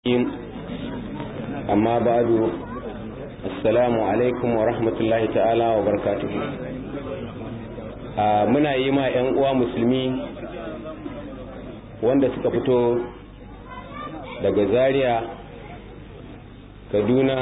amma ba'du assalamu alaikum wa rahmatullahi ta'ala wa barakatuhu muna yi ma 'yan uwa musulmi wanda suka fito daga zaria kaduna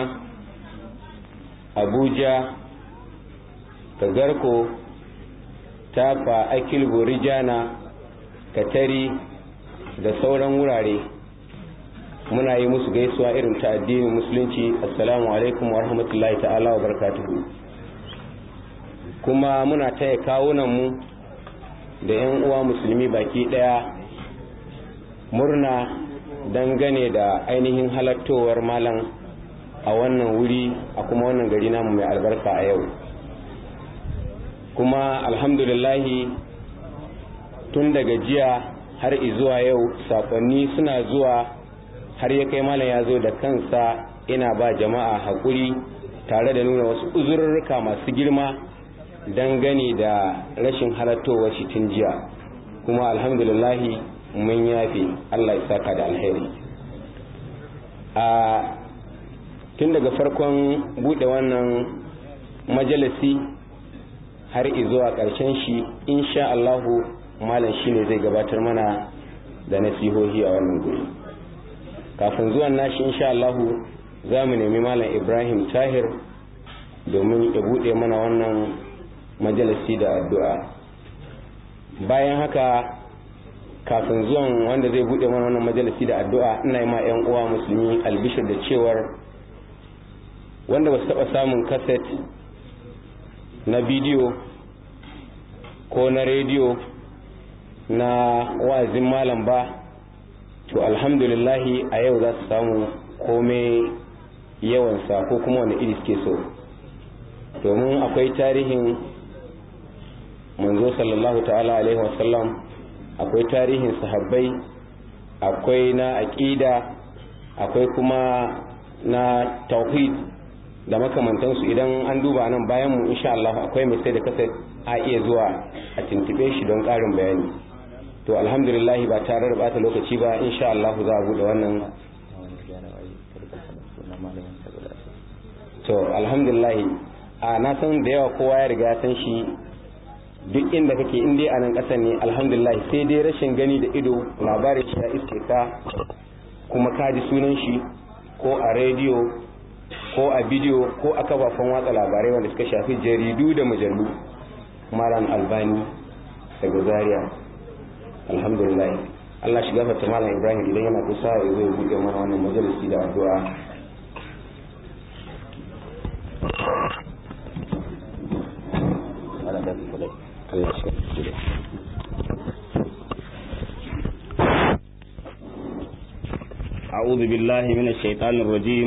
abuja kagarko tafa akilgo rijana katari da sauran wurare muna yi musu gaisuwa irin ta addinin musulunci assalamu alaikum wa rahmatullahi ta'ala wa barakatuhu kuma muna taya kawunanmu da 'yan uwa musulmi baki daya murna dangane da ainihin halattowar malam a wannan wuri a kuma wannan gari namu mai albarka a yau kuma alhamdulillahi tun daga jiya har izuwa yau sakonni suna zuwa har ya kai malam ya zo da kansa ina ba jama'a haƙuri tare da nuna wasu uzurruka masu girma dangane da rashin halattowar shi tun jiya kuma alhamdulillahi mun yafe Allah ya saka da alheri a tun daga farkon buɗe wannan majalisi har izuwa ƙarshen shi insha Allahu malam shine zai gabatar mana da nasihohi a wannan guri kafin zuwan nashi insha Allahu za mu nemi malam Ibrahim Tahir domin ya bude mana wannan majalisi da addu'a bayan haka kafin zuwan wanda zai bude mana wannan majalisi da addu'a ina yi ma 'yan uwa musulmi albishir da cewar wanda ba su taɓa samun kaset na bidiyo ko na rediyo na wa'azin malam ba to alhamdulillahi a yau za su samu kome yawansa ko kuma wani iri suke so domin akwai tarihin manzo sallallahu ta'ala alaihi wasallam akwai tarihin sahabbai akwai na aƙida akwai kuma na tauhid da makamantansu idan an duba nan bayan mu insha Allah akwai mai sai da kasa a iya zuwa a tuntube shi don ƙarin bayani to alhamdulillah ba tare da bata lokaci ba insha Allah za a bude wannan to alhamdulillah a na san da yawa kowa ya riga san shi duk inda kake in dai a nan ƙasar ne alhamdulillah sai dai rashin gani da ido labarin shi ya iske ka kuma ka ji sunan shi ko a rediyo ko a bidiyo ko a kafafen watsa labarai wanda suka shafi jaridu da mujallu malam albani daga zaria alhamdulillah Allah shi gafarta malam Ibrahim idan yana kusa ya zo ya buɗe mana wannan majalisi da addu'a أعوذ بالله من الشيطان الرجيم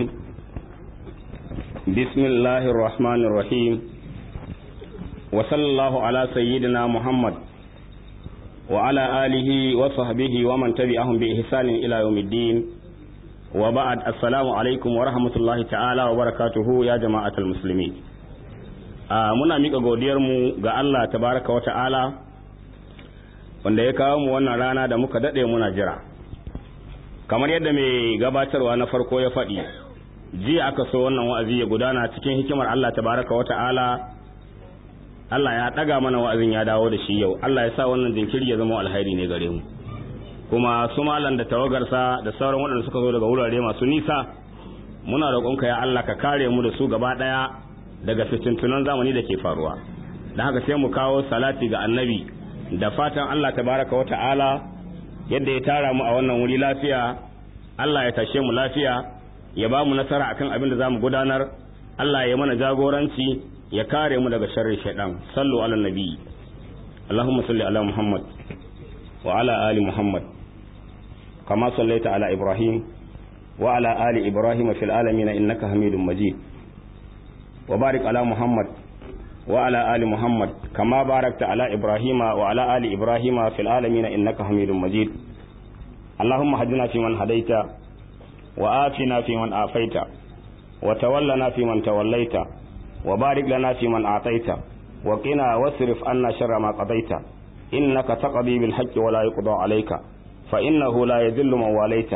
بسم الله الرحمن الرحيم وصلى الله على سيدنا محمد وعلى آله وصحبه ومن تبعهم بإحسان إلى يوم الدين وبعد السلام عليكم ورحمة الله تعالى وبركاته يا جماعة المسلمين muna miƙa godiyarmu ga Allah tabaraka wa ta'ala wanda ya kawo mu wannan rana da muka daɗe muna jira kamar yadda mai gabatarwa na farko ya faɗi jiya aka so wannan wa'azi ya gudana cikin hikimar Allah tabaraka wa ta'ala Allah ya ɗaga mana wa'azin ya dawo da shi yau Allah ya sa wannan jinkiri ya zama alhairi ne gare mu kuma su malam da tawagarsa da sauran waɗanda suka zo daga wurare masu nisa muna roƙonka ya Allah ka kare mu da su gaba ɗaya daga fitintunan zamani da ke faruwa da haka sai mu kawo salati ga annabi da fatan Allah tabaraka wa ta'ala yadda ya tara mu a wannan wuri lafiya Allah ya tashe mu lafiya ya ba mu nasara akan abin da za mu gudanar Allah ya mana jagoranci ya kare mu daga sharrin shaidan sallu ala nabi Allahumma salli ala Muhammad wa ala ali Muhammad kama sallaita ala Ibrahim wa ala ali Ibrahim fil alamin innaka Hamidum Majid wa barik ala Muhammad wa ala ali Muhammad kama barakta ala Ibrahim wa ala ali Ibrahim fil alamin innaka Hamidum Majid Allahumma hadina fi man hadaita wa afina fi man afaita wa tawallana fi man tawallaita وبارك لنا في من أعطيت وقنا واصرف عنا شر ما قضيت إنك تقضي بالحق ولا يقضى عليك فإنه لا يذل من واليت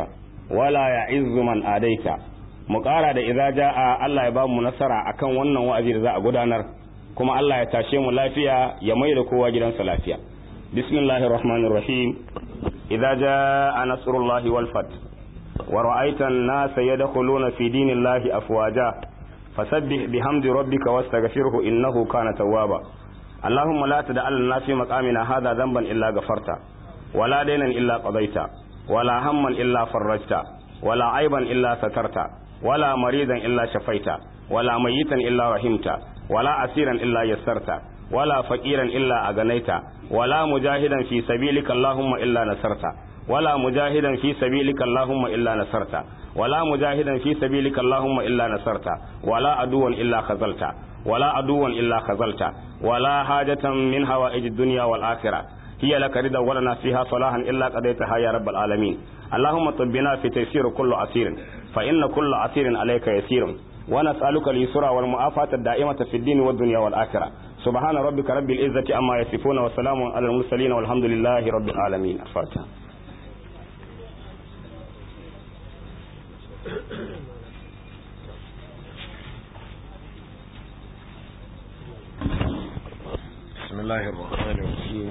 wala ya'izzu man adaita mu ƙara da idza jaa Allah ya ba mu nasara akan wannan wa'azi da za a gudanar kuma Allah ya tashe mu lafiya ya mai da kowa gidansa lafiya bismillahir rahmanir rahim idza jaa nasrullahi wal fath wa ra'aita an-nasa yadkhuluna fi dinillahi afwaja fasabbih bihamdi rabbika wastaghfirhu innahu kana tawwaba اللهم لا تدع لنا في مقامنا هذا ذنبا إلا غفرته ولا دينا إلا قضيته ولا هما إلا فرجته ولا عيبا إلا سترته ولا مريضا إلا شفيته ولا ميتا إلا رحمته ولا أسيرا إلا يسرته ولا فقيرا إلا أغنيته ولا مجاهدا في سبيلك اللهم إلا نصرته ولا مجاهدا في سبيلك اللهم إلا نصرته ولا مجاهدا في سبيلك اللهم إلا نصرته ولا عدوا إلا خذلته ولا عدوا إلا خذلته ولا حاجة من هوائج الدنيا والآخرة هي لك رضا ولنا فيها صلاحا إلا قضيتها يا رب العالمين اللهم طبنا في تيسير كل عسير فإن كل عسير عليك يسير ونسألك اليسرى والمعافاة الدائمة في الدين والدنيا والآخرة سبحان ربك رب العزة أما يصفون وسلام على المرسلين والحمد لله رب العالمين الفاتحة بسم الله الرحمن الرحيم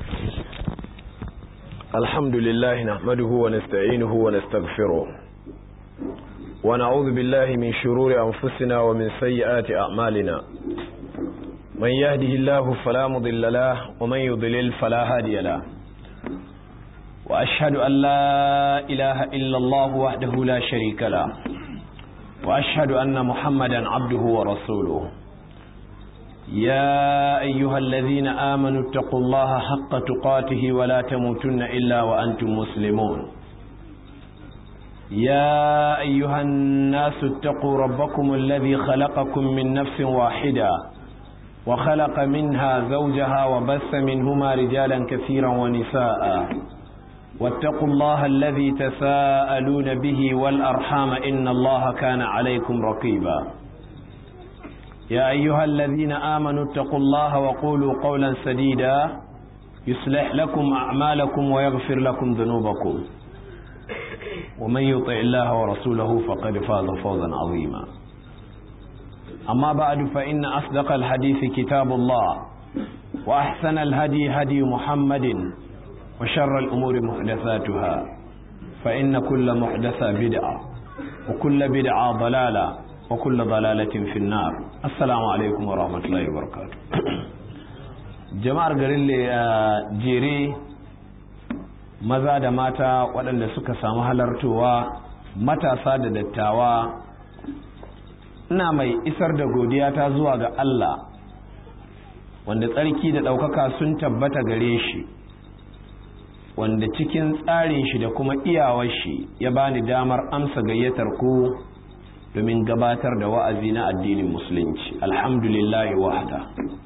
الحمد لله نحمده ونستعينه ونستغفره ونعوذ بالله من شرور أنفسنا ومن سيئات أعمالنا من يهده الله فلا مضل له ومن يضلل فلا هادي له وأشهد أن لا إله إلا الله وحده لا شريك له وأشهد أن محمدا عبده ورسوله يا أيها الذين آمنوا اتقوا الله حق تقاته ولا تموتن إلا وأنتم مسلمون يا أيها الناس اتقوا ربكم الذي خلقكم من نفس واحدة وخلق منها زوجها وبث منهما رجالا كثيرا ونساء واتقوا الله الذي تساءلون به والأرحام إن الله كان عليكم رقيبا يا أيها الذين آمنوا اتقوا الله وقولوا قولا سديدا يصلح لكم أعمالكم ويغفر لكم ذنوبكم ومن يطع الله ورسوله فقد فاز فوزا عظيما أما بعد فإن أصدق الحديث كتاب الله وأحسن الهدي هدي محمد وشر الأمور محدثاتها فإن كل محدثة بدعة وكل بدعة ضلالة وكل ضلالة في النار السلام عليكم ورحمة الله وبركاته jama'ar garin jere maza da mata waɗanda suka samu halartowa matasa da dattawa ina mai isar da godiya ta zuwa ga Allah wanda tsarki da ɗaukaka sun tabbata gare shi wanda cikin tsarin shi da kuma iyawar shi ya bani damar amsa gayyatar ku domin gabatar da wa'azi na addinin musulunci alhamdulillahi wahda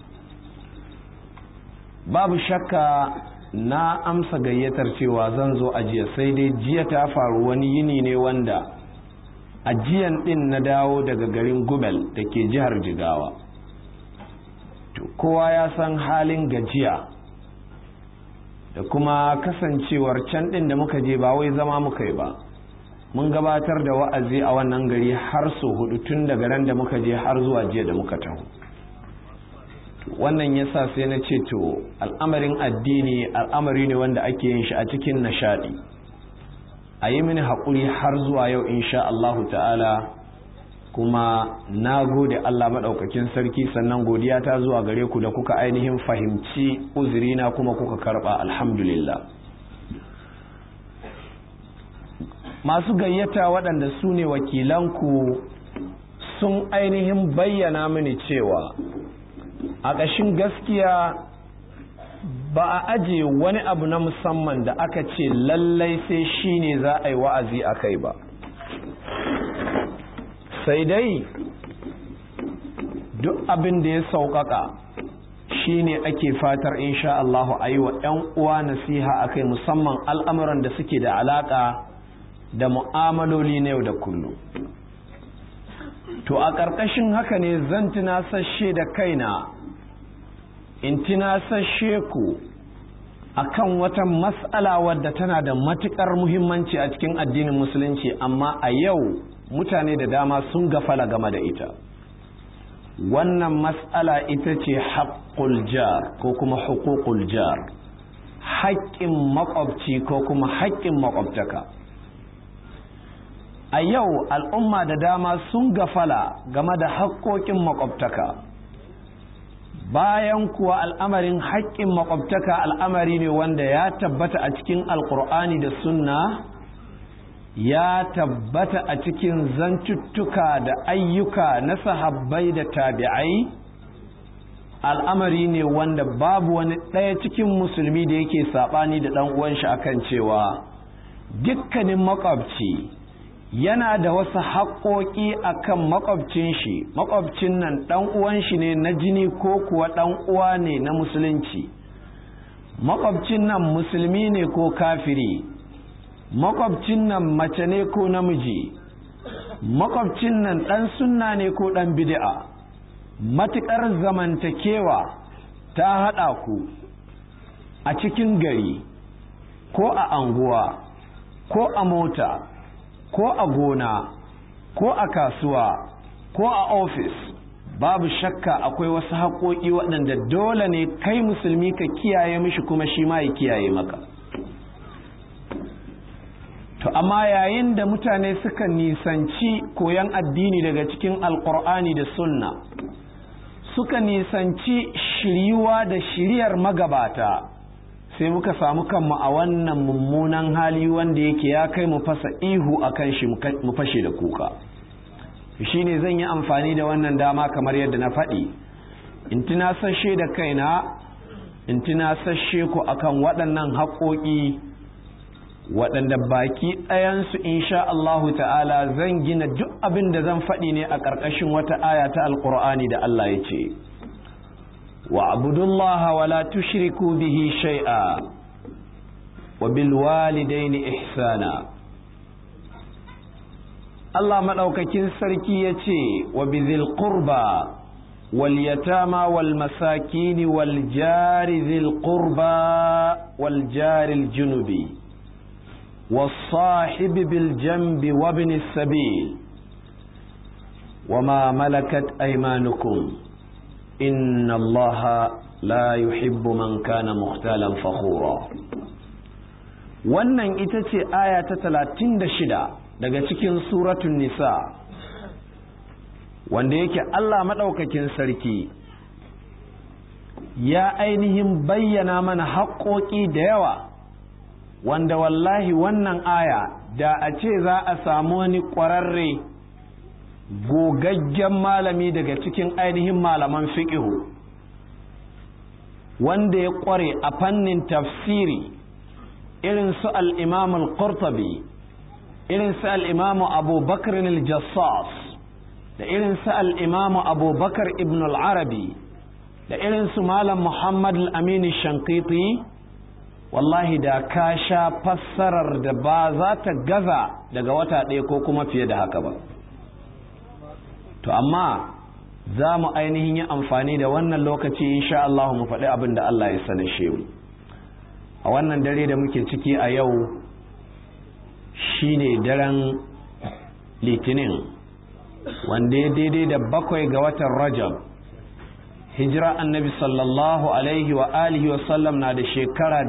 babu shakka na amsa gayyatar cewa zan zo ajiya sai dai jiya ta faru wani yini ne wanda ajiyan din na dawo daga garin gubel da ke jihar jigawa to kowa ya san halin gajiya da kuma kasancewar can din da muka je ba wai zama muka yi ba mun gabatar da wa'azi a wannan gari har so hudu tun daga ran da muka je har zuwa jiya da muka taho wannan yasa sai na ce to al'amarin addini al'amari ne wanda ake yin shi a cikin nishadi a yi mini haƙuri har zuwa yau insha Allahu ta'ala kuma na gode Allah maɗaukakin sarki sannan godiya ta zuwa gare ku da kuka ainihin fahimci uzurina kuma kuka karɓa alhamdulillah masu gayyata waɗanda su ne wakilanku sun ainihin bayyana mini cewa a ƙashin gaskiya ba a aje wani abu na musamman da aka ce lallai sai shi ne za a yi wa'azi a kai ba sai dai duk abin da ya sauƙaƙa shi ne ake fatar insha Allahu a yi wa ‘yan uwa nasiha a kai musamman al'amuran da suke da alaƙa da mu'amaloli na yau da kullum to a ƙarƙashin haka ne zan tunasashe da kaina in tunasashe ku akan wata mas'ala wadda tana da matukar muhimmanci a cikin addinin musulunci amma a yau mutane da dama sun gafala game da ita wannan mas'ala ita ce haƙƙul jar ko kuma hukukul jar haƙƙin maƙwabci ko kuma haƙƙin maƙwabtaka a yau al'umma da dama sun gafala game da haƙƙoƙin maƙwabtaka bayan kuwa al'amarin haƙƙin maƙwabtaka al'amari ne wanda ya tabbata a cikin alƙur'ani da sunna ya tabbata a cikin zantuttuka da ayyuka na sahabbai da tabi'ai al'amari ne wanda babu wani ɗaya cikin musulmi da yake saɓani da ɗan uwan shi akan cewa dukkanin makwabci yana da wasu haƙoƙi akan makwabcin shi makwabcin nan ɗan uwan shi ne na jini ko kuwa ɗan uwa ne na musulunci makwabcin nan musulmi ne ko kafiri makwabcin nan mace ne ko namiji makwabcin nan ɗan sunna ne ko ɗan bid'a matuƙar zamantakewa ta haɗa ku a cikin gari ko a anguwa ko a mota ko a gona ko a kasuwa ko a ofis babu shakka akwai wasu haƙoƙi waɗanda dole ne kai musulmi ka kiyaye mishi kuma shi ma ya kiyaye maka to amma yayin da mutane suka nisanci koyon addini daga cikin alkur'ani da sunna suka nisanci shiryuwa da shiryar magabata sai muka samu kanmu a wannan mummunan hali wanda yake ya kai mu fasa ihu a kan shi mu fashe da kuka shi ne zan yi amfani da wannan dama kamar yadda na faɗi in tunasashe da kaina in tunasashe ku akan waɗannan haƙoƙi waɗanda baki ɗayansu insha Allahu ta'ala zan gina duk abin da zan faɗi ne a ƙarƙashin wata aya ta alƙur'ani da Allah ya ce wa abudullaha wa la tushriku bihi shay'a wa bil walidaini ihsana Allah maɗaukakin sarki ya ce wa bizil qurba wal yatama wal masakini wal jari zil qurba wal jari junubi والصاحب بالجنب وابن السبيل وما ملكت أيمانكم إن الله لا يحب من كان مختالا فخورا wannan ita ce aya ta talatin da shida daga cikin suratun nisa wanda yake Allah maɗaukakin sarki ya ainihin bayyana mana haƙoƙi da yawa wanda wallahi wannan aya da a ce za a samu wani ƙwararre gogaggen malami daga cikin ainihin malaman fiƙihu wanda ya ƙware a fannin tafsiri irin su al'imam al-qurtabi irin su al'imam abubakar al-jassas da irin su al'imam abubakar ibn al-arabi da irin su malam muhammad al-amini shankiti wallahi da ka sha fassarar da ba za ta gaza daga wata ɗaya ko kuma fiye da haka ba to amma za mu ainihin yi amfani da wannan lokaci insha Allah mu faɗi abin da Allah ya sani shehu a wannan dare da muke ciki a yau shine daren litinin wanda ya daidai da bakwai ga watan rajab hijira annabi sallallahu alaihi wa alihi wa sallam na da shekara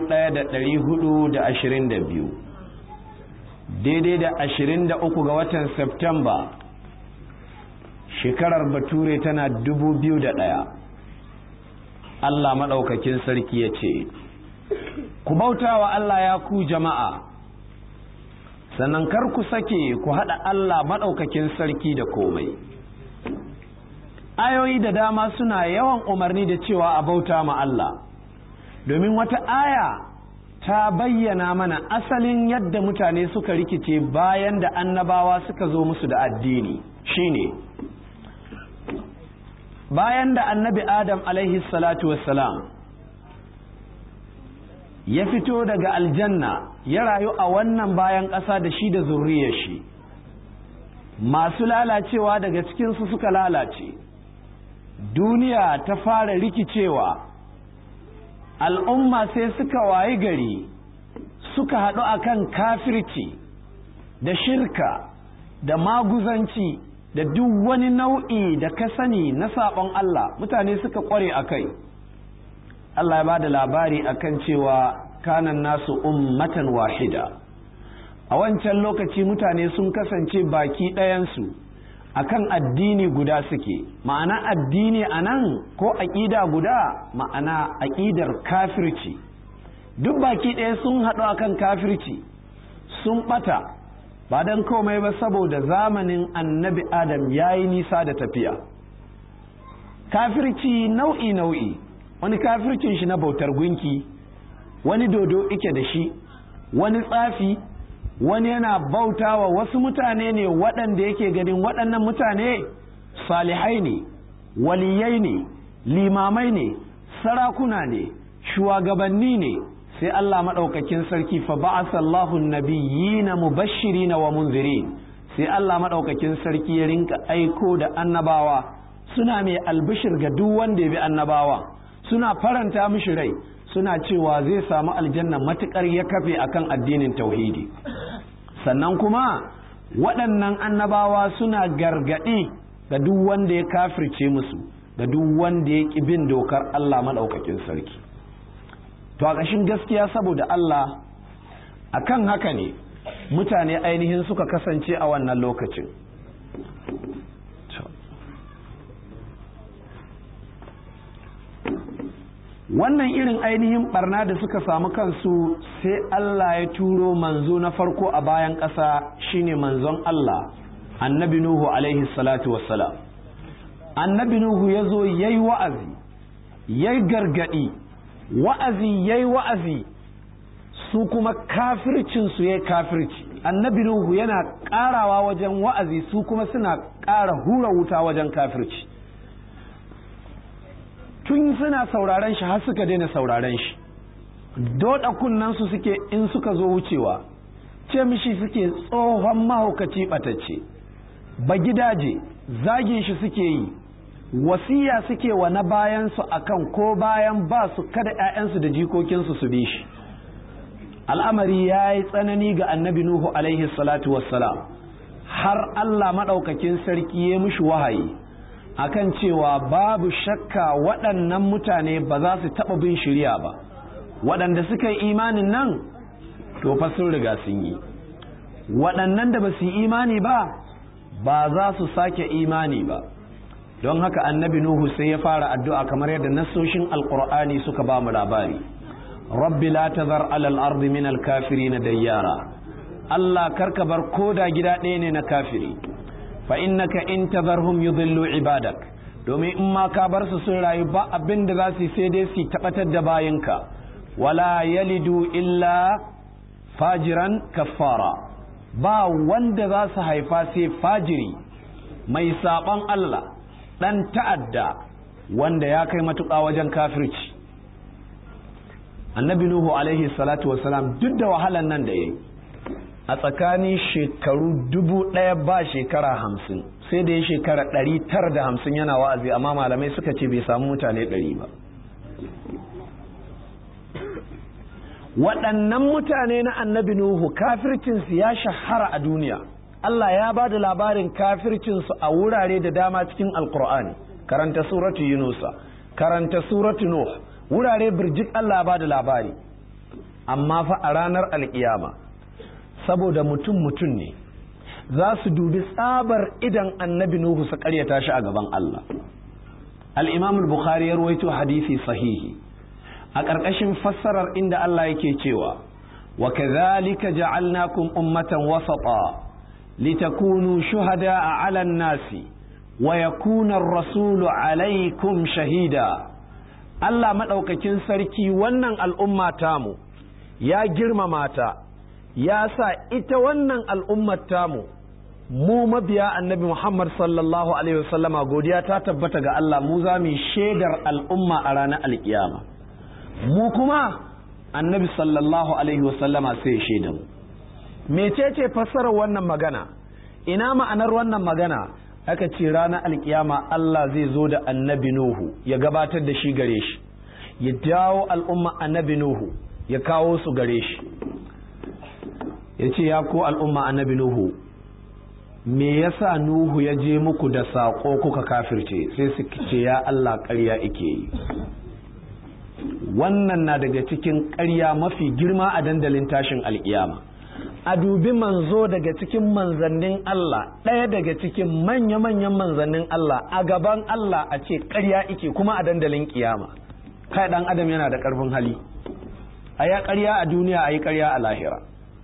1422 daidai da 23 ga watan Septemba shekarar bature tana 2001 Allah maɗaukakin sarki ya ce ku bautawa Allah ya ku jama'a sannan kar ku sake ku haɗa Allah maɗaukakin sarki da komai ayoyi da dama suna yawan umarni da cewa a bauta ma Allah domin wata aya ta bayyana mana asalin yadda mutane suka rikice bayan da annabawa suka zo musu da addini shine bayan da annabi adam alaihi salatu wassalam ya fito daga aljanna ya rayu a wannan bayan ƙasa da shi da zurriyar shi masu lalacewa daga cikinsu suka lalace duniya ta fara rikicewa al'umma sai suka wayi gari suka haɗu akan kafirci da shirka da maguzanci da duk wani nau'i da ka sani na saɓon Allah mutane suka ƙware a kai Allah ya ba da labari akan cewa kanan nasu ummatan wahida a wancan lokaci mutane sun kasance baki ɗayansu akan addini guda suke ma'ana addini a nan ko aƙida guda ma'ana aƙidar kafirci duk baki ɗaya sun haɗu akan kafirci sun ɓata ba don komai ba saboda zamanin annabi adam ya yi nisa da tafiya kafirci nau'i nau'i wani kafircin shi na bautar gunki wani dodo ike da shi wani tsafi wani yana bautawa wasu mutane ne waɗanda yake ganin waɗannan mutane salihai ne waliyai ne limamai ne sarakuna ne shugabanni ne sai Allah maɗaukakin sarki fa ba'asa Allahu nabiyyina mubashirina wa munzirin sai Allah maɗaukakin sarki ya rinka aiko da annabawa suna mai albishir ga duk wanda ya bi annabawa suna faranta mishi rai suna cewa zai samu aljanna matukar ya kafe akan addinin tauhidi sannan kuma waɗannan annabawa suna gargaɗi ga duk wanda ya kafirce musu ga duk wanda ya ƙi bin dokar Allah maɗaukakin sarki to a ƙashin gaskiya saboda Allah akan haka ne mutane ainihin suka kasance a wannan lokacin wannan irin ainihin barna da suka samu kansu sai Allah ya turo manzo na farko a bayan ƙasa shine manzon Allah annabi Nuhu alaihi salatu wassalam annabi Nuhu ya zo ya yi wa'azi ya yi gargaɗi wa'azi ya yi wa'azi su kuma kafircinsu ya yi kafirci annabi Nuhu yana ƙarawa wajen wa'azi su kuma suna ƙara hura wuta wajen kafirci tun suna sauraren shi har suka daina sauraren shi doda kunnansu suke in suka zo wucewa ce mishi suke tsohon mahaukaci ɓatacce ba gidaje zagin shi suke yi wasiya suke wa na bayansu akan ko bayan ba su kada 'ya'yansu da jikokinsu su bi shi al'amari ya yi tsanani ga annabi nuhu alaihi salatu wassalam har allah maɗaukakin sarki ya mishi wahayi akan cewa babu shakka waɗannan mutane ba za su taɓa bin shirya ba waɗanda suka yi imanin nan to fa sun riga sun yi waɗannan da ba su yi imani ba ba za su sake imani ba don haka annabi nuhu sai ya fara addu'a kamar yadda nassoshin alƙur'ani suka ba mu labari rabbi la tazar alal ardi min al na dayyara Allah karka bar koda gida ɗaya ne na kafiri fa innaka in tadharhum yudhillu ibadak domin in ma ka bar su sun rayu ba abin da za su sai dai su tabbatar da bayinka wala yalidu illa fajiran kaffara ba wanda za su haifa sai fajiri mai saɓon Allah ɗan ta'adda wanda ya kai matuƙa wajen kafirci annabi nuhu alaihi salatu wasalam duk da wahalan nan da ya yi a tsakanin shekaru dubu ɗaya ba shekara hamsin sai da ya shekara ɗari tara da hamsin yana wa'azi amma malamai suka ce bai samu mutane ɗari ba waɗannan mutane na annabi nuhu kafircinsu ya shahara a duniya Allah ya ba da labarin kafircinsu a wurare da dama cikin alkur'ani karanta suratu yunusa karanta suratu nuh wurare birjik Allah ba da labari amma fa a ranar alkiyama saboda mutum mutum ne za su dubi tsabar idan annabi Nuhu su karyata shi a gaban Allah al-imam al-bukhari ya rawaito hadisi sahihi a ƙarƙashin fassarar inda Allah yake cewa wa kadhalika ja'alnakum ummatan wasata litakunu shuhada'a 'ala an-nasi wa yakuna ar-rasulu 'alaykum shahida Allah madaukakin sarki wannan al'umma tamu ya girmama ta ya sa ita wannan al'ummar tamu mu mabiya annabi Muhammad sallallahu Alaihi wasallama godiya ta tabbata ga Allah mu za mu shaidar al'umma a ranar alkiyama mu kuma annabi sallallahu Alaihi wasallama sai shaida mu mecece fassarar wannan magana ina ma'anar wannan magana aka ce ranar alkiyama Allah zai zo da annabi Nuhu ya gabatar da shi gare shi ya dawo al'umma annabi nuhu ya kawo su gare shi ya ce ya ko al'umma annabi nuhu me yasa nuhu ya je muku da saƙo kuka kafirce sai su ce ya Allah ƙarya ike yi wannan na daga cikin ƙarya mafi girma a dandalin tashin alƙiyama a dubi manzo daga cikin manzannin Allah ɗaya daga cikin manya-manyan manzannin Allah a gaban Allah a ce ƙarya ike kuma a dandalin ƙiyama kai ɗan adam yana da ƙarfin hali a ya ƙarya a duniya a yi ƙarya a lahira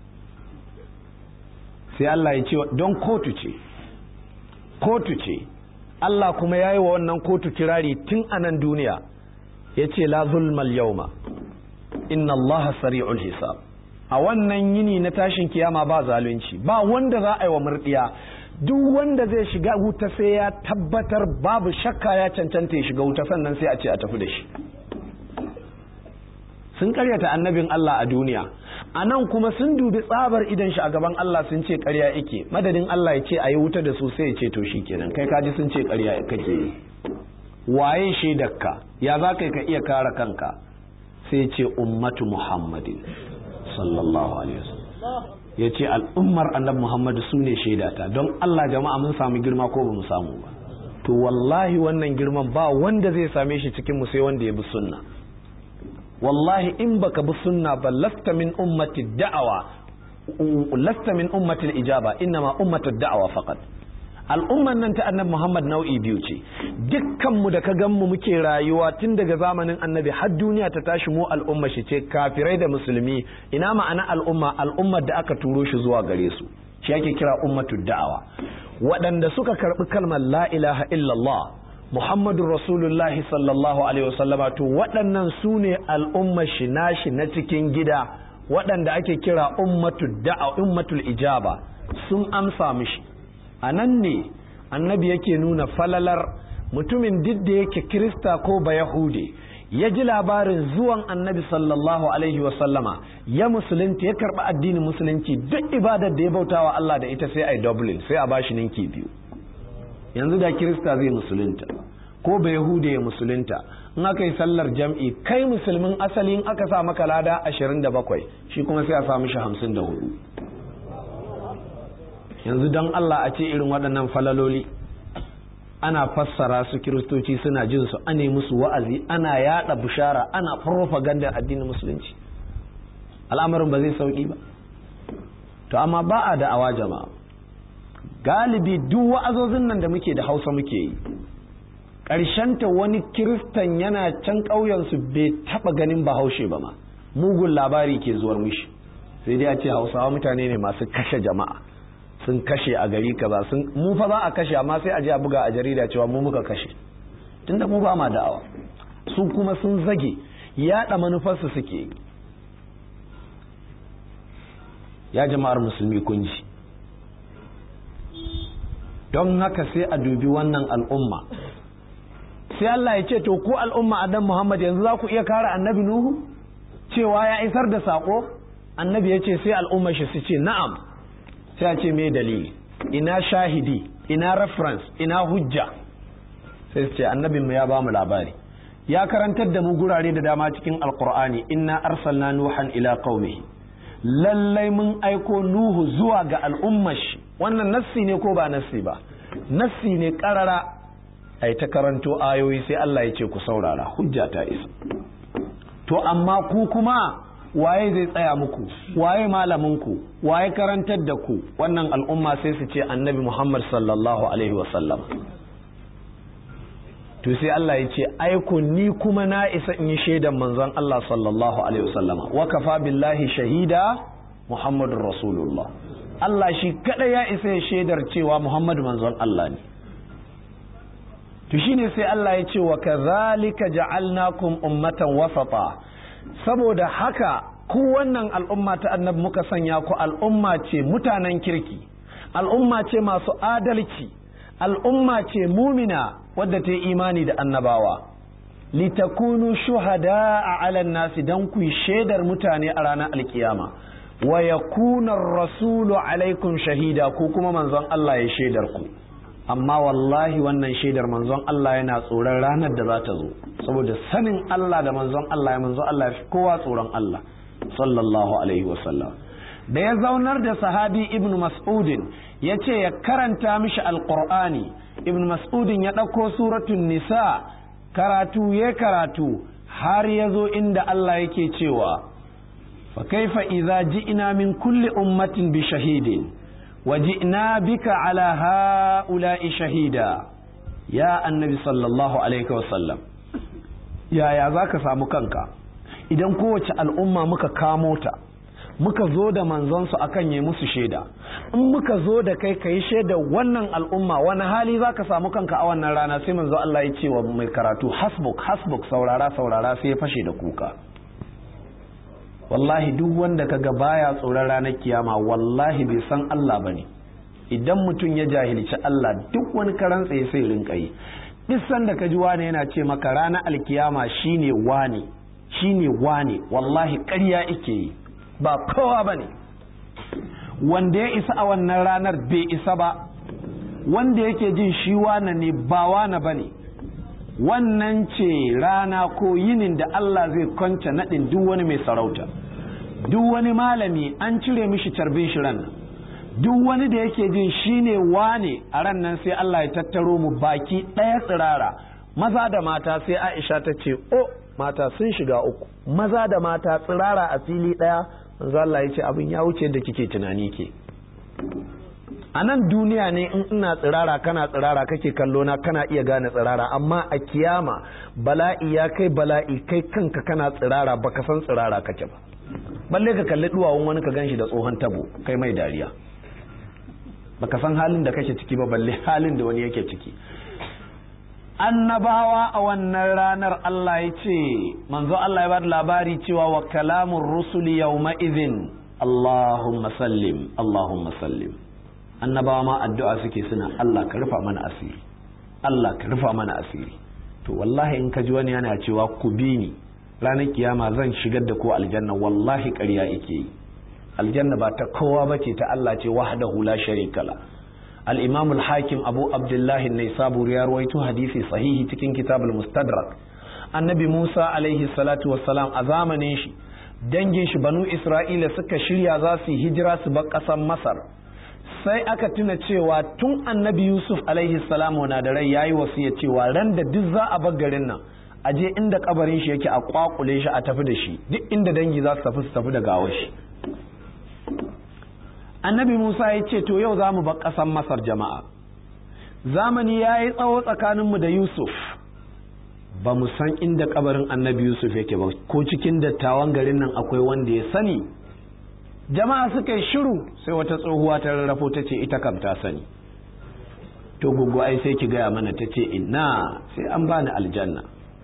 sai Allah ya ce don kotu ce kotu ce Allah kuma ya yi wa wannan kotu kirari tun a nan duniya ya ce la zulmal yauma inna Allah sari'ul hisab a wannan yini na tashin kiyama ba zalunci ba wanda za a yi wa murdiya duk wanda zai shiga wuta sai ya tabbatar babu shakka ya cancanta ya shiga wuta sannan sai a ce a tafi da shi sun karyata annabin Allah a duniya a nan kuma sun dubi tsabar idan shi a gaban Allah sun ce karya yake madadin Allah ya ce a yi wuta da su sai ya ce to shi kenan kai kaji sun ce karya kake yi waye shaidarka ya za ka ka iya kare kanka sai ce ummatu muhammadin sallallahu alaihi wasallam ya ce al'ummar annabi muhammadu su ne shaidata don Allah jama'a mun samu girma ko ba mu samu ba to wallahi wannan girman ba wanda zai same shi cikin mu sai wanda ya bi sunna wallahi in baka bi sunna ba lasta min ummati da'awa lasta min ummati ijaba innama ummatu da'awa faqat al'umman nan ta annabi Muhammad nau'i biyu ce dukkan mu da ka gan mu muke rayuwa tun daga zamanin annabi har duniya ta tashi mu al'umma shi ce kafirai da musulmi ina ma'ana al'umma al'ummar da aka turo shi zuwa gare su shi ake kira ummatu da'awa waɗanda suka karɓi kalmar la ilaha illallah Muhammadu Rasulullahi sallallahu Alaihi wasallama to waɗannan su ne al'ummar shi nashi na cikin gida waɗanda ake kira ummatul ijaba sun amsa mishi a nan ne annabi yake nuna falalar mutumin duk da yake kirista ko ba yahude ya ji labarin zuwan annabi sallallahu alaihi wasallama ya musulunta ya karɓi addinin musulunci duk ibadar da ya bautawa Allah da ita sai a yi dublin sai a bashi ninki biyu yanzu da kirista zai musulunta ko ba yahude ya musulunta in aka yi sallar jam'i kai musulmin asali in aka sa maka lada 27 shi kuma sai a sa mishi 54 yanzu don Allah a ce irin waɗannan falaloli ana fassara su kiristoci suna jin su ane musu wa'azi ana yada bishara ana propaganda addinin musulunci al'amarin ba zai sauki ba to amma ba a da awa jama'a galibi duk wa'azozin nan da muke da hausa muke yi ta wani kiristan yana can ƙauyensu bai taɓa ganin bahaushe ba ma mugun labari ke zuwar mishi sai dai a ce hausawa mutane ne masu kashe jama'a sun kashe a gari kaza sun mu fa za a kashe amma sai a je a buga a jarida cewa mu muka kashe tunda mu ba ma da'awa su kuma sun zage yaɗa manufarsu suke ya jama'ar musulmi kun ji don haka sai a dubi wannan al'umma sai Allah ya ce to ku al'umma adam Muhammad yanzu za ku iya kare annabi Nuhu cewa ya isar da sako annabi ya ce sai al'umma shi su ce na'am sai a ce me dalili ina shahidi ina reference ina hujja sai su ce annabin mu ya ba mu labari ya karantar da mu gurare da dama cikin alqur'ani inna arsalna nuhan ila qaumihi lallai mun aiko nuhu zuwa ga al'ummar shi wannan nassi ne ko ba nassi ba nassi ne karara ai ta karanto ayoyi sai Allah ya ce ku saurara hujja ta isa to amma ku kuma waye zai tsaya muku waye malaminku waye karantar da ku wannan al'umma sai su ce annabi Muhammad sallallahu alaihi wasallam to sai Allah ya ce aiko ni kuma na isa in yi shaidan manzon Allah sallallahu alaihi wasallama wa kafa billahi shahida Muhammadur Rasulullah Allah shi kada ya isa ya shaidar cewa Muhammadu manzon Allah ne to shine sai Allah ya ce wa kadhalika ja'alnakum ummatan wasata saboda haka ku wannan al'umma ta annabi muka sanya ku al'umma ce mutanen kirki al'umma ce masu adalci al'umma ce mumina wadda ta yi imani da annabawa litakunu shuhada a alan nasi don ku shaidar mutane a ranar alkiyama wa yakuna rasulu alaikum shahida ko kuma manzon Allah ya shaidar ku amma wallahi wannan shaidar manzon Allah yana tsoron ranar da za ta zo saboda sanin Allah da manzon Allah ya manzon Allah ya fi kowa tsoron Allah sallallahu alaihi wasallam da ya zaunar da sahabi ibn mas'udin ya ce ya karanta mishi alqur'ani ibn mas'udin ya ɗauko suratun nisa karatu ya karatu har ya zo inda Allah yake cewa fa kaifa idza ji'na min kulli ummatin bi shahidin وجئنا بك على هؤلاء شهيدا يا النبي صلى الله عليه وسلم يا يا ذاك samu kanka idan kowace al'umma muka kamo ta muka zo da manzonsu akan yi musu shaida in muka zo da kai ka yi shaida wannan al'umma wani hali za ka samu kanka a wannan rana sai manzo Allah ya ce wa mai karatu hasbuk hasbuk saurara saurara sai ya fashe da kuka wallahi duk wanda kaga baya tsoron ranar kiyama wallahi bai san Allah bane idan mutum ya jahilci Allah duk wani karan tsaye sai rinka yi duk sanda ka ji wane yana ce maka ranar alkiyama shine wane shine wane wallahi ƙarya ike yi ba kowa bane wanda ya isa a wannan ranar bai isa ba wanda yake jin shi wane ne ba wane bane wannan ce rana ko yinin da Allah zai kwance naɗin duk wani mai sarauta duk wani malami an cire mishi carbin shi ran duk wani da yake jin shine wane a ran nan sai Allah ya tattaro mu baki ɗaya tsirara maza da mata sai Aisha ta ce o mata sun shiga uku maza da mata tsirara a fili ɗaya manzo Allah ya ce abin ya wuce da kike tunani ke a nan duniya ne in ina tsirara kana tsirara kake kallo na kana iya gane tsirara amma a kiyama bala'i ya kai bala'i kai kanka kana tsirara baka san tsirara kake ba balle ka kalli duwawun wani ka ganshi da tsohon tabo kai mai dariya baka san halin da kake ciki ba balle halin da wani yake ciki annabawa a wannan ranar Allah ya ce manzo Allah ya bada labari cewa wa kalamun rusuli yawma idhin Allahumma sallim Allahumma sallim annabawa ma addu'a suke suna Allah ka rufa mana asiri Allah ka rufa mana asiri to wallahi in ka ji wani yana cewa ku bi ni ranar kiyama zan shigar da ko aljanna wallahi ƙarya yake yi aljanna ba ta kowa bace ta Allah ce wahdahu la sharika la al-imam al-hakim abu abdullah an-naisaburi ya rawaito hadisi sahihi cikin kitab al-mustadrak annabi Musa alaihi salatu wassalam a zamanin shi dangin shi banu Isra'ila suka shirya za su yi hijira su bar ƙasar Masar sai aka tuna cewa tun annabi yusuf alaihi salamu na da rai yayi wasiya cewa ran da duk za a bar garin nan a je inda kabarin shi yake a kwakule shi a tafi da shi duk inda dangi za su tafi su tafi da gawar shi annabi musa ya ce to yau za mu bar ƙasar masar jama'a zamani ya yi tsawo tsakaninmu da yusuf ba mu san inda kabarin annabi yusuf yake ba ko cikin dattawan garin nan akwai wanda ya sani jama'a suka yi shiru sai wata tsohuwa ta rarrafo ta ce ita kam ta sani to gugu ai sai ki gaya mana ta ce ina sai an bani aljanna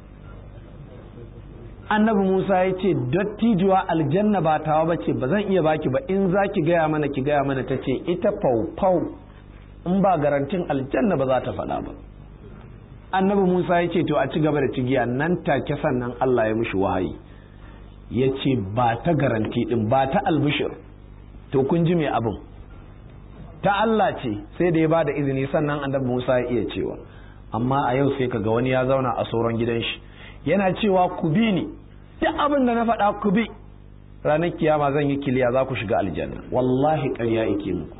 annabi musa ya ce dattijuwa aljanna ba tawa ba ce ba zan iya baki ba in za ki gaya mana ki gaya mana ta ce ita fau in ba garantin aljanna ba za ta faɗa ba annabi musa ya ce to a ci gaba da cigiya nan take sannan allah ya mushi wahayi ya ce ba ta garanti din ba ta albishir to kun ji mai abin ta Allah ce sai da ya ba da izini sannan annabi Musa ya iya cewa amma a yau sai kaga wani ya zauna a sauran gidan shi yana cewa ku bi ni duk abin da na faɗa ku bi ranar kiyama zan yi kiliya za ku shiga aljanna wallahi ƙarya yake muku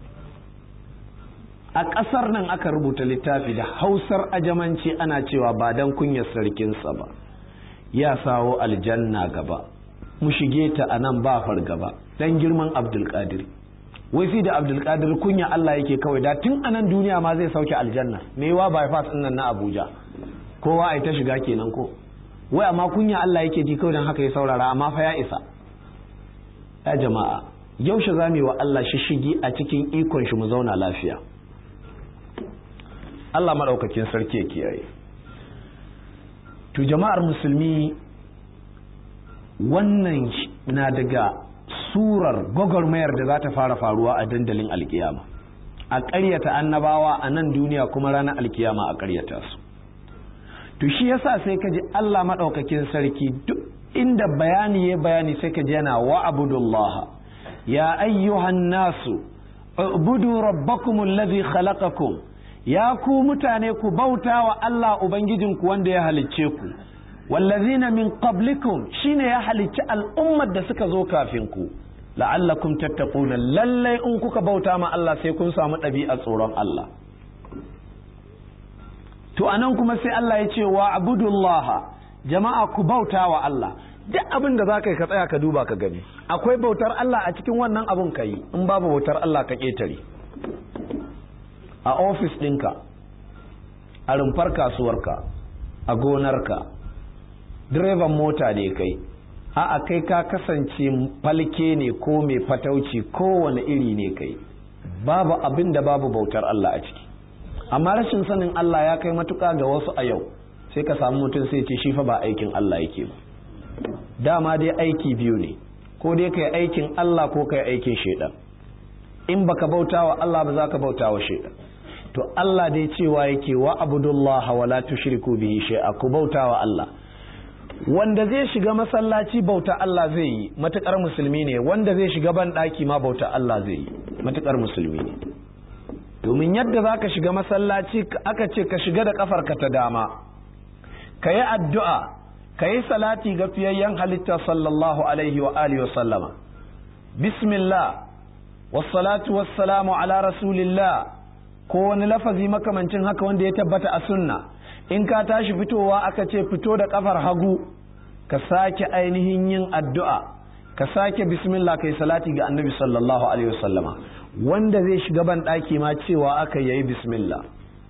a ƙasar nan aka rubuta littafi da hausar ajamanci ana cewa ba dan kunyar sarkinsa ba ya sawo aljanna gaba mu shige ta a nan ba fargaba dan girman abdulkadir wai fi da abdulkadir kunya Allah yake kawai da tun anan duniya ma zai sauke aljanna me wa bypass din nan na Abuja kowa ai ta shiga kenan ko wai amma kunya Allah yake ji kawai dan haka ya saurara amma fa ya isa ya jama'a yaushe za mu yi wa Allah shishigi a cikin ikon shi mu zauna lafiya Allah madaukakin sarki ya kiyaye to jama'ar musulmi wannan na daga surar gwagwarmayar da za ta fara faruwa a dandalin alkiyama a ƙaryata annabawa a nan duniya kuma ranar alkiyama a ƙaryata su to shi yasa sai ka ji Allah maɗaukakin sarki duk inda bayani ya bayani sai ka ji yana wa abudullah ya ayyuhan nasu ubudu rabbakum allazi khalaqakum ya ku mutane ku bauta wa Allah ubangijinku wanda ya halicce ku wallazina min qablikum shine ya halicci al'ummar da suka zo kafin ku la'allakum tattaquna lallai in kuka bauta ma Allah sai kun samu ɗabi'a tsoron Allah to anan kuma sai Allah ya ce wa abudullah jama'a ku bauta wa Allah duk abin da zaka yi ka tsaya ka duba ka gani akwai bautar Allah a cikin wannan abun ka yi in babu bautar Allah ka ketare a ofis ɗinka a rumfar kasuwarka a gonarka direban mota ne kai a'a kai ka kasance falke ne ko mai fatauci kowane iri ne kai babu abin da babu bautar Allah a ciki amma rashin sanin Allah ya kai matuka ga wasu a yau sai ka samu mutum sai ce shi fa ba aikin Allah yake ba dama dai aiki biyu ne ko dai kai aikin Allah ko kai aikin shaidan in baka bauta wa Allah ba za ka bauta wa shaidan to Allah dai cewa yake wa abudullah wa la tushriku bihi shay'a ku bauta wa Allah wanda zai shiga masallaci bauta Allah zai yi matukar musulmi ne wanda zai shiga ban daki ma bauta Allah zai yi matukar musulmi ne domin yadda za ka shiga masallaci aka ce ka shiga da kafarka ta dama ka yi addu'a ka yi salati ga fiyayyen halitta sallallahu alaihi wa alihi wa sallama bismillah wassalatu wassalamu ala rasulillah ko wani lafazi makamancin haka wanda ya tabbata a sunna in ka tashi fitowa aka ce fito da kafar hagu ka sake ainihin yin addu'a ka sake bismillah kai salati ga annabi sallallahu alaihi wasallama wanda zai shiga ban ɗaki ma cewa aka yayi bismillah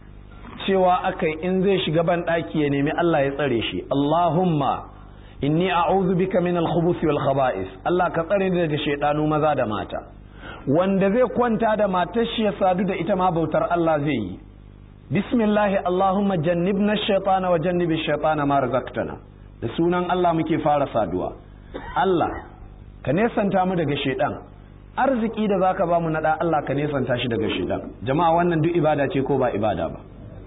cewa aka in zai shiga ban ɗaki ya nemi Allah ya tsare shi Allahumma inni a'udhu bika min al-khubuthi wal khaba'is Allah ka tsare ni daga shaidanu maza da mata wanda zai kwanta da matar shi ya sadu da ita ma bautar Allah zai yi bismillah Allahumma jannibna ash-shaytana wa jannibi ash-shaytana ma razaqtana da sunan Allah muke fara saduwa Allah ka nesanta mu daga shaidan arziki da zaka ba mu na da Allah ka nesanta shi daga shaidan jama'a wannan duk ibada ce ko ba ibada ba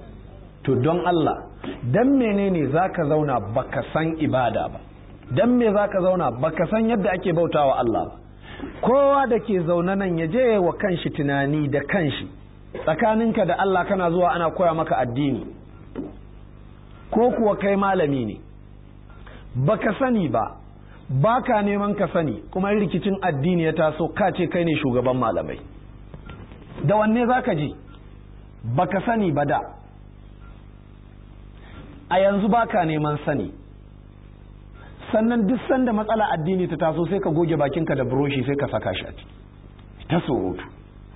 to don Allah dan menene zaka zauna baka san ibada ba dan me zaka zauna baka san yadda ake bautawa Allah ba kowa da ke zaune nan ya je wa kanshi tunani da kanshi tsakaninka da Allah kana zuwa ana koya maka addini ko kuwa kai malami ne baka sani ba baka neman ka sani kuma rikicin addini ya taso ka ce kai ne shugaban malamai da wanne zaka ji baka sani ba da a yanzu baka neman sani sannan duk sanda matsala addini ta taso sai ka goge bakinka da buroshi sai ka saka shi a ciki ta surutu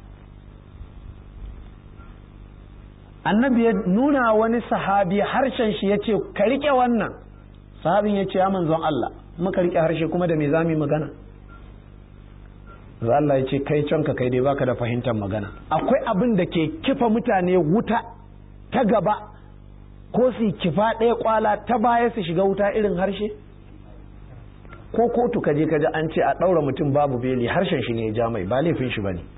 annabi ya nuna wani sahabi harshen shi ya ce ka riƙe wannan sahabin ya ce ya manzon Allah muka riƙe harshe kuma da me za mu magana Allah ya ce kai can ka kai dai baka da fahimtar magana akwai abin da ke kifa mutane wuta ta gaba ko su kifa ɗaya kwala ta baya su shiga wuta irin harshe ko kotu kaje kaje an ce a ɗaura mutum babu beli harshen shi ne ya ja mai ba laifin shi ba ne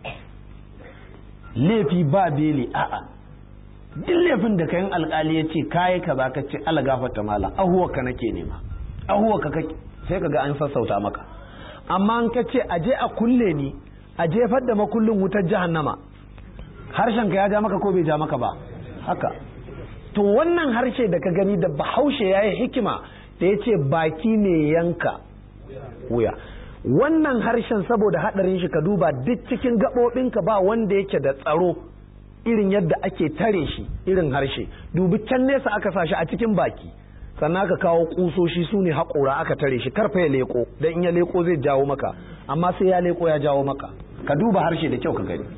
laifi ba beli a'a duk laifin da kayan alkali ya ce kayi ka ka ce ala gafarta mala ahuwa ka nake nema ahuwa ka sai ka ga an sassauta maka amma an ka ce aje a kulle ni a jefar da makullin wutar jahannama harshen ka ya ja maka ko bai ja maka ba haka to wannan harshe da ka gani da bahaushe ya yi hikima da ya ce baki ne yanka wuya wannan harshen saboda haɗarin shi ka duba duk cikin gaɓoɓinka ba wanda yake da tsaro irin yadda ake tare shi irin harshe dubi can nesa aka sa shi a cikin baki sannan aka kawo kusoshi su ne haƙora aka tare shi karfa ya leko don in ya leko zai jawo maka amma sai ya leko ya jawo maka ka duba harshe da kyau ka gani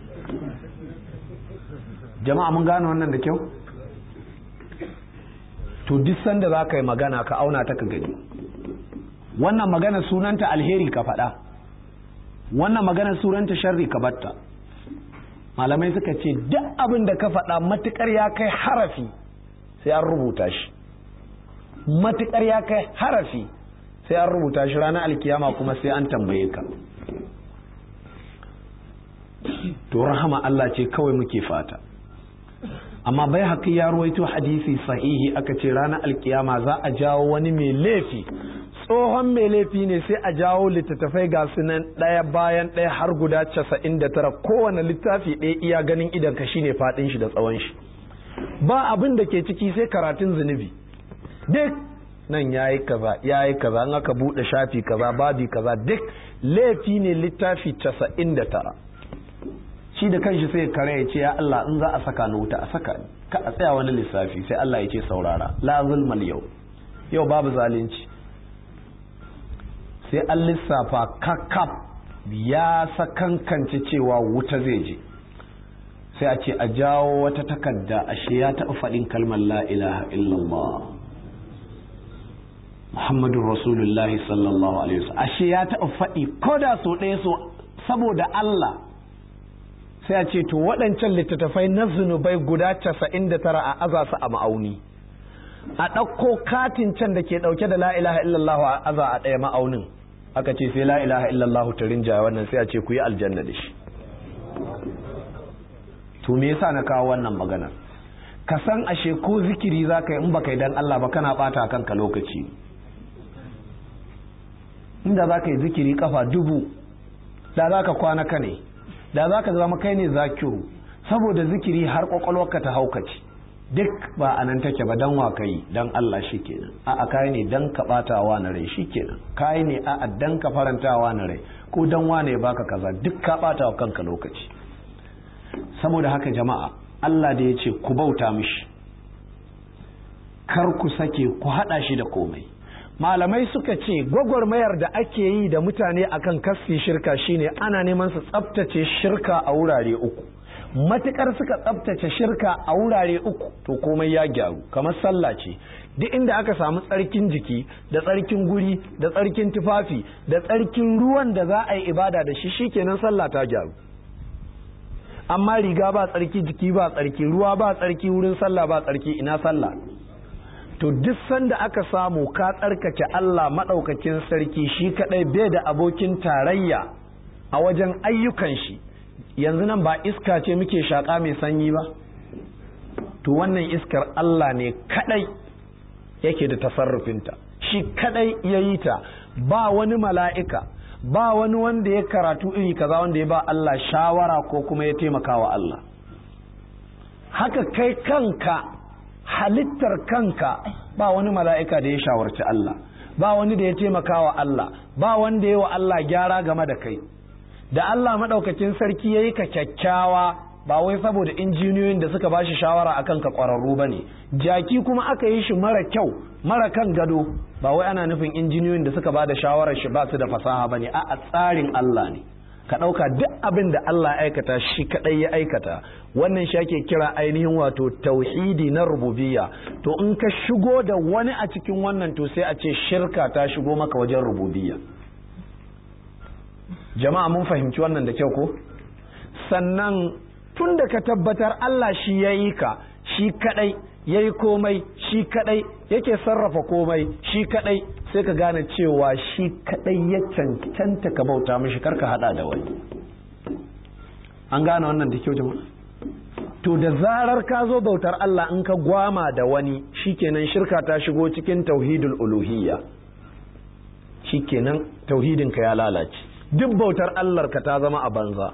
jama'a mun gane wannan da kyau to duk sanda za ka yi magana ka auna ta ka gani wannan magana sunanta alheri ka faɗa wannan magana sunanta sharri ka batta malamai suka ce duk abin da ka faɗa matukar ya kai harafi sai an rubuta shi matukar ya kai harafi sai an rubuta shi ranar alkiyama kuma sai an tambaye ka to rahama Allah ce kawai muke fata amma bai haƙi ya ruwaito hadisi sahihi aka ce ranar alkiyama za a jawo wani mai laifi tsohon mai laifi ne sai a jawo littattafai ga su nan ɗaya bayan ɗaya har guda casa'in da tara kowane littafi ɗaya iya ganin idan ka shine faɗin shi da tsawon shi ba abin da ke ciki sai karatun zunubi duk nan ya yi kaza ya yi kaza an aka buɗe shafi kaza babi kaza duk laifi ne littafi casa'in da tara shi da kanshi sai kare ya ce ya Allah in za a saka ni wuta a saka ni ka a tsaya wani lissafi sai Allah ya ce saurara la zulmal yau yau babu zalunci sai an lissafa kakaf ya sakankance cewa wuta zai je sai a ce a jawo wata takarda ashe ya taɓa faɗin kalmar la ilaha illallah muhammadun rasulullahi sallallahu alaihi wasallam ashe ya taɓa faɗi ko da so ɗaya so saboda Allah sai a ce to waɗancan littattafai na zunubai guda casa'in da tara a aza su a ma'auni a ɗauko katin can da ke ɗauke da la ilaha illallah a aza a ɗaya ma'aunin aka ce sai la ilaha illallah ta rinjaya wannan sai a ce ku yi aljanna da shi to me yasa na kawo wannan maganar ka san ashe ko zikiri za ka yi in baka yi dan Allah ba kana bata kanka lokaci inda za ka yi zikiri kafa dubu da za ka kwana ka ne da za ka zama kai ne zakiru saboda zikiri har kwakwalwarka ta haukaci duk ba a nan take ba dan wa kai dan Allah shikenan a a kai ne dan ka batawa na rai shikenan kai ne a a dan ka farantawa na rai ko dan wane baka kaza duk ka batawa kanka lokaci saboda haka jama'a Allah da ya ce ku bauta mishi kar ku sake ku hada shi da komai malamai suka ce gwagwarmayar da ake yi da mutane akan kasfi shirka shine ana neman su tsabtace shirka a wurare uku matukar suka tsabtace shirka a wurare uku to komai ya gyaru kamar sallah ce duk inda aka samu tsarkin jiki da tsarkin guri da tsarkin tufafi da tsarkin ruwan da za a yi ibada da shi shikenan sallah ta gyaru amma riga ba tsarki jiki ba tsarki ruwa ba tsarki wurin sallah ba tsarki ina sallah to duk sanda aka samu ka tsarkake Allah maɗaukakin sarki shi kaɗai bai da abokin tarayya a wajen ayyukan shi yanzu nan ba iska ce muke shaƙa mai sanyi ba to wannan iskar Allah ne kaɗai yake da tasarrufinta shi kaɗai ya yi ta ba wani mala'ika ba wani wanda ya karatu iri kaza wanda ya ba Allah shawara ko kuma ya taimaka wa Allah haka kai kanka halittar kanka ba wani mala'ika da ya shawarci Allah ba wani da ya taimaka wa Allah ba wanda ya wa Allah gyara game da kai da Allah maɗaukacin sarki ya yi ka kyakkyawa ba wai saboda injiniyoyin da suka ba shi shawara akan ka ƙwararru ba ne jaki kuma aka yi shi mara kyau mara kan gado ba wai ana nufin injiniyoyin da suka ba da shawarar shi ba su da fasaha ba ne a tsarin Allah ne ka ɗauka duk abin da Allah aikata shi kaɗai ya aikata wannan shi ake kira ainihin wato tauhidi na rububiyya to in ka shigo da wani a cikin wannan to sai a ce shirka ta shigo maka wajen rububiyya jama'a mun fahimci wannan da kyau ko sannan tun da ka tabbatar Allah shi ya yi ka shi kaɗai ya yi komai shi kaɗai yake sarrafa komai shi kaɗai sai ka gane cewa shi kaɗai ya cancanta ka bauta mishi karka hada da wani an gane wannan da kyau jama'a to da zarar ka zo bautar Allah in ka gwama da wani shikenan shirka ta shigo cikin tauhidul uluhiyya shikenan tauhidin ka ya lalace duk bautar Allah ka ta zama a banza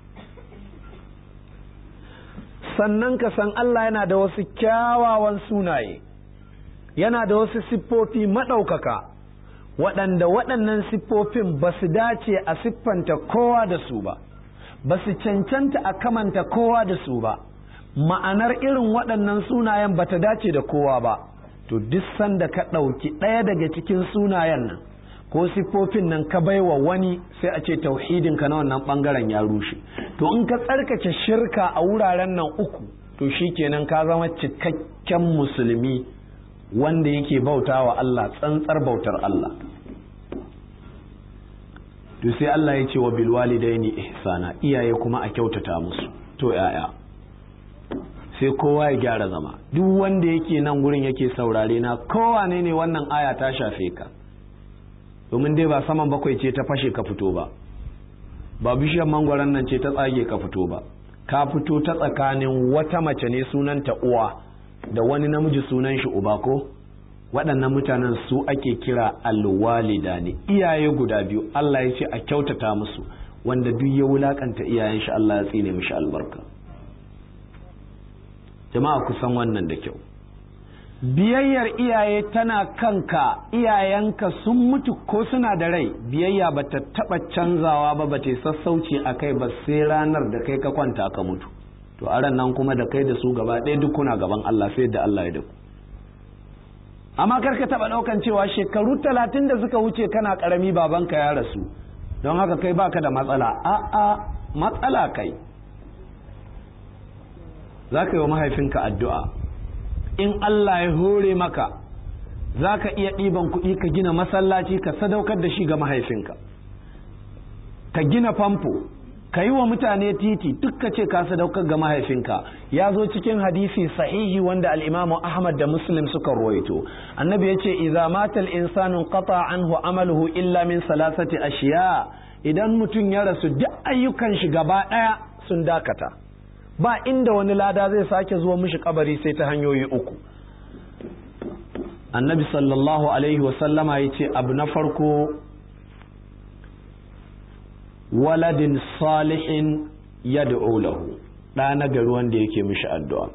sannan ka san Allah yana da wasu kyawawan sunaye yana da wasu siffofi maɗaukaka waɗanda waɗannan siffofin ba su dace a siffanta kowa da su ba ba su cancanta a kamanta kowa da su ba ma'anar irin waɗannan sunayen ba ta dace da kowa ba to duk sanda ka ɗauki ɗaya daga cikin sunayen nan ko siffofin nan ka baiwa wani sai a ce tauhidinka na wannan ɓangaren ya rushe to in ka tsarkace shirka a wuraren nan uku to shikenan ka zama cikakken musulmi wanda yake bauta wa Allah tsantsar bautar Allah to sai Allah ya ce wa bilwalidaini ihsana iyaye kuma a kyautata musu to yaya sai kowa ya gyara zama duk wanda yake nan gurin yake saurare na kowane ne wannan aya ta shafe ka domin dai ba saman bakwai ce ta fashe ka fito ba ba bishiyar mangwaron nan ce ta tsage ka fito ba ka fito ta tsakanin wata mace ne sunanta uwa da wani namiji sunan shi uba ko waɗannan mutanen su ake kira alwalida ne iyaye guda biyu Allah ya ce a kyautata musu wanda duk ya wulakanta iyayen shi Allah ya tsine mishi albarka jama'a kusan wannan da kyau biyayyar iyaye tana kanka iyayenka sun mutu ko suna da rai biyayya ba ta taɓa canzawa ba ba ta sassauci a kai ba sai ranar da kai ka kwanta ka mutu to a nan kuma da kai da su gaba ɗaya duk kuna gaban Allah sai da Allah ya da ku amma kar ka taɓa ɗaukan cewa shekaru talatin da suka wuce kana ƙarami babanka ya rasu don haka kai baka da matsala a'a matsala kai za ka yi wa mahaifinka addu'a in Allah ya hore maka za ka iya ɗiban kuɗi ka gina masallaci ka sadaukar da shi ga mahaifinka ka gina famfo ka yi wa mutane titi duk ka ce ka sadaukar ga mahaifinka ya zo cikin hadisi sahihi wanda al'imamu ahmad da muslim suka ruwaito annabi ya ce idza matal insanu qata anhu amaluhu illa min salasati ashiya idan mutum ya rasu duk ayyukan shi gaba ɗaya sun dakata ba inda wani lada zai sake zuwa mishi kabari sai ta hanyoyi uku annabi sallallahu alaihi wasallama ya ce abu na farko waladin salihin ya lahu ɗa na gari wanda yake mishi addu'a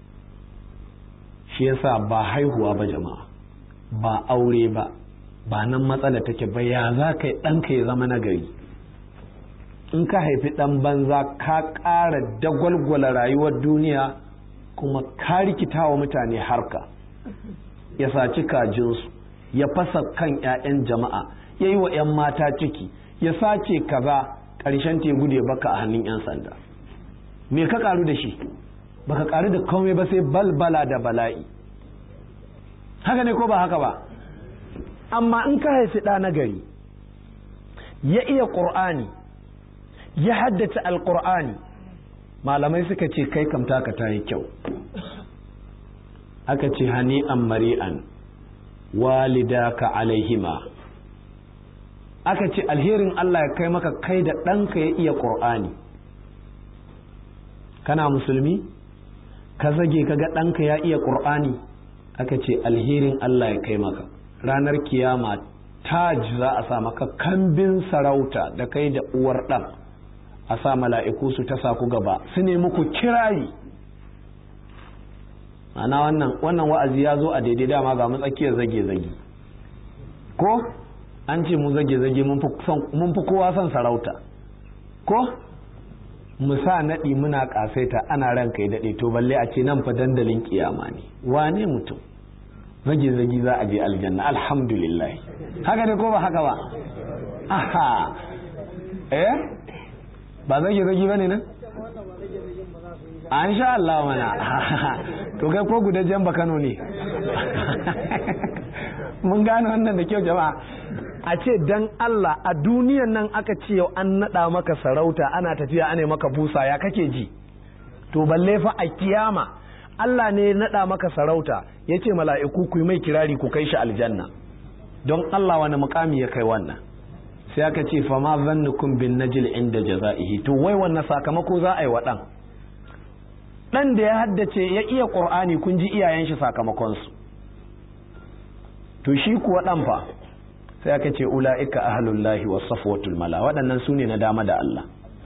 shi yasa ba haihuwa ba jama'a ba aure ba ba nan matsala take ba ya za ka yi ɗanka ya zama nagari in ka haifi ɗan banza ka ƙara dagwalgwala rayuwar duniya kuma ka rikita wa mutane harka ya saci kajinsu ya fasa kan 'ya'yan jama'a ya yi wa 'yan mata ciki ya sace kaza ƙarshen te gude baka a hannun 'yan sanda me ka ƙaru da shi baka ƙaru da komai ba sai balbala da bala'i haka ne ko ba haka ba amma in ka haifi ɗa na gari ya iya ƙur'ani ya haddace alkur'ani malamai suka ce kai kamta ka ta yi kyau aka ce hani'an mari'an walidaka alaihima aka ce alherin Allah ya kai maka kai da ɗanka ya iya ƙur'ani kana musulmi ka zage ka ga ɗanka ya iya ƙur'ani aka ce alherin Allah ya kai maka ranar kiyama taj za a sa maka kambin sarauta da kai da uwar ɗan a sa mala'iku su ta sa ku gaba su ne muku kirari ana wannan wannan wa'azi ya zo a daidai dama ga matsakiyar zage-zage ko an ce mu zage-zage mun fi kowa son sarauta ko mu sa naɗi muna ƙasaita ana ranka ya daɗe to balle a ce nan fa dandalin kiyama ne wane mutum zage-zage za a je aljanna alhamdulillah haka ne ko ba haka ba aha eh ba zage zage bane nan an sha Allah mana to kai ko gudajen ba Kano ne mun gane wannan da kyau jama'a a ce dan Allah a duniyan nan aka ce yau an nada maka sarauta ana tafiya ana maka busa ya kake ji to balle fa a kiyama Allah ne ya nada maka sarauta ya ce mala'iku ku yi mai kirari ku kai shi aljanna don Allah wani mukami ya kai wannan sai aka ce fa ma zannukum bin najil inda jaza'ihi to wai wannan sakamako za a yi wa dan dan da ya haddace ya iya qur'ani kun ji iyayen shi sakamakon su to shi kuwa dan fa sai aka ce ulaika ahlullahi was safwatul mala waɗannan sune na dama da Allah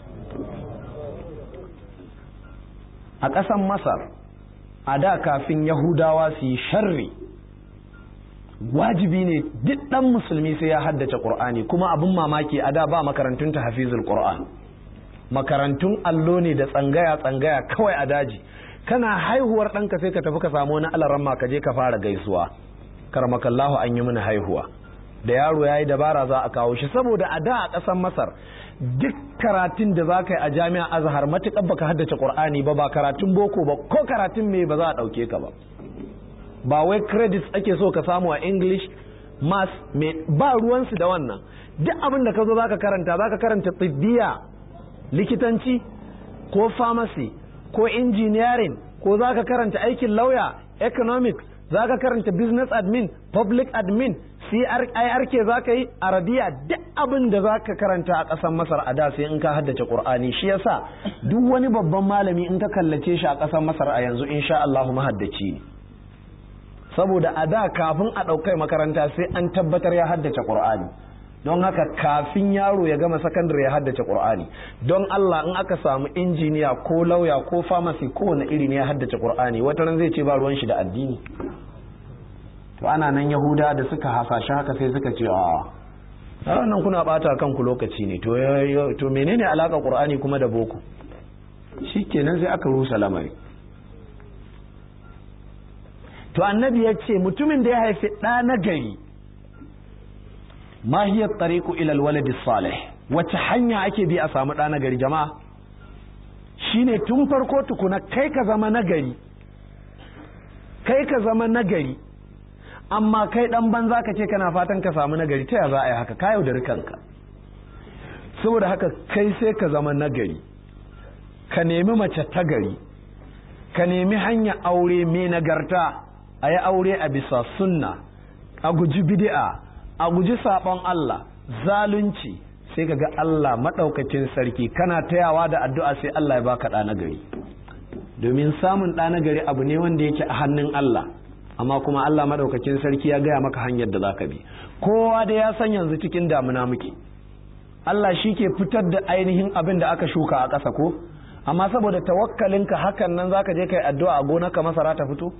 a ƙasan Masar a da kafin Yahudawa su yi sharri wajibi ne duk ɗan musulmi sai ya haddace ƙur'ani kuma abin mamaki a da ba makarantun ta hafizul ƙur'an makarantun allo ne da tsangaya tsangaya kawai a daji kana haihuwar ɗanka sai ka tafi ka samu wani alaramma ka je ka fara gaisuwa karmakallahu an yi mini haihuwa da yaro ya yi dabara za a kawo shi saboda a da a ƙasar masar duk karatun da za ka yi a jami'a azhar matuƙar baka haddace ƙur'ani ba ba karatun boko ba ko karatun me ba za a ɗauke ka ba ba wai credits ake so ka samu a english mass ba ruwansu da wannan duk abin da ka zo za ka karanta za ka karanta tsibbiya likitanci ko pharmacy ko engineering ko za ka karanta aikin lauya economics za ka karanta business admin public admin CRIRK za ka yi arabiya duk abin da za ka karanta a ƙasar masar a da sai in ka haddace ƙur'ani shi yasa duk wani babban malami in ka kallace shi a ƙasar masar a yanzu insha Allah mahaddaci ne saboda a da kafin a ɗaukai makaranta sai an tabbatar ya haddace ƙur'ani don haka kafin yaro ya gama sakandare ya haddace ƙur'ani don Allah in aka samu injiniya ko lauya ko famasi kowane iri ne ya haddace ƙur'ani wata ran zai ce ba ruwan shi da addini to ana nan yahuda da suka hasashe haka sai suka ce a nan kuna bata kanku lokaci ne to menene alaka ƙur'ani kuma da boko shikenan sai aka rusa lamari to annabi ya ce mutumin da ya haifi ɗa na gari ma hiya tariqu ila alwalad salih wace hanya ake bi a samu ɗa na gari jama'a shine tun farko tukuna kai ka zama nagari kai ka zama nagari amma kai dan banza ka ce kana fatan ka samu nagari ta ya za a yi haka ka yaudari kanka saboda haka kai sai ka zama nagari ka nemi mace ta gari ka nemi hanya aure mai nagarta a yi aure a bisa sunna a guji bid'a a guji sabon Allah zalunci sai ka ga Allah maɗaukacin sarki kana tayawa da addu'a sai Allah ya baka ɗa na gari domin samun ɗa na gari abu ne wanda yake a hannun Allah amma kuma Allah maɗaukacin sarki ya gaya maka hanyar da zaka bi kowa da ya san yanzu cikin damuna muke Allah shi ke fitar da ainihin abin da aka shuka a ƙasa ko amma saboda tawakkalinka hakan nan zaka je kai addu'a a gonarka masara ta fito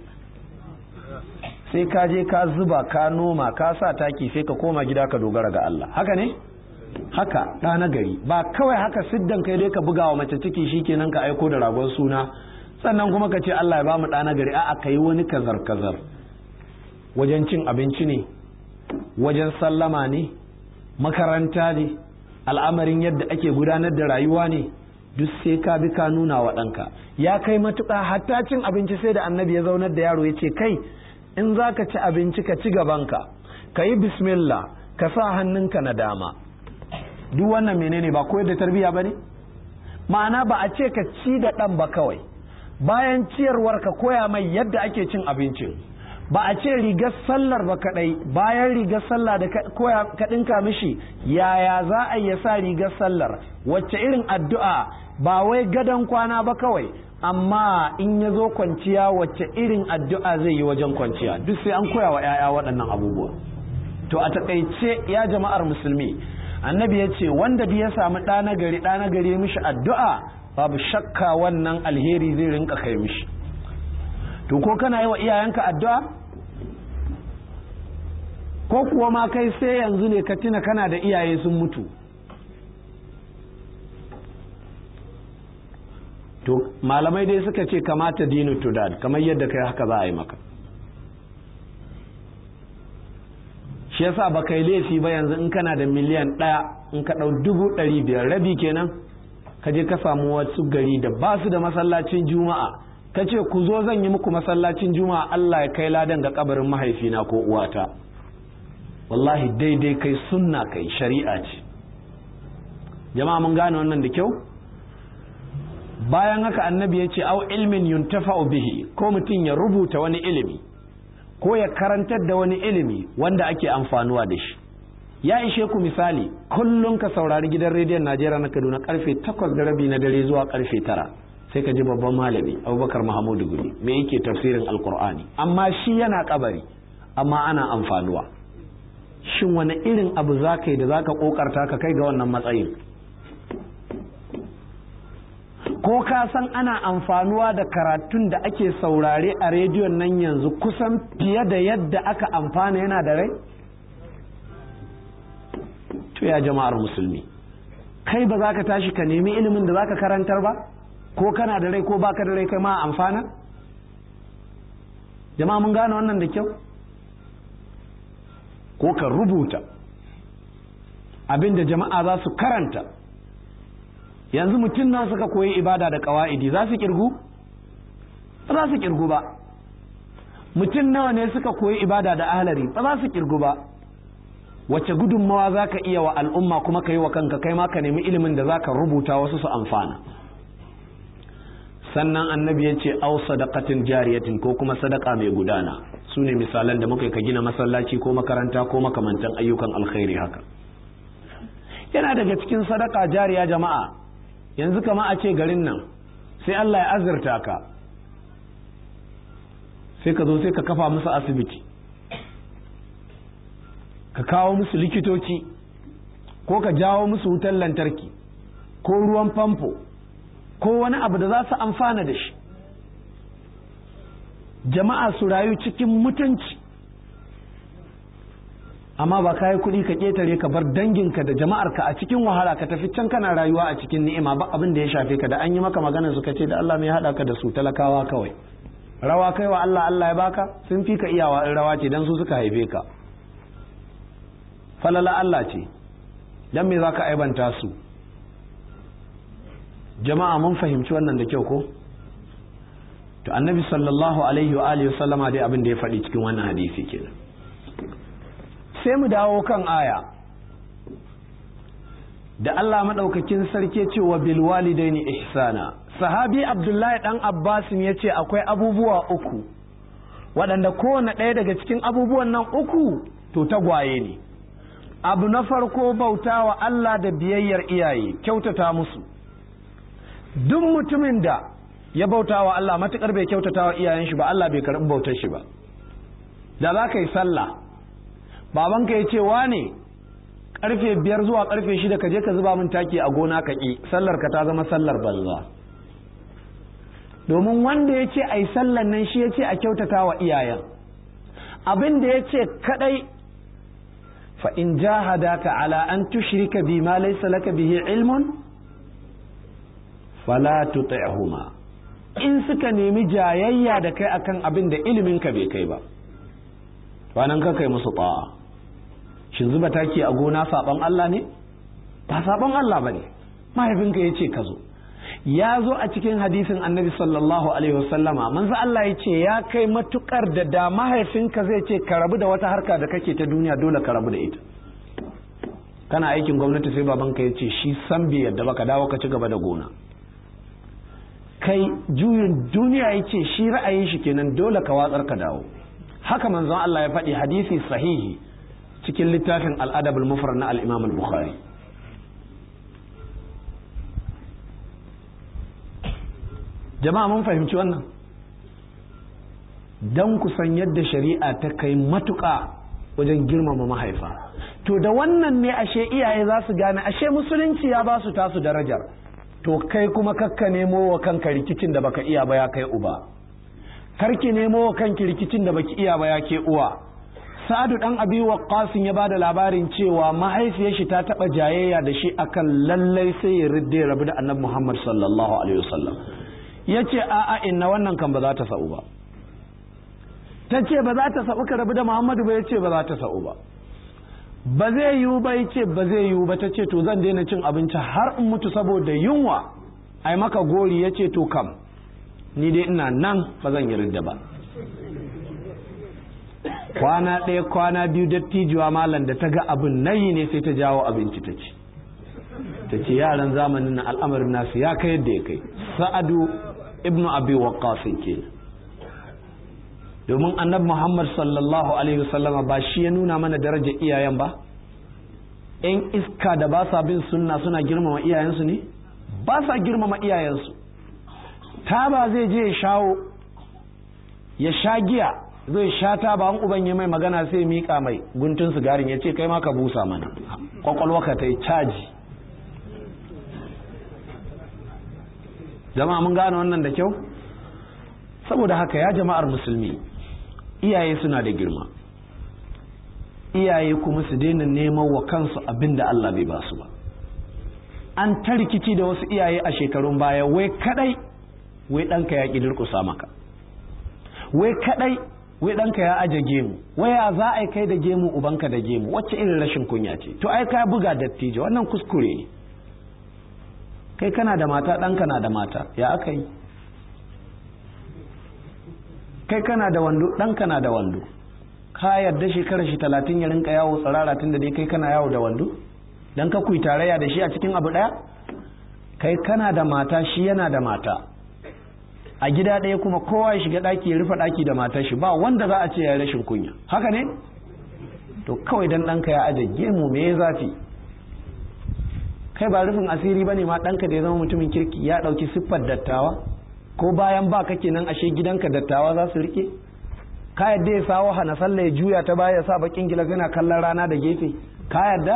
sai ka je ka zuba ka noma ka sa taki sai ka koma gida ka dogara ga Allah haka ne haka ɗa na gari ba kawai haka siddan kai dai ka buga wa mace ciki shikenan ka aiko da ragon suna sannan kuma ka ce Allah ya bamu ɗa na gari a'a kai wani kazar kazar wajen cin abinci ne wajen sallama ne makaranta ne al'amarin yadda ake gudanar da rayuwa ne duk sai ka bi ka nuna wa ɗanka ya kai matuƙa hatta cin abinci sai da annabi ya zaunar da yaro ya ce kai in za ka ci abinci ka ci gabanka ka yi bismillah ka sa hannunka na dama duk wannan menene ba koyar da tarbiyya ba ne ma'ana ba a ce ka ci da ɗan ba kawai bayan ciyarwar ka koya mai yadda ake cin abincin ba a ce rigar sallar ba kadai bayan rigar sallah da koya ka ɗinka mishi yaya za a ya sa rigar sallar wacce irin addu'a ba wai gadon kwana ba kawai amma in ya zo kwanciya wacce irin addu'a zai yi wajen kwanciya duk sai an koya wa 'ya'ya waɗannan abubuwa to a taƙaice ya jama'ar musulmi annabi ya ce wanda ya samu ɗa na gari ɗa na gari mishi addu'a babu shakka wannan alheri zai rinka kai mishi to ko kana yi wa iyayenka addu'a ko kuwa ma kai sai yanzu ne ka tuna kana da iyaye sun mutu to malamai dai suka ce kamata dinu tudad kamar yadda kai haka za a yi maka shi yasa ba kai laifi ba yanzu in kana da miliyan ɗaya in ka ɗau dubu ɗari biyar rabi kenan ka je ka samu wasu gari da ba su da masallacin juma'a ka ce ku zo zan yi muku masallacin juma'a Allah ya kai ladan ga kabarin mahaifina ko uwata wallahi daidai kai sunna kai shari'a ce jama'a mun gane wannan da kyau bayan haka annabi ya ce au ilmin yuntafa'u bihi ko mutum ya rubuta wani ilimi ko ya karantar da wani ilimi wanda ake amfanuwa da shi ya ishe ku misali kullum ka saurari gidan rediyon najeriya na kaduna karfe takwas da rabi na dare zuwa karfe tara sai ka ji babban malami abubakar mahamudu guri me yake tafsirin alkur'ani amma shi yana kabari amma ana amfanuwa shin wani irin abu za ka yi da za ka kokarta ka kai ga wannan matsayin ko ka san ana amfanuwa da karatun da ake saurare a rediyon nan yanzu kusan fiye da yadda aka amfana yana da rai to ya jama'ar musulmi kai ba za ka tashi ka nemi ilimin da za ka karantar ba ko kana da rai ko baka da rai kai ma amfana jama'a mun gane wannan da kyau ko ka rubuta abin da jama'a za su karanta yanzu mutum nan suka koyi ibada da kawa'idi za su kirgu ba za su kirgu ba mutum nawa ne suka koyi ibada da ahlari ba za su kirgu ba wacce gudunmawa za ka iya wa al'umma kuma ka yi wa kanka kai ma ka nemi ilimin da za ka rubuta wasu su amfana sannan annabi ya ce au sadaqatin jariyatin ko kuma sadaka mai gudana su ne misalan da muka ka gina masallaci ko makaranta ko makamantan ayyukan alkhairi haka yana daga cikin sadaka jariya jama'a yanzu kama a ce garin nan sai Allah ya azurta ka sai ka zo sai ka kafa musu asibiti ka kawo musu likitoci ko ka jawo musu wutar lantarki ko ruwan famfo ko wani abu da za su amfana da shi jama'a su rayu cikin mutunci amma ba ka yi kuɗi ka ƙetare ka bar danginka da jama'arka a cikin wahala ka tafi can kana rayuwa a cikin ni'ima ba abin da ya shafe ka da an yi maka magana suka ce da Allah mai haɗa ka da su talakawa kawai rawa kai wa Allah Allah ya baka sun fi ka iyawa in rawa ce dan su suka haife ka falala Allah ce dan me zaka aibanta su jama'a mun fahimci wannan da kyau ko to annabi sallallahu alaihi wa alihi sallama dai abin da ya faɗi cikin wannan hadisi kenan sai mu dawo kan aya da Allah madaukakin sarki ce wa bil walidaini ihsana sahabi abdullahi dan abbas ya ce akwai abubuwa uku waɗanda kowane ɗaya daga cikin abubuwan nan uku to tagwaye ne abu na farko bauta wa Allah da biyayyar iyaye kyautata musu duk mutumin da ya bauta wa Allah matukar bai kyautata wa iyayen shi ba Allah bai karɓi bautar shi ba da za ka yi sallah babanka ya ce wane karfe biyar zuwa karfe shida ka je ka zuba min taki a gona ka ƙi sallar ka ta zama sallar banza domin wanda ya ce a yi sallar nan shi ya ce a kyautata wa iyayen abin da ya ce kadai fa in jahadaka ala an tushrika bi ma laysa laka bihi ilmun fala tuti'huma in suka nemi jayayya da kai akan abin da ilimin ka bai kai ba nan ka kai musu ta'a shin zuba taki a gona saban Allah ne ba saban Allah bane mahaifinka ya ce ka zo ya zo a cikin hadisin annabi sallallahu alaihi wasallama manzo Allah ya ce ya kai matukar da da mahaifinka zai ce ka rabu da wata harka da kake ta duniya dole ka rabu da ita kana aikin gwamnati sai babanka ya ce shi san bai yadda baka dawo ka ci gaba da gona kai juyin duniya ya ce shi ra'ayin shi kenan dole ka watsar ka dawo haka manzon Allah ya faɗi hadisi sahihi cikin littafin al'adabul mufrad na al-imam al-bukhari jama'a mun fahimci wannan don kusan yadda shari'a ta kai matuƙa wajen girmama mahaifa to da wannan ne ashe iyaye za su gane ashe musulunci ya ba su tasu darajar to kai kuma kakka nemo wa kanka rikicin da baka iya ba ya kai uba karki nemo wa kanki rikicin da baki iya ba ya ke uwa sa'adu dan abi waqqas ya bada labarin cewa mahaifiyar shi ta taba jayayya da shi akan lallai sai ya ridde rabu da annabi Muhammad sallallahu alaihi wasallam yace a a inna wannan kan ba za ta sa'u ba ta ce ba za ta sa'u ka rabu da Muhammadu ba yace ba za ta sa'u ba ba zai yiwu ba yace ba zai yiwu ba ta ce to zan daina cin abinci har in mutu saboda yunwa ai maka gori yace to kam ni dai ina nan ba zan yi ridda ba kwana ɗaya kwana biyu dattijuwa malam da ta ga abin nayi ne sai ta jawo abinci ta ci ta ce yaran zamanin na al'amarin nasu ya kai yadda ya kai sa'adu ibnu abi waqqas ke domin annabi muhammad sallallahu alaihi wasallama ba shi ya nuna mana daraja iyayen ba yan iska da ba sa bin sunna suna girmama iyayensu ne ba sa girmama iyayensu ta ba zai je ya shawo ya sha giya zai sha ta ba an uban ya mai magana sai mika mai guntun sigarin ya ce kai ma ka busa mana kwakwalwa ka ta yi caji jama'a mun gane wannan da kyau saboda haka ya jama'ar musulmi iyaye suna da girma iyaye kuma su daina neman wa kansu abin da Allah bai ba su ba an ta rikici da wasu iyaye a shekarun baya wai kadai wai ɗanka ya ƙi durƙusa maka wai kadai wai ɗanka ya aje gemu waya za a kai da gemu ubanka da gemu wacce irin rashin kunya ce to ai ka buga dattijo wannan kuskure ne kai kana da mata ɗanka na da mata ya aka yi kai kana da wando ɗanka na da wando ka yarda shekarar shi talatin ya rinka yawo tsirara tun da dai kai kana yawo da wando dan ka kuyi tarayya da shi a cikin abu ɗaya kai kana da mata shi yana da mata a gida ɗaya kuma kowa ya shiga ɗaki ya rufe ɗaki da matar shi ba wanda za a ce ya rashin kunya haka ne to kawai dan ɗanka ya aje gemu me ya zafi kai ba rufin asiri ba ne ma ɗanka da ya zama mutumin kirki ya ɗauki siffar dattawa ko bayan ba kake nan ashe gidanka dattawa za su rike ka yadda ya sawo hana sallah ya juya ta baya ya sa bakin gilas yana kallon rana da gefe ka yadda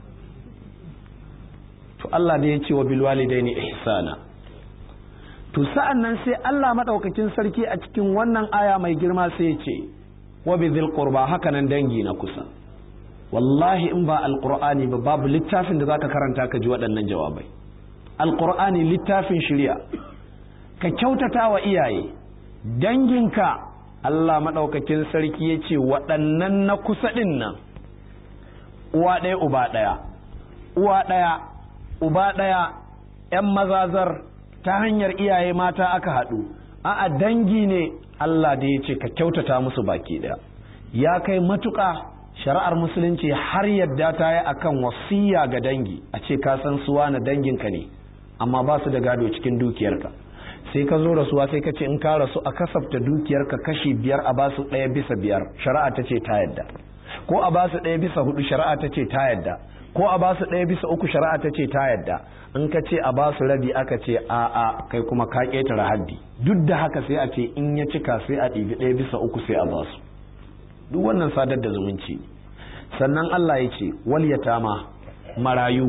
to Allah da ya ce wa bilwalidaini ihsana to sa'an nan sai Allah madaukakin sarki a cikin wannan aya mai girma sai ya ce wa bizil qurba haka nan dangi na kusa wallahi in ba alqur'ani ba babu littafin da zaka karanta ka ji waɗannan jawabai alqur'ani littafin shari'a ka kyautata wa iyaye danginka Allah madaukakin sarki ya ce waɗannan na kusa ɗin nan uwa ɗaya uba ɗaya uwa ɗaya uba ɗaya ‘yan mazazar ta hanyar iyaye mata aka haɗu a'a dangi ne Allah da ya ce ka kyautata musu baki ɗaya ya kai matuƙa shari'ar musulunci har yadda ta yi akan wasiya ga dangi a ce ka san suwa na danginka ne amma ba su da gado cikin dukiyarka sai ka zo rasuwa sai ka ce in ka rasu a kasafta dukiyarka kashi biyar a ba su ɗaya bisa biyar shari'a ta ce ta yadda ko a ba su ɗaya bisa hudu shari'a ta ce ta yadda ko a ba su ɗaya bisa uku shari'a ta ce ta yadda in ka ce a ba su rabi aka ce a a kai kuma ka ƙetare haddi duk da haka sai a ce in ya cika sai a ɗibi ɗaya bisa uku sai a ba su duk wannan sadar da zumunci sannan Allah ya ce wal yatama marayu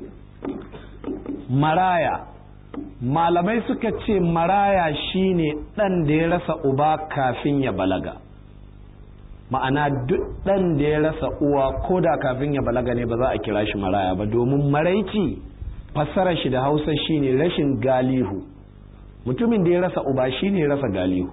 maraya malamai suka ce maraya shine ɗan da ya rasa uba kafin ya balaga ma'ana duk ɗan da ya rasa uwa ko da kafin ya balaga ne ba za a kira shi maraya ba domin maraici fassarar shi da hausa shine rashin galihu mutumin da ya rasa uba shine ya rasa galihu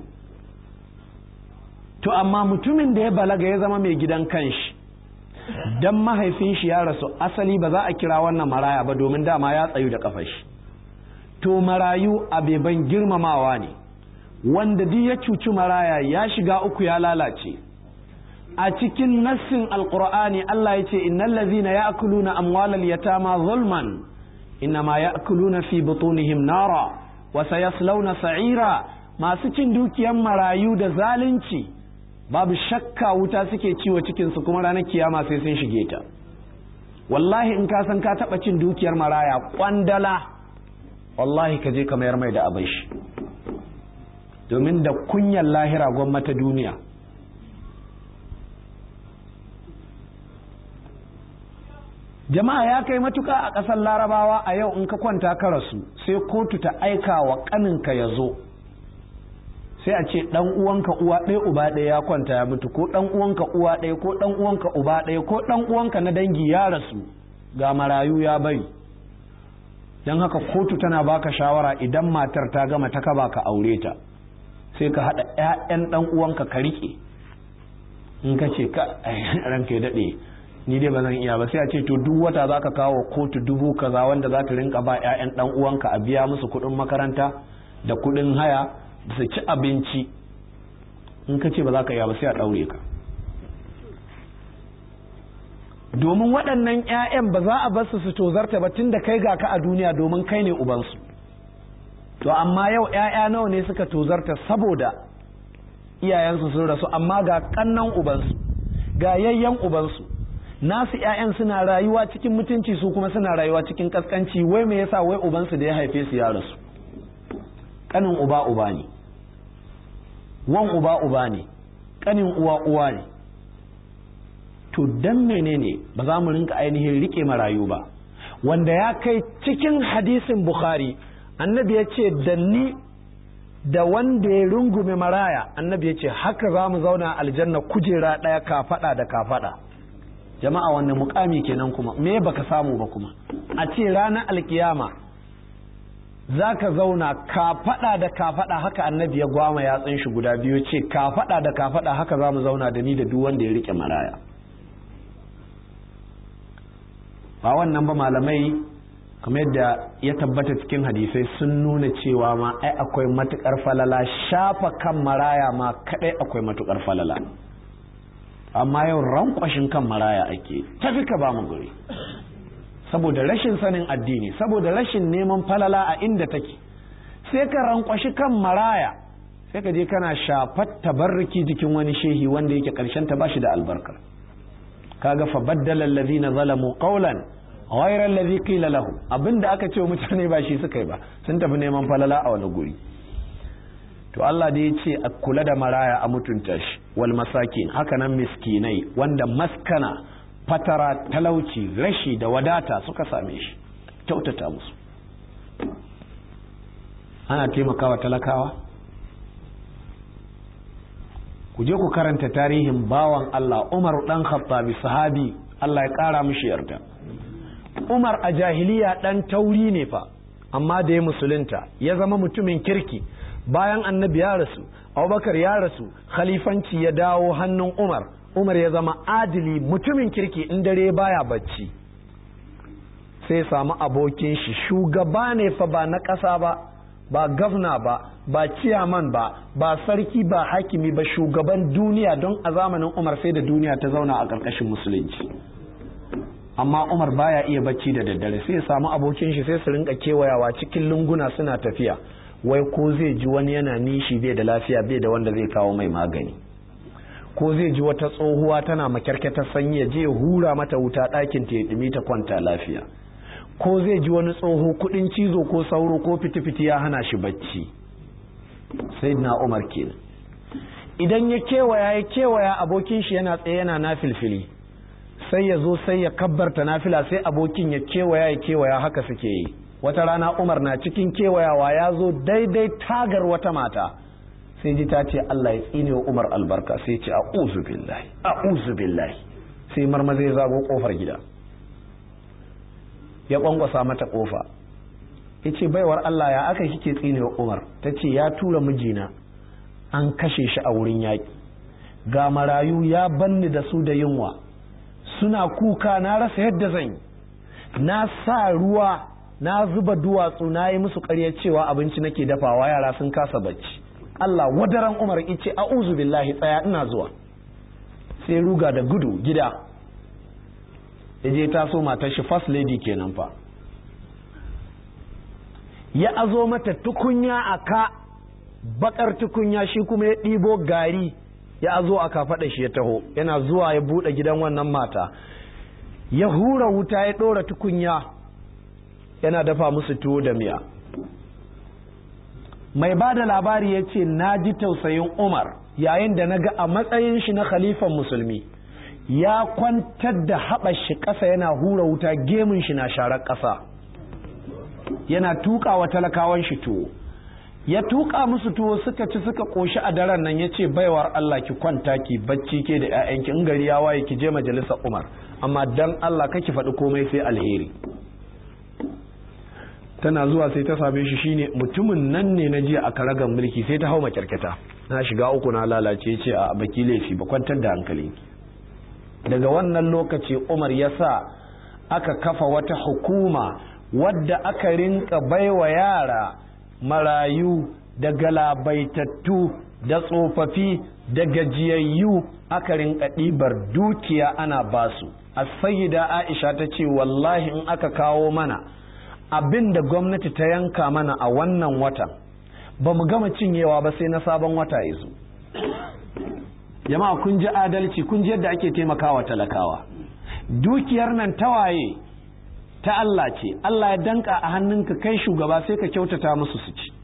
to amma mutumin da ya balaga ya zama mai gidan kanshi dan mahaifin shi ya rasu asali ba za a kira wannan maraya ba domin dama ya tsayu da kafar shi to marayu abeban girmamawa ne wanda duk ya cuci maraya ya shiga uku ya lalace a cikin nassin alqur'ani Allah ya ce innal ladzina ya'kuluna amwalal yatama zulman innama ya'kuluna fi butunihim nara wa sayaslawna sa'ira masu cin dukiyar marayu da zalunci babu shakka wuta suke ciwo cikinsu kuma ranar kiyama sai sun shige ta wallahi in ka san ka taɓa cin dukiyar maraya kwandala wallahi ka je ka mayar mai da abin shi domin da kunyar lahira gwamnati duniya jama'a ya kai matuka a ƙasar larabawa a yau in ka kwanta ka rasu sai kotu ta aika wa ƙaninka ya zo sai a ce dan uwanka uwa ɗaya uba ɗaya ya kwanta ya mutu ko dan uwanka uwa ɗaya ko dan uwanka uba ɗaya ko dan uwanka na dangi ya rasu ga marayu ya bari don haka kotu tana baka shawara idan matar ta gama ta kaba ka aure ta sai ka haɗa ƴaƴan dan uwanka ka riƙe in ka ce ka ranka ya daɗe ni dai ba zan iya ba sai a ce to duk wata za ka kawo kotu dubu kaza wanda za ta rinka ba ƴaƴan dan uwanka a biya musu kuɗin makaranta da kuɗin haya su ci abinci in ka ce ba za ka yi ba sai a ɗaure ka domin waɗannan 'ya'yan ba za a bar su su tozarta ba tun da kai ga ka a duniya domin kai ne ubansu to amma yau 'ya'ya nawa ne suka tozarta saboda iyayensu sun rasu amma ga ƙannan ubansu ga yayyan ubansu nasu 'ya'yan suna rayuwa cikin mutunci su kuma suna rayuwa cikin kaskanci wai me yasa wai ubansu da ya haife su ya rasu kanin uba uba ne wan uba uba ne kanin uwa uwa ne to dan menene ba za mu rinka ainihin rike marayu ba wanda ya kai cikin hadisin bukhari annabi ya ce da ni da wanda ya rungume maraya annabi ya ce haka za mu zauna aljanna kujera ɗaya kafaɗa da kafaɗa jama'a wannan mukami kenan kuma me baka samu ba kuma a ce ranar alkiyama za ka zauna kafaɗa da kafaɗa haka annabi ya gwama yatsun shi guda biyu ce kafaɗa da kafaɗa haka za mu zauna da ni da duk wanda ya rike maraya ba wannan ba malamai kamar yadda ya tabbata cikin hadisai sun nuna cewa ma ai akwai matukar falala shafa kan maraya ma kadai akwai matukar falala amma yau rankwashin kan maraya ake tafi ka ba mu guri saboda rashin sanin addini saboda rashin neman falala a inda take sai ka rankwashi kan maraya sai ka je kana shafat tabarriki jikin wani shehi wanda yake karshen ta bashi da albarka kaga fa baddala allazina zalamu qawlan ghayra allazi qila lahu abinda aka ce mutane ba shi suka yi ba sun tafi neman falala a wani guri to Allah da ya ce a kula da maraya a mutunta shi wal masakin haka nan miskinai wanda maskana fatara talauci rashi da wadata suka same shi kyautata musu ana taimakawa talakawa ku je ku karanta tarihin bawan Allah Umar dan Khattabi sahabi Allah ya kara mishi yarda Umar a jahiliya dan tauri ne fa amma da ya musulunta ya zama mutumin kirki bayan annabi ya rasu Abubakar ya rasu khalifanci ya dawo hannun Umar Umar ya zama adili mutumin kirki in dare baya bacci sai samu abokin shi shugaba ne fa ba na ƙasa ba ba gavna ba ba ciyaman ba ba sarki ba hakimi ba shugaban duniya don a zamanin umar sai da duniya ta zauna a ƙarƙashin musulunci amma umar baya iya bacci da daddare sai ya samu abokin shi sai su rinka kewayawa cikin lunguna suna tafiya wai ko zai ji wani yana nishi bai da lafiya bai da wanda zai kawo mai magani ko zai ji wata tsohuwa tana makyarkyatar sanyi ya je ya hura mata wuta ɗakin ta ya ɗumi ta kwanta lafiya ko zai ji wani tsoho kudin cizo ko sauro ko fiti-fiti ya hana shi bacci sai na umar kenan idan ya kewaya ya kewaya abokin shi yana tsaye yana na filfili sai ya zo sai ya kabbarta nafila sai abokin ya kewaya ya kewaya haka suke yi wata rana umar na cikin kewayawa ya zo daidai tagar wata mata sai ji ta ce Allah ya tsine wa umar albarka sai ce a'udhu billahi a'udhu billahi sai marmaza ya zago kofar gida ya kwankwasa mata kofa ya ce baiwar Allah ya aka kike tsinewa Umar ta ce ya tura mijina an kashe shi a wurin yaƙi ga marayu ya banni da su da yunwa suna kuka na rasa yadda zan yi na sa ruwa na zuba duwatsu na yi musu ƙarya cewa abinci nake dafawa yara sun kasa bacci Allah wadaran Umar ice a'udhu billahi tsaya ina zuwa sai ruga da gudu gida ya je taso matar shi first lady kenan fa ya azo mata tukunya a ka bakar tukunya shi kuma ya ɗibo gari ya azo a kafaɗa shi ya taho yana zuwa ya buɗe gidan wannan mata ya hura wuta ya ɗora tukunya yana dafa musu tuwo da miya mai ba da labari ya ce na ji tausayin umar yayin da na ga a matsayin shi na khalifan musulmi ya kwantar da haɓar shi ƙasa yana hura wuta gemun shi na sharar ƙasa yana tuƙa wa talakawan shi tuwo ya tuƙa musu tuwo suka ci suka ƙoshi a daren nan ya ce baiwar Allah ki kwanta ki bacci ke da 'ya'yanki in gari ya waye ki je majalisar Umar amma dan Allah kake faɗi komai sai alheri tana zuwa sai ta same shi shine mutumin nan ne na jiya a karagan mulki sai ta hau makyarketa na shiga uku na lalace ce a baki laifi ba kwantar da hankalinki daga wannan lokaci umar ya sa aka kafa wata hukuma wadda aka rinka baiwa yara marayu da galabaitattu da tsofaffi da gajiyayyu aka rinka ɗibar dukiya ana basu a sayida aisha ta ce wallahi in aka kawo mana abin da gwamnati ta yanka mana a wannan watan ba mu gama cinyewa ba sai na sabon wata ya zo jama'a kun ji adalci kun ji yadda ake taimakawa talakawa dukiyar nan tawaye ta Allah ce Allah ya danka a hannunka kai shugaba sai ka kyautata musu su ci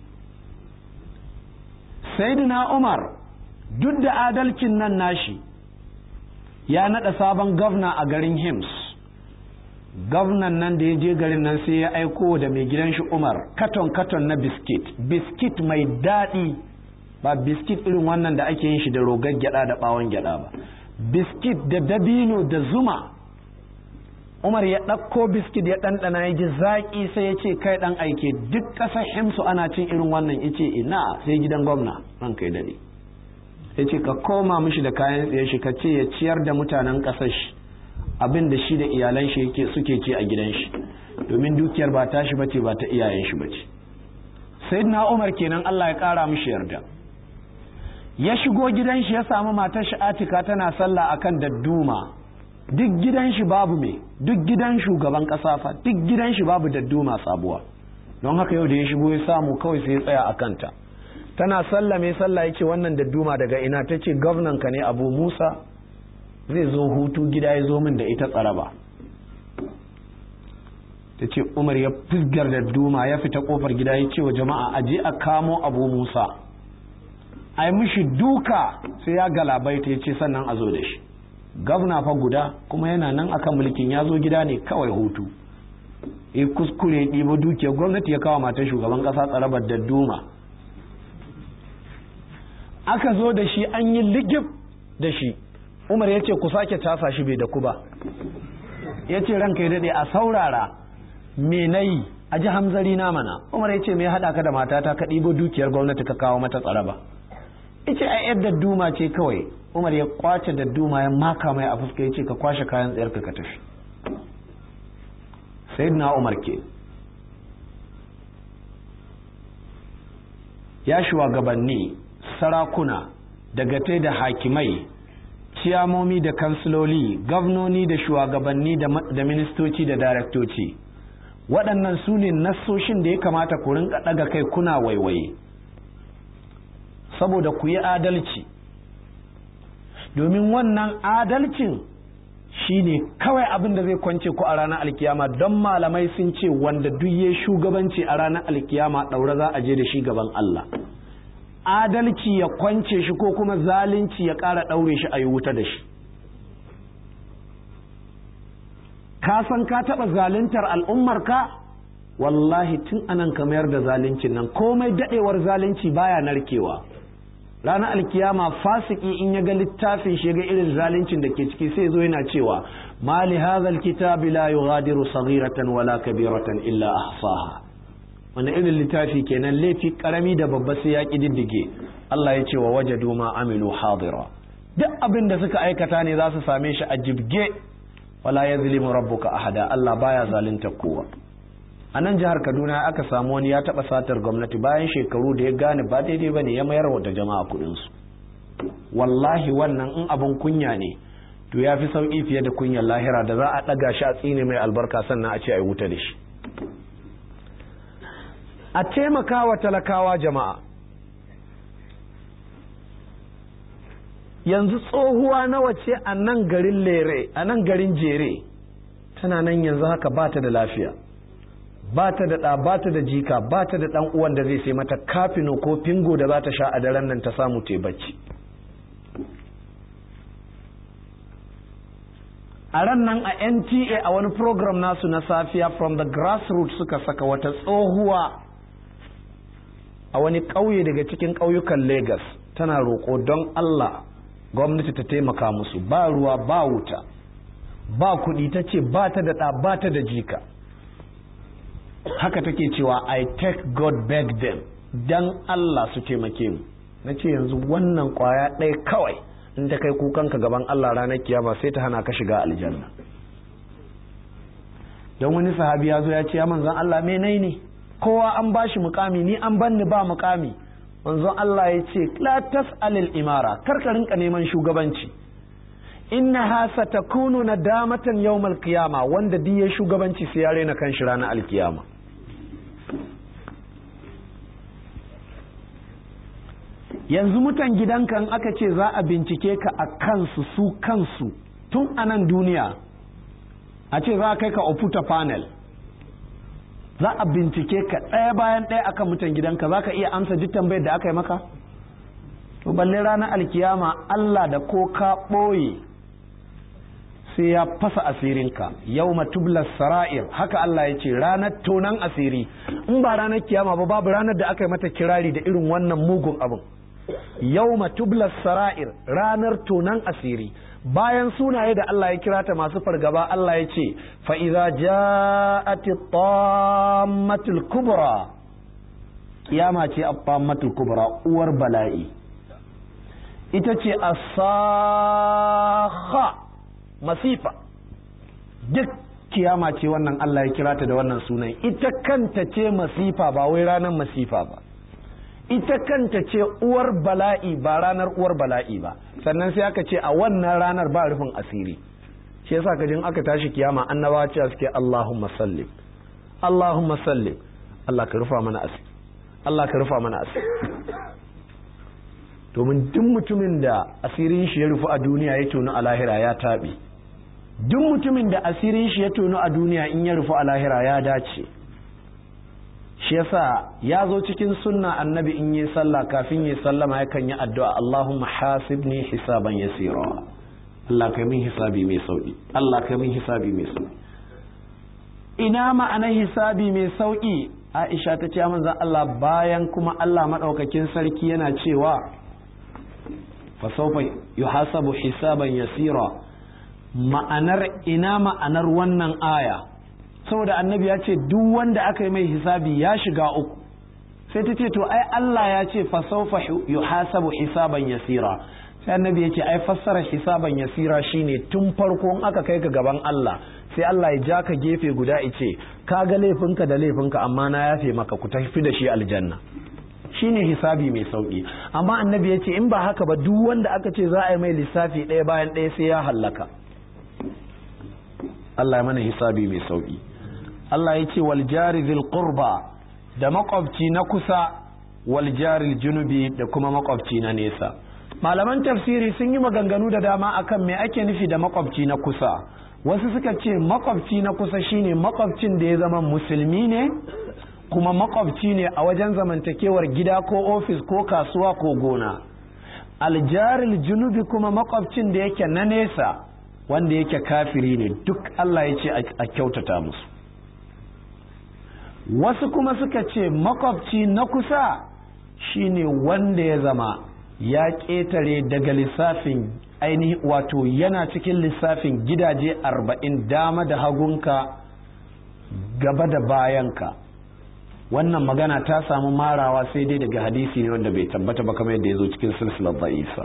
sayyidina Umar duk da adalcin nan nashi ya nada sabon gwamna a garin Hims gwamnan nan da ya je garin nan sai ya aiko da mai gidan shi Umar katon katon na biskit biskit mai daɗi ba biskit irin wannan da ake yin shi da rogar gyada da bawon gyada ba biskit da dabino da zuma umar ya ɗauko biskit ya ɗanɗana ya ji zaƙi sai ya ce kai ɗan aike duk ƙasar himsu ana cin irin wannan ya ce ina sai gidan gwamna ran kai daɗe ya ce ka koma mishi da kayan tsaye shi ka ce ya ciyar da mutanen ƙasar shi abin da shi da iyalan shi suke ce a gidan shi domin dukiyar ba tashi bace ba ta iyayen shi bace sayyidina umar kenan Allah ya ƙara mishi yarda ya shigo gidan shi ya samu matar shi Atika tana sallah akan dadduma duk gidan shi babu me duk gidan shugaban kasa fa duk gidan shi babu dadduma sabuwa don haka yau da ya shigo ya samu kawai sai ya tsaya a kanta tana sallah mai sallah yake wannan dadduma daga ina ta ce gwamnan ka ne abu musa zai zo hutu gida ya zo min da ita tsaraba ta ce umar ya fusgar dadduma ya fita kofar gida ya ce wa jama'a aje a kamo abu musa a yi mishi duka sai ya galabaita ya ce sannan a zo da shi gavna fa guda kuma yana nan akan mulkin ya zo gida ne kawai hutu ya kuskure ɗiba dukiyar gwamnati ya kawo matan shugaban ƙasa tsarabar da duma aka zo da shi an yi ligib da shi umar ya ce ku sake casa shi bai da ku ba ya ce ranka ya daɗe a saurara me na yi a ji hamzari na mana umar ya ce me haɗa ka da matata ka ɗibo dukiyar gwamnati ka kawo mata tsaraba ice a yar da duma ce kawai umar ya kwace da duma ya maka mai a fuska ya ce ka kwashe kayan tsayarka ka tafi sayyidina umar ke ya shugabanni sarakuna dagatai da hakimai ciyamomi da kansiloli gwamnoni da shugabanni da ministoci da daraktoci waɗannan su ne nassoshin da ya kamata ku rinka ɗaga kai kuna waiwaye saboda ku yi adalci domin wannan adalcin shine kawai abin da zai kwance ku a ranar alkiyama don malamai sun ce wanda duk ya shugabanci a ranar alkiyama ɗaure za a je da shi gaban Allah adalci ya kwance shi ko kuma zalunci ya ƙara ɗaure shi a yi wuta da shi ka san ka taɓa zaluntar al'ummarka wallahi tun anan ka mayar da zaluncin nan komai daɗewar zalunci baya narkewa ranar alkiyama fasiki in ya ga littafin shi ga irin zaluncin da ke ciki sai zo yana cewa mali hadhal kitabi la yughadiru saghiratan wala kabiratan illa ahsaha wani irin littafi kenan laifi karami da babba sai ya kididdige Allah ya ce wa wajadu ma amilu hadira duk abin da suka aikata ne za su same shi a jibge wala yazlimu rabbuka ahada Allah baya zalunta kowa a nan jihar kaduna aka samu wani ya taɓa satar gwamnati bayan shekaru da ya gane ba daidai ba ne ya mayar da jama'a kuɗinsu wallahi wannan in abin kunya ne to ya fi sauƙi fiye da kunyar lahira da za a ɗaga shi a tsine mai albarka sannan a ce a yi wuta da shi a taimaka wa talakawa jama'a yanzu tsohuwa nawa ce a nan garin lere a nan garin jere tana nan yanzu haka ba ta da lafiya ba ta da ɗa ba ta da jika ba ta da ɗan uwan da zai sai mata kafino ko fingo da za ta sha a daren nan ta samu ta bacci a ran nan a nta a wani program nasu na safiya from the grassroots suka saka wata tsohuwa a wani ƙauye daga cikin ƙauyukan lagos tana roƙo don allah gwamnati ta taimaka musu ba ruwa ba wuta ba kuɗi ta ce ba ta da ɗa ba ta da jika haka take cewa I take God back them dan Allah su taimake mu na ce yanzu wannan kwaya ɗaya kawai in ta kai kukanka gaban Allah ranar kiyama sai ta hana ka shiga aljanna don wani sahabi ya zo ya ce ya manzon Allah me nai ne kowa an bashi mukami ni an banni ba mukami manzon Allah ya ce la tas'alil imara kar ka rinka neman shugabanci innaha satakunu nadamatan yawmal qiyama wanda duk ya shugabanci sai ya rena kan shi ranar alkiyama yanzu mutan gidanka in aka ce za a bincike ka a kansu su kansu tun a nan duniya a ce za a kai ka oputa panel za a bincike ka ɗaya bayan ɗaya akan mutan gidanka za ka iya amsa duk tambayar da aka yi maka to balle ranar alkiyama Allah da ko ka ɓoye sai ya fasa asirinka yau matublar sara'ir haka Allah ya ce ranar tonan asiri in ba ranar kiyama ba babu ranar da aka yi mata kirari da irin wannan mugun abin yau matublar sara'ir ranar tonan asiri bayan sunaye da Allah ya kira ta masu fargaba Allah ya ce fa'iza ja'ati tammatul kubra kiyama ce a tammatul kubra uwar bala'i ita ce asaha masifa duk kiyama ce wannan Allah ya kira ta da wannan sunan ita kanta ce masifa ba wai ranar masifa ba ita kanta ce uwar bala'i ba ranar uwar bala'i ba sannan sai aka ce a wannan ranar ba rufin asiri shi yasa ka jin aka tashi kiyama annabawa cewa suke Allahumma sallim Allahumma sallim Allah ka rufa mana asiri Allah ka rufa mana asiri domin duk mutumin da asirin shi ya rufu a duniya ya tonu a lahira ya taɓe duk mutumin da asirin shi ya tonu a duniya in ya rufu a lahira ya dace shi yasa ya zo cikin sunna annabi in yi sallah kafin yi sallama yakan yi addu'a Allahumma hasibni hisaban yasira Allah kai min hisabi mai sauki Allah kai min hisabi mai sauki ina ma'anar hisabi mai sauki Aisha ta ce manzon Allah bayan kuma Allah madaukakin sarki yana cewa fa sawfa yuhasabu hisaban yasira ma'anar ina ma'anar wannan aya saboda annabi ya ce duk wanda aka yi mai hisabi ya shiga uku sai ta ce to ai Allah ya ce fa sawfa yuhasabu hisaban yasira sai annabi ya ce ai fassara hisaban yasira shine tun farko in aka kai ka gaban Allah sai Allah ya ja ka gefe guda ice ka ga laifinka da laifinka amma na yafe maka ku tafi da shi aljanna shine hisabi mai sauki amma annabi ya ce in ba haka ba duk wanda aka ce za a yi mai lissafi ɗaya bayan ɗaya sai ya hallaka Allah ya mana hisabi mai sauki Allah ya ce wal jari zil qurba da makwabci na kusa wal jari junubi da kuma makwabci na nesa malaman tafsiri sun yi maganganu da dama akan me ake nufi da makwabci na kusa wasu suka ce makwabci na kusa shine makwabcin da ya zama musulmi ne kuma makwabci ne a wajen zamantakewar gida ko ofis ko kasuwa ko gona aljaril junubi kuma makwabcin da yake na nesa wanda yake kafiri ne duk Allah ya ce a kyautata musu wasu kuma suka ce makwabci na kusa shine wanda ya zama ya ƙetare daga lissafin ainihi wato yana cikin lissafin gidaje arba'in dama da hagunka gaba da bayanka wannan magana ta samu marawa sai dai daga hadisi ne wanda bai tabbata ba kamar yadda ya zo cikin silsilar da'isa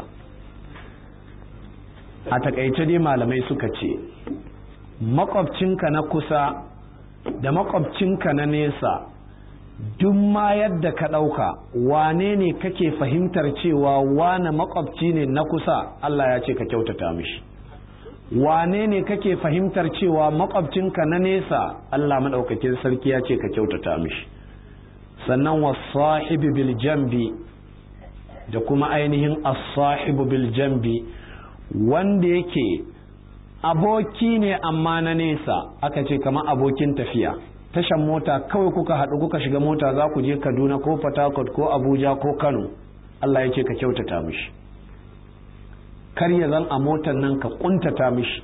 a takaice dai malamai suka ce makwabcinka na kusa da makwabcinka na nesa duk ma yadda ka ɗauka wane ne kake fahimtar cewa wane makwabci ne na kusa Allah ya ce ka kyautata mishi wane ne kake fahimtar cewa makwabcinka na nesa Allah maɗaukakin sarki ya ce ka kyautata mishi sannan wasahibi bil jambi da kuma ainihin as-sahibu bil jambi wanda yake aboki ne amma na nesa aka ce kamar abokin tafiya tashan mota kawai kuka haɗu kuka shiga mota za ku je kaduna ko Fatakwat ko abuja ko kano allah ya ce ka kyautata mishi kar ya zan a motar nan ka kuntata mishi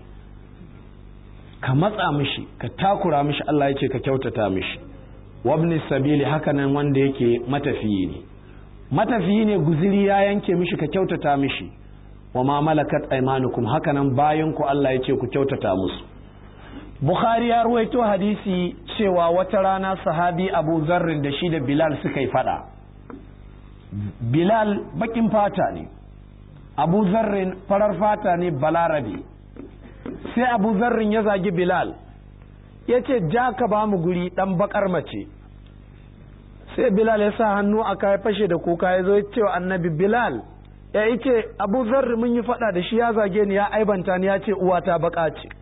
ka matsa mishi ka takura mishi allah ya ce ka kyautata mishi wabni sabili hakanan wanda yake matafiyi ne matafiyi ne guziri ya yanke mishi ka kyautata mishi wa ma malakat aymanukum hakanan bayan ku Allah ya ce ku kyautata musu Bukhari ya ruwaito hadisi cewa wata rana sahabi Abu Zarrin da shi da Bilal suka yi fada Bilal bakin fata ne Abu Zarrin farar fata ne balarabe sai Abu Zarrin ya zagi Bilal ya ce ja ka ba mu guri dan bakar mace sai Bilal ya sa hannu aka ya fashe da kuka ya zo ya ce wa annabi Bilal ya yi ce abu zarri mun yi fada da shi ya zage ni ya aibanta ni ya ce uwata baka ce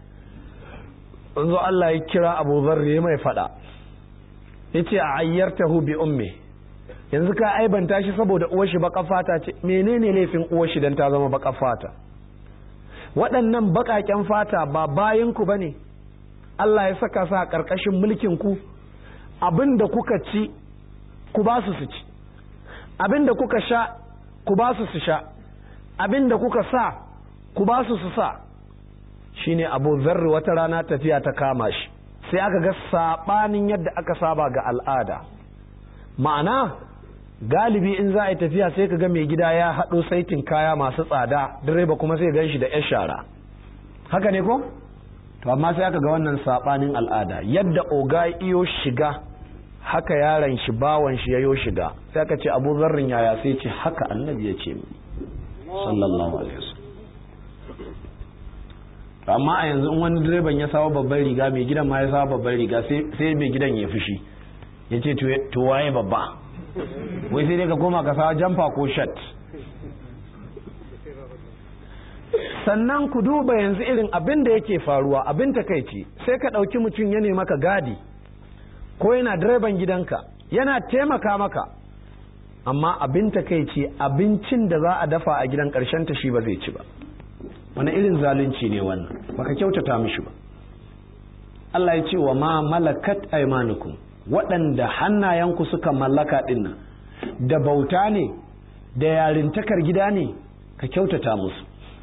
zo Allah ya kira abu zarri ya mai fada ya ce a ayyartahu bi umme yanzu ka aibanta shi saboda uwar shi baka fata ce menene laifin uwar shi dan ta zama baka fata waɗannan baƙaƙen fata ba bayan ku bane Allah ya saka su a ƙarƙashin mulkin ku abin da kuka ci ku ba su su ci abin da kuka sha ku ba su su sha abin da kuka sa ku ba su su sa shine abu zarri wata rana tafiya ta kama shi sai aka ga saɓanin yadda aka saba ga al'ada ma'ana galibi in za a yi tafiya sai ka ga mai gida ya haɗo saitin kaya masu tsada direba kuma sai gan shi da 'yan shara haka ne ko to amma sai aka ga wannan saɓanin al'ada yadda oga iyo shiga haka yaron shi bawan shi yayo shiga sai aka ce abu zarrin yaya sai ce haka annabi ya ce sallallahu alaihi wasallam amma a yanzu in wani direban ya sawa babban riga mai gidan ma ya sawa babban riga sai mai gidan ya fushi ya ce to waye babba wai sai dai ka koma ka sawa jamfa ko shat sannan ku duba yanzu irin abin da yake faruwa abin takaici sai ka ɗauki mutum ya maka gadi ko yana direban gidanka yana taimaka maka amma abin takaici abincin da za a dafa a gidan ƙarshen ta shi ba zai ci ba wani irin zalunci ne wannan baka kyautata mishi ba Allah ya ce wa ma malakat aymanukum waɗanda hannayenku suka mallaka ɗinnan da bauta ne da yarintakar gida ne ka kyautata musu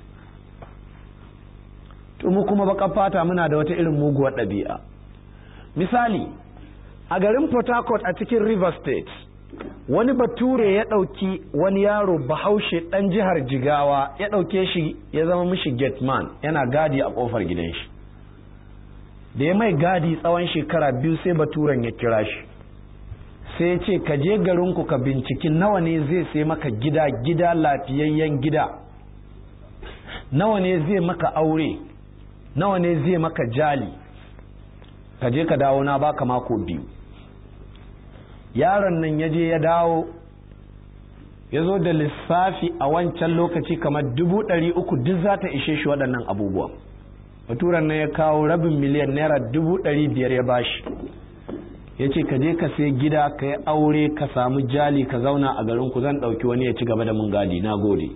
mu kuma baƙar fata muna da wata irin muguwar ɗabi'a misali a garin port harcourt a cikin river state wani bature ya ɗauki wani yaro bahaushe ɗan jihar jigawa ya ɗauke shi ya zama mishi gateman yana gadi a ƙofar gidan shi da ya mai gadi tsawon shekara biyu sai baturen ya kira shi sai ya ce ka je garinku ka binciki nawa ne zai sai maka gida gida lafiyayyen gida nawa ne zai maka aure nawa ne zai maka jali ka je ka dawo na baka mako biyu yaron nan ya je ya dawo ya zo da lissafi a wancan lokaci kamar dubu ɗari uku duk za ta ishe shi waɗannan abubuwan baturan nan ya kawo rabin miliyan naira dubu ɗari biyar ya bashi ya ce ka je ka sai gida ka yi aure ka samu jali ka zauna a garin ku zan ɗauki wani ya ci gaba da mun gadi na gode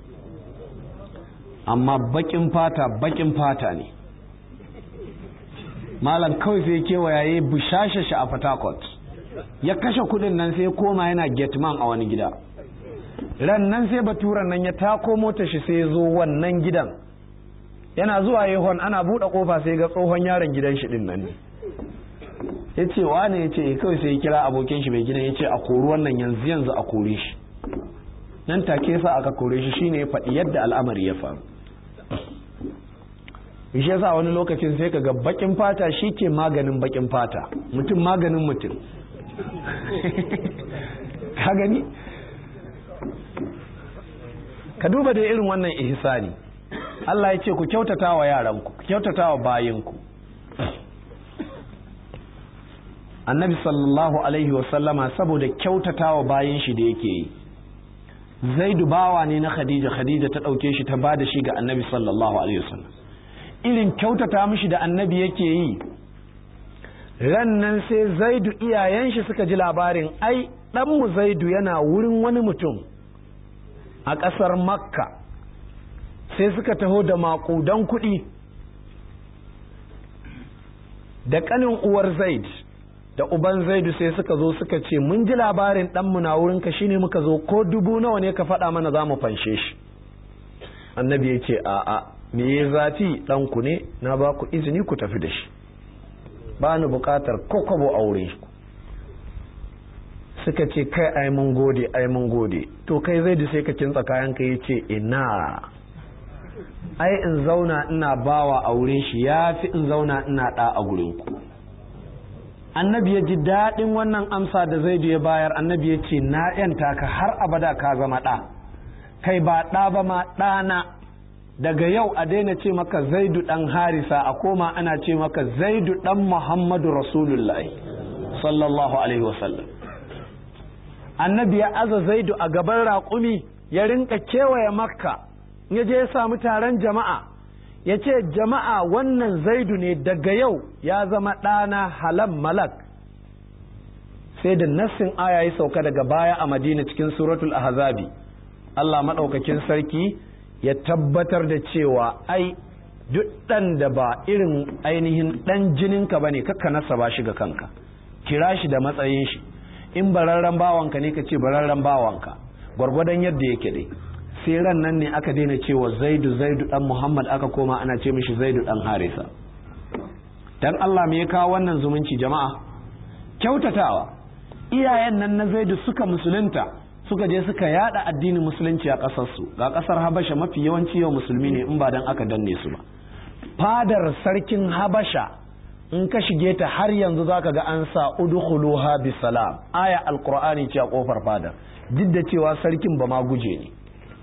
amma bakin fata bakin fata ne malam kawai sai kewaya ya bushashe shi a fatakot ya kashe kudin nan sai koma yana getman a wani gida ran nan sai baturan nan ya tako mota shi sai zo wannan gidan yana zuwa yehon ana buɗe kofa sai ga tsohon yaron gidan shi din nan ne ya ce wane ya ce kawai sai ya kira abokin shi mai gidan ya ce a kori wannan yanzu yanzu a kore shi nan take sa aka kore shi shine ya faɗi yadda al'amari ya faru shi yasa wani lokacin sai kaga bakin fata shi ke maganin bakin fata mutum maganin mutum ka gani ka duba da irin wannan ihsani Allah ya ce ku kyautata wa yaranku ku kyautata wa bayinku annabi sallallahu alaihi wasallama saboda kyautata wa bayin shi da yake yi zaidu bawa ne na khadija khadija ta ɗauke shi ta ba da shi ga annabi sallallahu alaihi wasallam irin kyautata mishi da annabi yake yi rannan sai zaidu iyayen shi suka ji labarin ai ɗanmu zaidu yana wurin wani mutum a ƙasar makka sai suka taho da maƙudan kuɗi da ƙanin uwar zaid da uban zaidu sai suka zo suka ce mun ji labarin ɗanmu na wurinka shine muka zo ko dubu nawa ne ka faɗa mana za mu fanshe shi annabi ya ce a'a me ya zafi ɗanku ne na ba ku izini ku tafi da shi ba ni buƙatar ko kwabo aure suka ce kai ai mun gode ai mun gode to kai zaidu sai ka kintsa kayan ka ya ce ina ai in zauna ina bawa aure shi ya fi in zauna ina ɗa a gurinku annabi ya ji daɗin wannan amsa da zaidu ya bayar annabi ya ce na yanta ka har abada ka zama ɗa kai ba ɗa ba ma ɗana daga yau a daina ce maka zaidu ɗan harisa a koma ana ce maka zaidu ɗan muhammadu rasulullahi sallallahu alaihi wasallam annabi ya aza zaidu a gaban raƙumi ya rinka kewaye makka ya je ya samu taron jama'a ya ce jama'a wannan zaidu ne daga yau ya zama ɗana halam malak sai da nassin aya ya sauka daga baya a madina cikin suratul ahzabi Allah maɗaukakin sarki ya tabbatar da cewa ai duk ɗan da ba irin ainihin ɗan jininka ba ne kakka nasa ba shi ga kanka kira shi da matsayin shi in bararren bawanka ne ka ce bararren bawanka gwargwadon yadda yake dai sai ran nan ne aka daina cewa zaidu zaidu dan muhammad aka koma ana ce mishi zaidu dan harisa dan Allah me ya kawo wannan zumunci jama'a kyautatawa iyayen nan na zaidu suka musulunta suka je suka yada addinin musulunci a kasar su ga kasar habasha mafi yawanci yau musulmi ne in ba dan aka danne su ba fadar sarkin habasha in ka shige ta har yanzu zaka ga an sa udkhuluha bisalam aya alqur'ani ce a kofar fadar duk da cewa sarkin ba ma guje ne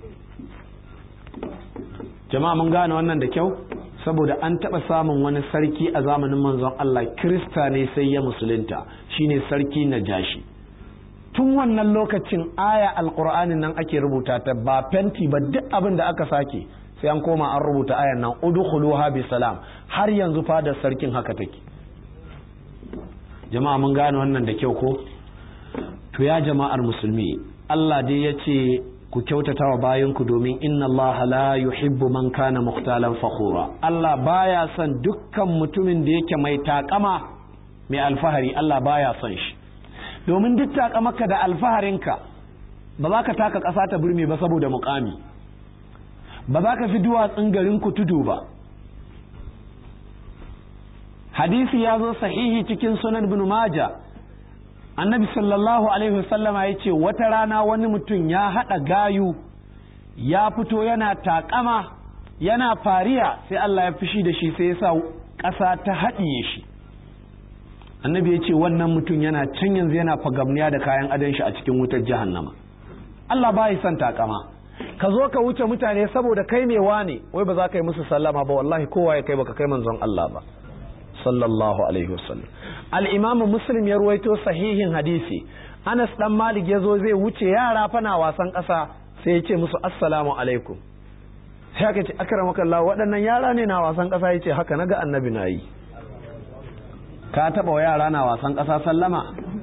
jama'a mun gane wannan da kyau saboda an taɓa samun wani sarki a zamanin manzon Allah kirista ne sai ya musulunta shine sarki na jashi tun wannan lokacin aya alkur'anin nan ake rubuta ta ba fenti ba duk abin da aka sake sai an koma an rubuta ayan nan udkhuluha bi salam har yanzu fadar sarkin haka take jama'a mun gane wannan da kyau ko to ya jama'ar musulmi Allah dai ya ce ku kyautata wa bayanku domin inna Allah la yuhibbu man kana mukhtalan fakhura Allah baya son dukkan mutumin da yake mai takama mai alfahari Allah baya son shi domin duk taka maka da alfaharinka ba za ka taka ƙasa ta burme ba saboda mukami ba za ka fi duwatsun garin ku tudu ba hadisi ya zo sahihi cikin sunan bin maja annabi sallallahu alaihi wasallama ya ce wata rana wani mutum ya haɗa gayu ya fito yana takama yana fariya sai Allah ya fishi da shi sai ya sa ƙasa ta haɗiye shi annabi ya ce wannan mutum yana can yanzu yana fagamniya da kayan adon shi a cikin wutar jahannama Allah ba son takama ka zo ka wuce mutane saboda kai mai wane wai ba za ka yi musu sallama ba wallahi kowa ya kai baka kai manzon Allah ba sallallahu alaihi wasallam al-imamu muslim ya ruwaito sahihin hadisi Anas dan Malik ya zo zai wuce yara fana wasan ƙasa sai ya ce musu assalamu alaikum sai aka ce akramaka Allah waɗannan yara ne na wasan ƙasa ya ce haka naga annabi na yi ka taɓa wa yara na wasan ƙasa sallama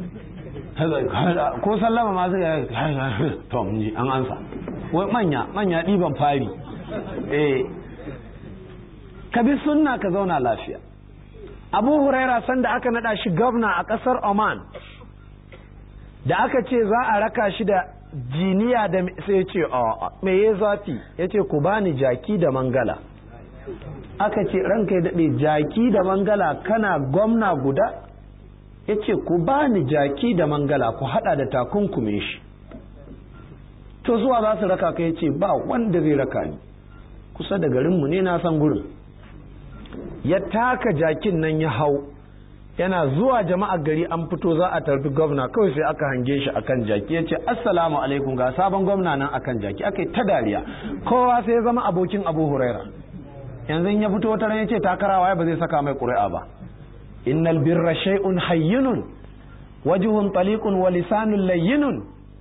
ko sallama ma zai to mun ji an ansa wai manya manya ɗiban fari eh ka bi sunna ka zauna lafiya abu huraira sanda aka nada shi gwamna a ƙasar oman da aka ce za a raka shi da jiniya da sai ce me ya zafi ya ce ku bani jaki da mangala aka ce ranka ya daɗe jaki da mangala kana gwamna guda ya ce ku bani jaki da mangala ku hada da takunkume shi to zuwa za su raka ka ya ce ba wanda zai raka ni kusa da garinmu ne na san gurin ya taka jakin nan ya hau yana zuwa jama'ar gari an fito za a tarbi gwamna kawai sai aka hange shi akan jaki ya ce assalamu alaikum ga sabon gwamna nan akan jaki aka yi ta dariya kowa sai ya zama abokin abu huraira yanzu ya fito wata ran ya ce takarawa ba zai saka mai ƙuri'a ba innal birra shay'un hayyinun wajhun taliqun wa lisanun layyinun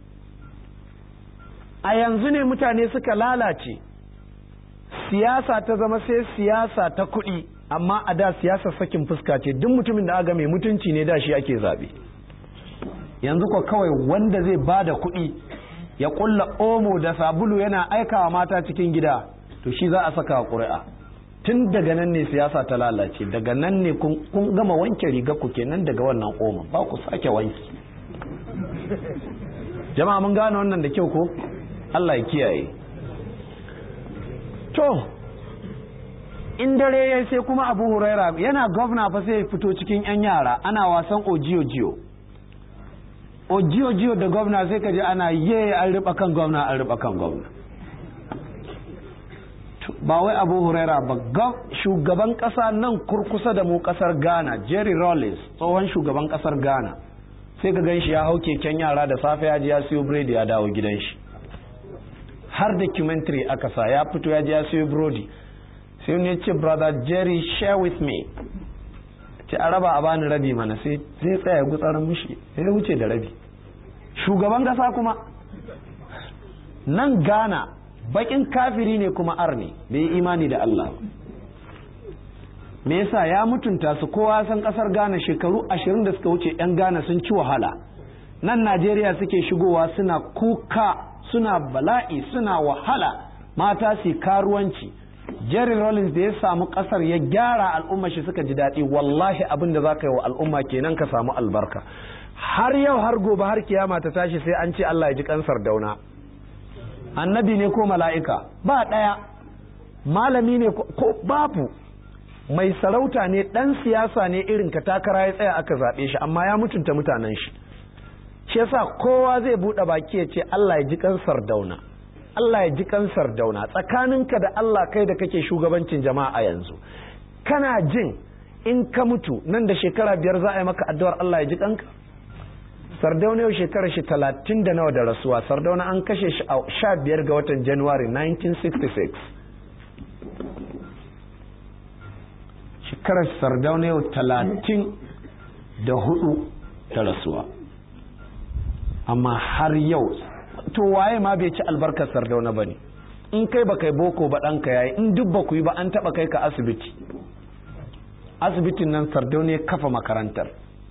a yanzu ne mutane suka lalace siyasa ta zama sai siyasa ta kuɗi amma a da siyasa sakin fuska ce duk mutumin da aga mai mutunci ne da shi ake zaɓe yanzu ko kawai wanda zai ba da kuɗi ya ƙulla omo da sabulu yana aikawa mata cikin gida to shi za a saka ƙuri'a tun daga nan ne siyasa ta lalace daga nan ne kun gama wanke riga ku kenan daga wannan omo ba ku sake wanki jama'a mun gane wannan da kyau ko Allah ya kiyaye to in dare ya sai kuma abu huraira yana gwamna fa sai fito cikin yan yara ana wasan ojiyo jiyo ojiyo jiyo da gwamna sai ka ji ana ye an riba kan gwamna an riba kan gwamna ba wai abu huraira ba shugaban kasa nan kurkusa da mu kasar ghana jerry rollins tsohon shugaban kasar ghana sai ka gan shi ya hau keken yara da safe ya ji ya siyo biredi ya dawo gidan shi har documentary aka sa ya fito ya ji ya siyo burodi sai ne ce brother jerry share with me ce a raba a bani rabi mana sai zai tsaya gutsarin mushi sai wuce da rabi shugaban kasa kuma nan ghana bakin kafiri ne kuma arne bai yi imani da allah me yasa ya mutunta su kowa san kasar ghana shekaru ashirin da suka wuce yan ghana sun ci wahala nan najeriya suke shigowa suna kuka suna bala'i suna wahala mata su karuwanci jerry rollins da ya samu kasar ya gyara al'umma shi suka ji daɗi wallahi abin da za ka yi wa al'umma kenan ka samu albarka har yau har gobe har kiyama ta tashi sai an ce allah ya ji kansar dauna annabi ne ko mala'ika ba ɗaya malami ne ko babu mai sarauta ne ɗan siyasa ne irin ka takara ya tsaya aka zaɓe shi amma ya mutunta mutanen shi shi yasa kowa zai buɗe baki ya ce Allah ya ji kansar dauna Allah ya ji kansar dauna tsakaninka da Allah kai da kake shugabancin jama'a yanzu kana jin in ka mutu nan da shekara biyar za a yi maka addu'ar Allah ya ji kanka sardauna yau shekarar shi talatin da nawa da rasuwa sardauna an kashe shi a sha biyar ga watan january 1966 shekarar sardauna yau talatin da hudu ta rasuwa amma har yau to waye ma bai ci albarkar sardauna ba ne in kai ba kai boko ba ɗanka yayi in duk ba ku yi ba an taɓa kai ka asibiti asibitin nan sardauna ya kafa makarantar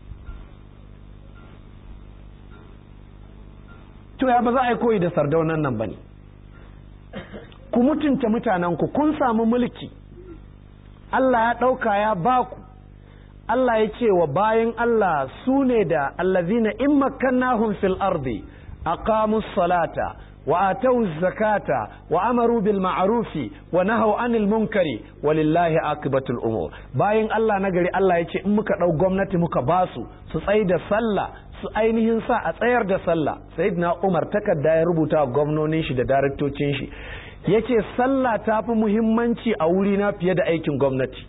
to ya ba za a yi koyi da sardaunan nan ba ne ku mutunta mutanenku kun samu mulki Allah ya ɗauka ya baku Allah ya ce wa bayan Allah su ne da allazina in makkannahum fil ardi aqamus salata wa atau zakata wa amaru bil ma'rufi wa nahaw anil munkari walillahi akibatul umur bayan Allah na gari Allah ya ce in muka dau gwamnati muka basu su tsai da sallah su ainihin sa a tsayar da sallah sayyidina Umar takarda ya rubuta wa gwamnonin shi da daraktocin shi yace sallah ta fi muhimmanci a wurina fiye da aikin gwamnati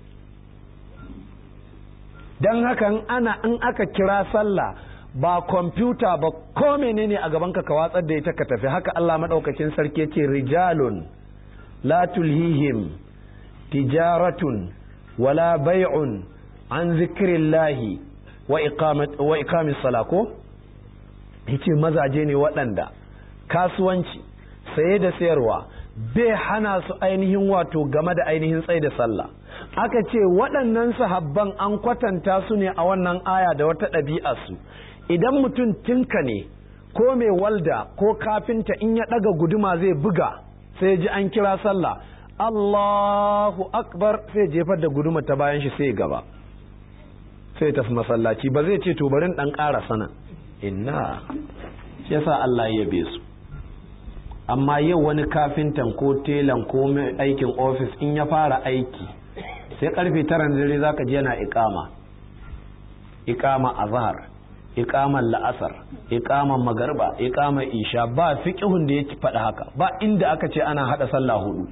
don haka ana in aka kira sallah ba kwamfuta ba ko menene a gabanka ka watsar da ita ka tafi haka Allah maɗaukacin sarki ya ce rijalun la tulhihim tijaratun wala bai'un an zikirillahi wa iqamis sala ko yace mazaje ne waɗanda kasuwanci saye da sayarwa bai hana su ainihin wato game da ainihin tsaye da sallah aka ce waɗannan sahabban an kwatanta su ne a wannan aya da wata ɗabi'a su idan mutum tinka ne ko mai walda ko kafinta in ya ɗaga guduma zai buga sai ji an kira sallah Allahu akbar sai jefar da guduma ta bayan shi sai gaba sai tafi masallaci ba zai ce to barin ɗan ƙara sana inna shi yasa Allah ya yabe su amma yau wani kafintan ko telan ko mai aikin ofis in ya fara aiki sai karfe tara na dare zaka je yana ikama ikama azhar ikaman la'asar ikaman magarba ikaman isha ba fiqhun da yake faɗa haka ba inda aka ce ana hada sallah hudu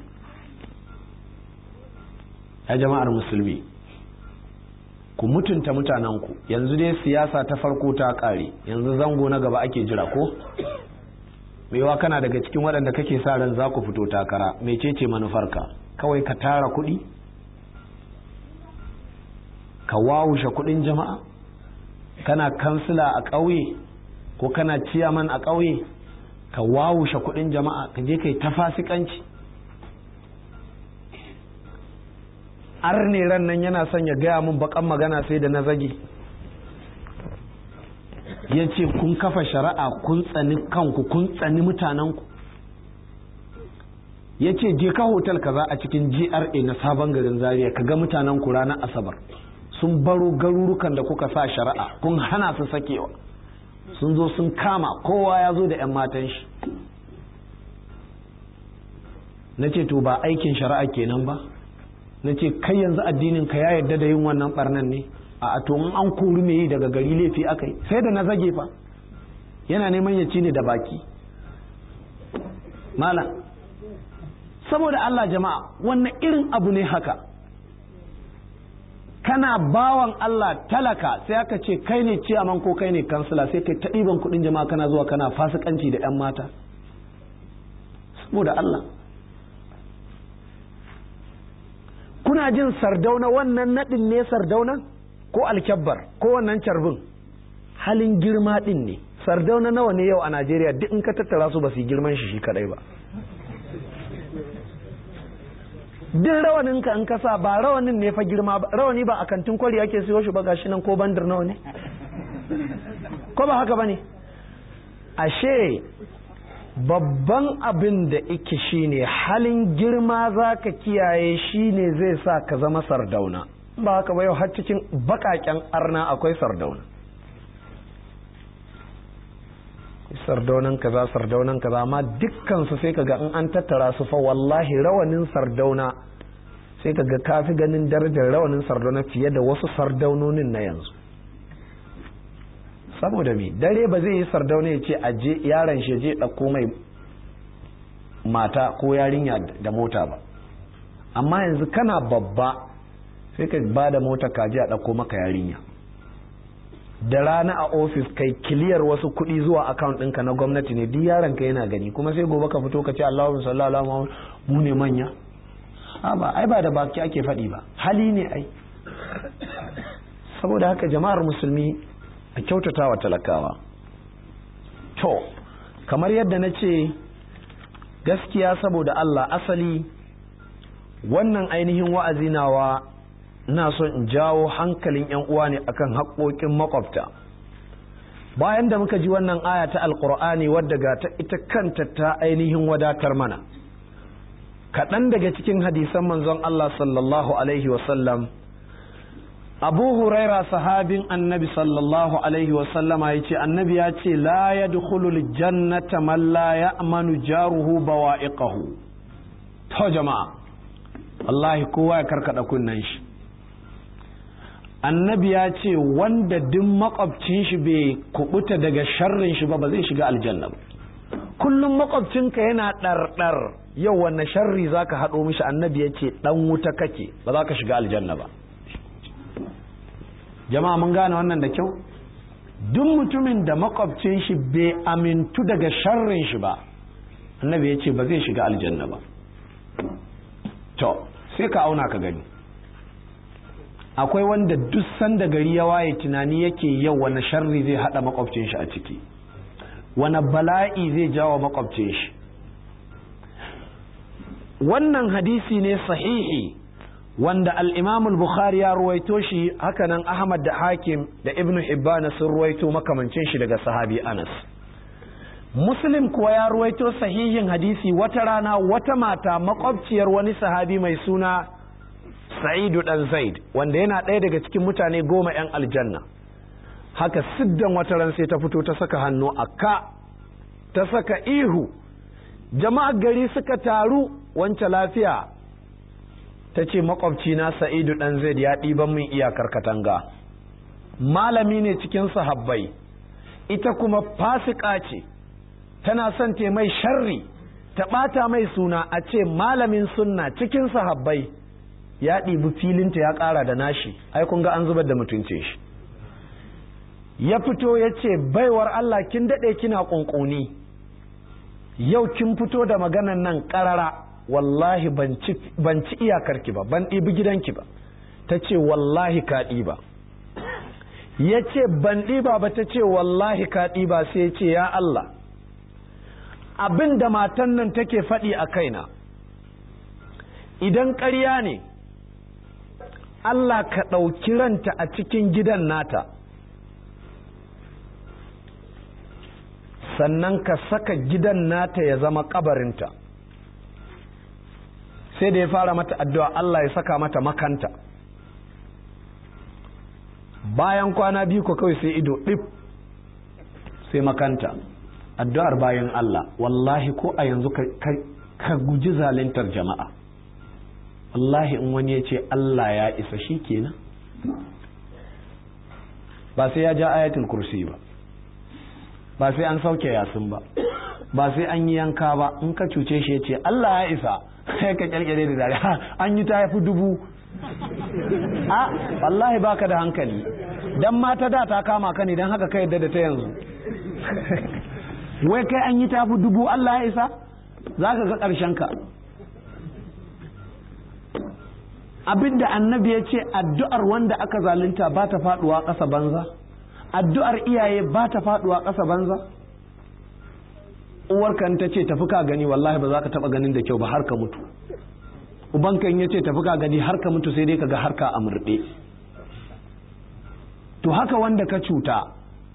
ya jama'ar musulmi ku mutunta mutanenku yanzu dai siyasa ta farko ta kare yanzu zango na gaba ake jira ko mewa kana daga cikin waɗanda kake sa ran za ku fito takara mecece manufarka kawai ka tara kuɗi ka wawushe kuɗin jama'a kana kansila a ƙauye ko kana ciyaman a ƙauye ka wawushe kuɗin jama'a ka je kai ta fasikanci arne ran nan yana son ya gaya min bakan magana sai da na zage ya ce kun kafa shari'a kun tsani kanku kun tsani mutanenku ya ce je ka hotel kaza a cikin gra na sabon garin zaria ka ga mutanenku ranar asabar sun baro garurukan da kuka sa shari'a kun hana su sakewa sun zo sun kama kowa ya zo da 'yan matan shi na ce to ba aikin shari'a kenan ba na ce kai yanzu addinin ka ya yarda da yin wannan barnan ne a to in an kori me yi daga gari laifi aka yi sai da na zage fa yana neman ya ci ne da baki malam saboda Allah jama'a wannan irin abu ne haka kana bawan Allah talaka sai aka ce kai ne ciyaman ko kai ne kansila sai kai ta ɗiban kuɗin jama'a kana zuwa kana fasikanci da 'yan mata saboda Allah kuna jin sardauna wannan naɗin ne sardauna ko alkyabbar ko wannan carbin halin girma ɗin ne sardauna nawa ne yau a najeriya duk in ka tattara su ba su yi girman shi shi kadai ba duk rawanin ka in kasa ba rawanin ne fa girma ba rawani ba a kantin kwari ake siyo shi ba gashi nan ko bandar nawa ne ko ba haka ba ne ashe babban abin da ike shine halin girma za ka kiyaye shine zai sa ka zama sardauna ba haka ba yau har cikin bakaken arna akwai sardauna sardaunan kaza sardaunan kaza amma dukkansu sai kaga in an tattara su fa wallahi rawanin sardauna sai kaga kafi ganin darajar rawanin sardauna fiye da wasu sardaunonin na yanzu saboda me dare ba zai yi sardauna ya ce aje yaron shi je ɗauko mai mata ko yarinya da mota ba amma yanzu kana babba sai ka ba da mota kaji a ɗauko maka yarinya da rana a ofis kai kiliyar wasu kuɗi zuwa account ɗinka na gwamnati ne duk yaron ka yana gani kuma sai gobe ka fito ka ce Allahu sallallahu alaihi mu ne manya a ba ai ba da baki ake faɗi ba hali ne ai saboda haka jama'ar musulmi a kyautata wa talakawa to kamar yadda na ce gaskiya saboda Allah asali wannan ainihin wa'azi nawa na son in jawo hankalin 'yan uwa ne akan haƙoƙin makwabta bayan da muka ji wannan aya ta alƙur'ani wadda ga ta ita kanta ta ainihin wadatar mana kaɗan daga cikin hadisan manzon Allah sallallahu alaihi wasallam abu huraira sahabin annabi sallallahu alaihi wasallama ya ce annabi ya ce la ya jannata man la ya'manu jaruhu bawa'iqahu to jama'a wallahi kowa ya karkada kunnen shi annabi ya ce wanda duk makwabcin shi bai kubuta daga sharrin shi ba ba zai shiga aljanna ba kullum makwabcinka yana ɗarɗar yau wanne sharri zaka haɗo mishi annabi ya ce ɗan wuta kake ba za ka shiga aljanna ba jama'a mun gane wannan da kyau duk mutumin da makwabcin shi bai amintu daga sharrin shi ba annabi ya ce ba zai shiga aljanna ba to sai ka auna ka gani akwai wanda duk sanda gari ya waye tunani yake yau wani sharri zai hada makwabcin shi a ciki wani bala'i zai jawo makwabcin shi wannan hadisi ne sahihi wanda al bukhari ya ruwaito shi hakanan ahmad da hakim da ibnu hibbana sun ruwaito makamancin shi daga sahabi anas muslim kuwa ya ruwaito sahihin hadisi wata rana wata mata makwabciyar wani sahabi mai suna sa'idu dan zaid wanda yana ɗaya daga cikin mutane goma 'yan aljanna haka siddan wata ran sai ta fito ta saka hannu a ka ta saka ihu jama'ar gari suka taru wance lafiya ta ce makwabcina sa'idu dan zaid ya ɗiban min iyakar katanga malami ne cikin sahabbai ita kuma fasika ce tana son te mai sharri ta ɓata mai suna a ce malamin sunna cikin sahabbai ya ɗibi filinta ya ƙara da nashi ai kun ga an zubar da mutunce shi ya fito ya ce baiwar Allah kin daɗe kina ƙunƙuni yau kin fito da maganan nan ƙarara wallahi ban ci iyakarki ba ban ɗibi gidanki ba ta ce wallahi ka ɗiba ya ce ban ɗiba ba ta ce wallahi ka ɗiba sai ce ya Allah abin da matan nan take faɗi a kaina idan ƙarya ne Allah ka ɗauki ranta a cikin gidan nata sannan ka saka gidan nata ya zama ƙabarinta sai da ya fara mata addu'a Allah ya saka mata makanta bayan kwana biyu ko kawai sai ido ɗif sai makanta addu'ar bayan Allah wallahi ko a yanzu ka guji zalintar jama'a wallahi in wani ya ce Allah ya isa shi kenan ba sai ya ja ayatul kursi ba ba sai an sauke yasin ba ba sai an yi yanka ba in ka cuce shi ya ce Allah ya isa sai ka kyalkyale da dare an yi ta yafi dubu a wallahi baka da hankali dan mata da ta kama ka ne dan haka ka yadda da ta yanzu wai kai an yi tafi dubu Allah ya isa za ka ga ƙarshen ka abinda annabi ya ce addu'ar wanda aka zalunta ba ta faɗuwa ƙasa banza addu'ar iyaye ba ta faɗuwa ƙasa banza uwarkan ta ce tafi ka gani wallahi ba za ka taɓa ganin da kyau ba har ka mutu ubankan ya ce tafi ka gani har ka mutu sai dai ka ga har ka amurɗe to haka wanda ka cuta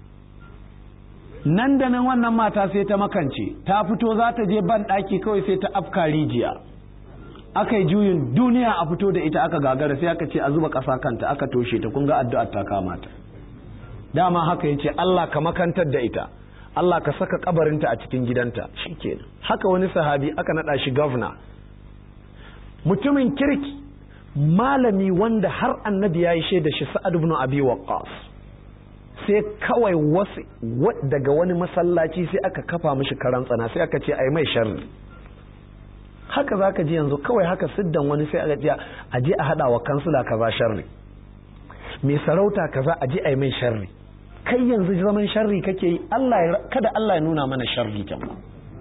nan da nan wannan mata sai ta makance ta fito za ta je ban ɗaki kawai sai ta afka rijiya aka yi juyin duniya a fito da ita aka gagara sai aka ce a zuba ƙasa kanta aka toshe ta kun ga addu'ar ta kamata dama haka ya ce Allah ka makantar da ita Allah ka saka kabarinta a cikin gidanta shikenan haka wani sahabi aka naɗa shi gwamna mutumin kirki malami wanda har annabi ya yi shaida shi sa'ad ibn abi waqqas sai kawai wasu daga wani masallaci sai aka kafa mishi karan tsana sai aka ce ai mai sharri haka za ka ji yanzu kawai haka siddan wani sai aka ce a je a haɗa wa kansula kaza sharri mai sarauta kaza a je ai mai sharri kai yanzu zaman sharri kake yi Allah kada Allah ya nuna mana sharri jama'a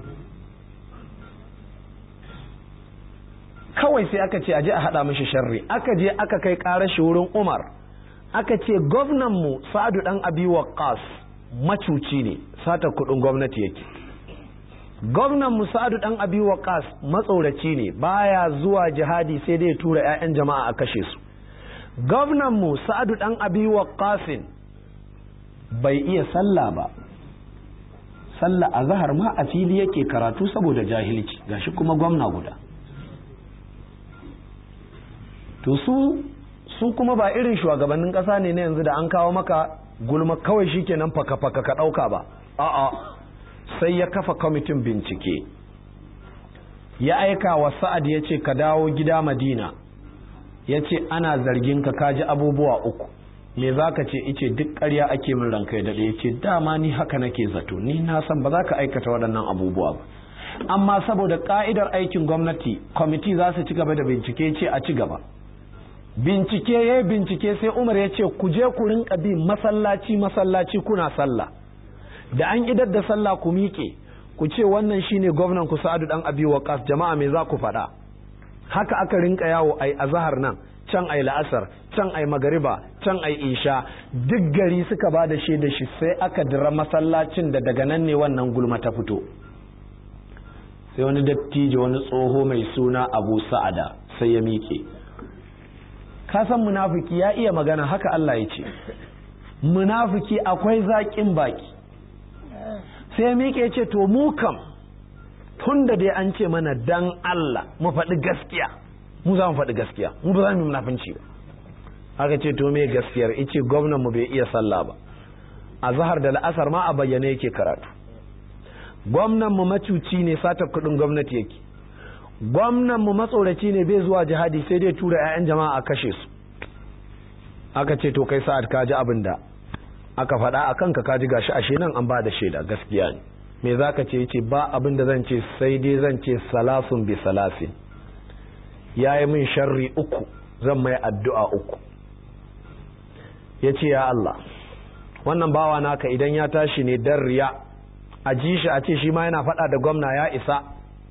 kawai sai aka ce a je a haɗa mishi sharri aka je aka kai ƙarar shi wurin Umar aka ce mu sa'adu dan abi waqqas macuci ne sata kudin gwamnati yake mu sa'adu dan abi waqqas matsoraci ne baya zuwa jihadi sai dai tura 'ya'yan jama'a a kashe su mu sa'adu dan abi waqqasin bai iya sallah ba sallah a zahar ma a fili yake karatu saboda jahilci gashi kuma gwamna guda to su su kuma ba irin shugabannin ƙasa ne na yanzu da an kawo maka gulma kawai shikenan faka faka ka ɗauka ba a'a sai ya kafa kwamitin bincike ya aika wa sa'ad ya ce ka dawo gida madina ya ce ana zargin ka kaji abubuwa uku me za ka ce ice duk ƙarya ake min ranka ya daɗe ya ce dama ni haka nake zato ni na san ba za ka aikata waɗannan abubuwa ba amma saboda ƙa'idar aikin gwamnati kwamiti za su ci gaba da bincike ce a ci gaba bincike ya bincike sai umar ya ce ku je ku rinka bi masallaci masallaci kuna sallah da an idar da sallah ku miƙe ku ce wannan shine gwamnan ku sa'adu dan abi waqas jama'a me za ku faɗa haka aka rinka yawo ai azhar nan can ai la'asar can ai magariba can ai isha duk gari suka ba da shaida shi sai aka dira masallacin da daga nan ne wannan gulma ta fito sai wani dattijo wani tsoho mai suna abu sa'ada sai ya miƙe ka san munafiki ya iya magana haka Allah ya ce munafiki akwai zaƙin baki sai miƙe ce to mu kam tun da dai an ce mana dan Allah mu faɗi gaskiya mu za mu faɗi gaskiya mu ba za mu yi munafunci ba haka ce to me gaskiyar ice gwamnan mu bai iya sallah ba a zahar da la'asar ma a bayyane yake karatu gwamnan mu macuci ne sata kuɗin gwamnati yake gwamnan mu matsoraci ne bai zuwa jihadi sai dai tura 'ya'yan jama'a a kashe su aka ce to kai sa'ad ka ji abin da aka faɗa a kanka ka ji gashi ashe nan an ba da shaida gaskiya ne me za ka ce ce ba abin da zan ce sai dai zan ce salasun bi salasin ya yi min sharri uku zan mai addu'a uku ya ce ya Allah wannan bawa naka idan ya tashi ne dan riya a ji shi a ce shi ma yana faɗa da gwamna ya isa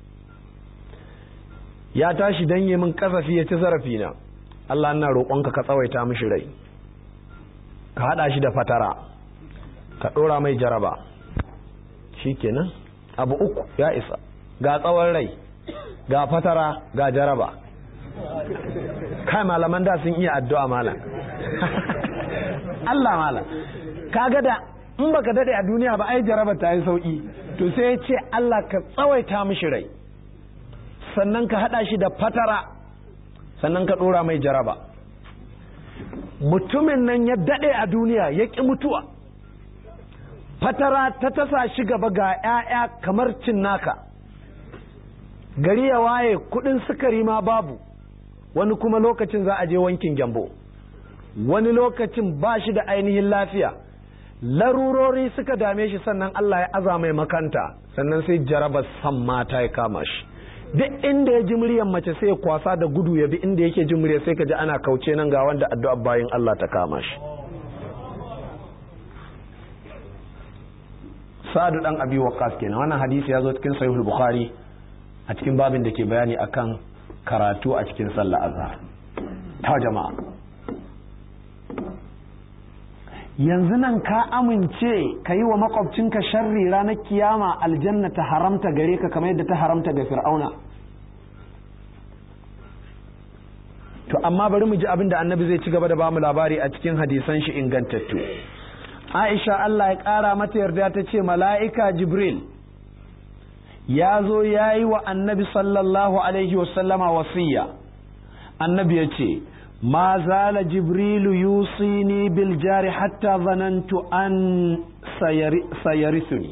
ya tashi dan yi min kasafi ya ci zarafi na Allah ina roƙonka ka tsawaita mishi rai ka haɗa shi da fatara ka ɗora mai jaraba shi kenan abu uku ya isa ga tsawon rai ga fatara ga jaraba kai malaman da sun iya addu'a malam Allah malam kaga da in baka dade a duniya ba ai jaraba ta yi sauki to sai ya ce Allah ka tsawaita mishi rai sannan ka hada shi da fatara sannan ka dora mai jaraba mutumin nan ya dade a duniya ya ki mutuwa fatara ta tasa shi gaba ga 'ya'ya kamar cinnaka gari ya waye kudin sukari ma babu wani kuma lokacin za a je wankin gyambo wani lokacin ba shi da ainihin lafiya larurori suka dame shi sannan Allah ya aza mai makanta sannan sai jarabar san mata ya kama shi duk inda ya ji muryar mace sai ya kwasa da gudu ya bi inda yake jin muryar sai ka ji ana kauce nan ga wanda addu'a bayin Allah ta kama shi sa'adu dan abi waqqas kenan wannan hadisi ya zo cikin sahihul bukhari a cikin babin da ke bayani akan karatu a cikin sallah azhar ta jama'a yanzu nan ka amince ka yi wa makwabcinka sharri ranar kiyama aljanna ta haramta gare ka kamar yadda ta haramta ga fir'auna to amma bari mu ji abin da annabi zai ci gaba da bamu labari a cikin hadisan shi ingantattu aisha Allah ya ƙara mata yarda ta ce mala'ika jibril ya zo ya yi wa annabi sallallahu alaihi wasallama wasiya annabi ya ce ma zala jibrilu yusini bil jari hatta zanantu an sayarisuni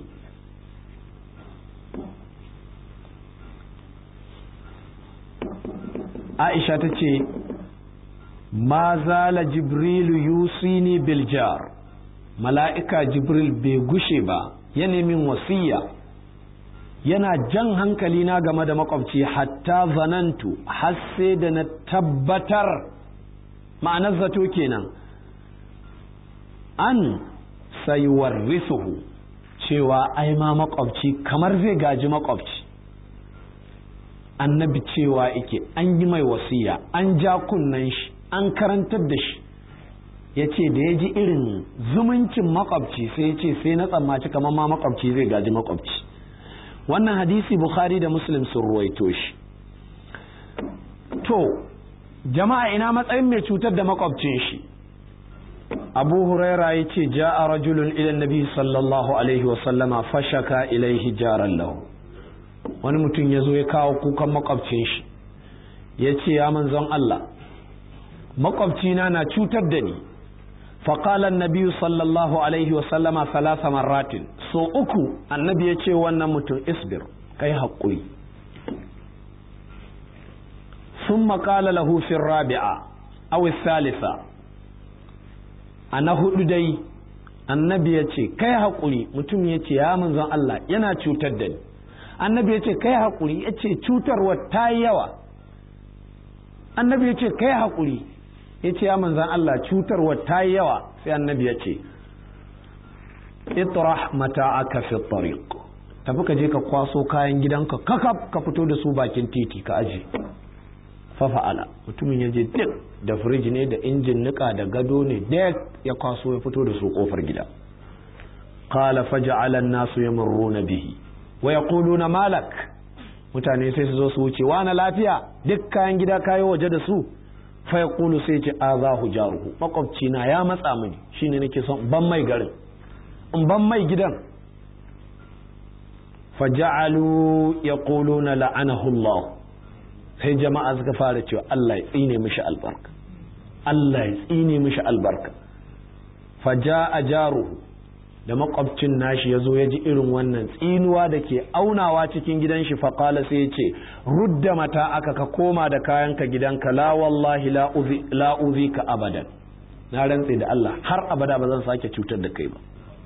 aisha ta ce ma zala jibrilu yusini bil jar mala'ika jibril bai gushe ba ya min wasiya yana jan hankali na game da makwabci hatta zanantu har sai da na tabbatar ma'anar zato kenan an sayuwarrisuhu cewa ai ma makwabci kamar zai gaji makwabci annabi cewa ike an yi mai wasiya an ja kunnen shi an karantar da shi ya ce da ya ji irin zumuncin makwabci sai ya ce sai na tsammaci kamar ma makwabci zai gaji makwabci wannan hadisi bukhari da muslim sun ruwaito shi to jama'a ina matsayin mai cutar da makwabcin shi abu huraira ya ce ja'a rajulun ilan nabi sallallahu alaihi wasallama fashaka ilaihi jaran lahu wani mutum ya zo ya kawo kukan makwabcin shi ya ce ya manzon Allah makwabcina na cutar da ni faƙalar nabiyu sallallahu alaihi wasallama salasa marratin so uku annabi ya ce wannan mutum isbir kai haƙuri sun maƙala lahufin rabi'a awi salisa a na hudu dai annabi ya ce kai haƙuri mutum ya ce ya manzon Allah yana cutar da ni annabi ya ce kai haƙuri ya ce cutarwa ta yi yawa annabi ya ce kai haƙuri ya ce ya manzan Allah cutarwa ta yi yawa sai annabi ya ce itrah mata'aka fi tariq tafi ka je ka kwaso kayan gidanka kakaf ka fito da su bakin titi ka aje fafa'ala mutumin ya je duk da firiji ne da injin nika da gado ne duk ya kwaso ya fito da su kofar gida qala faj'ala an-nasu yamurruna bihi wa yaquluna malak mutane sai su zo su wuce wa na lafiya duk kayan gida kayo waje da su fa yaqulu sai ce azahu jaruhu makwabci na ya matsa mini shine nake son ban mai garin in ban mai gidan faja'alu yaquluna la'anahu Allah sai jama'a suka fara cewa Allah ya tsine mishi albarka Allah ya tsine mishi albarka faja'a jaruhu da makwabcin nashi ya zo ya ji irin wannan tsinuwa da ke aunawa cikin gidan shi faƙala sai ya ce rudda mata aka ka koma da kayanka gidanka la wallahi la uzi ka abadan na rantse da Allah har abada ba zan sake cutar da kai ba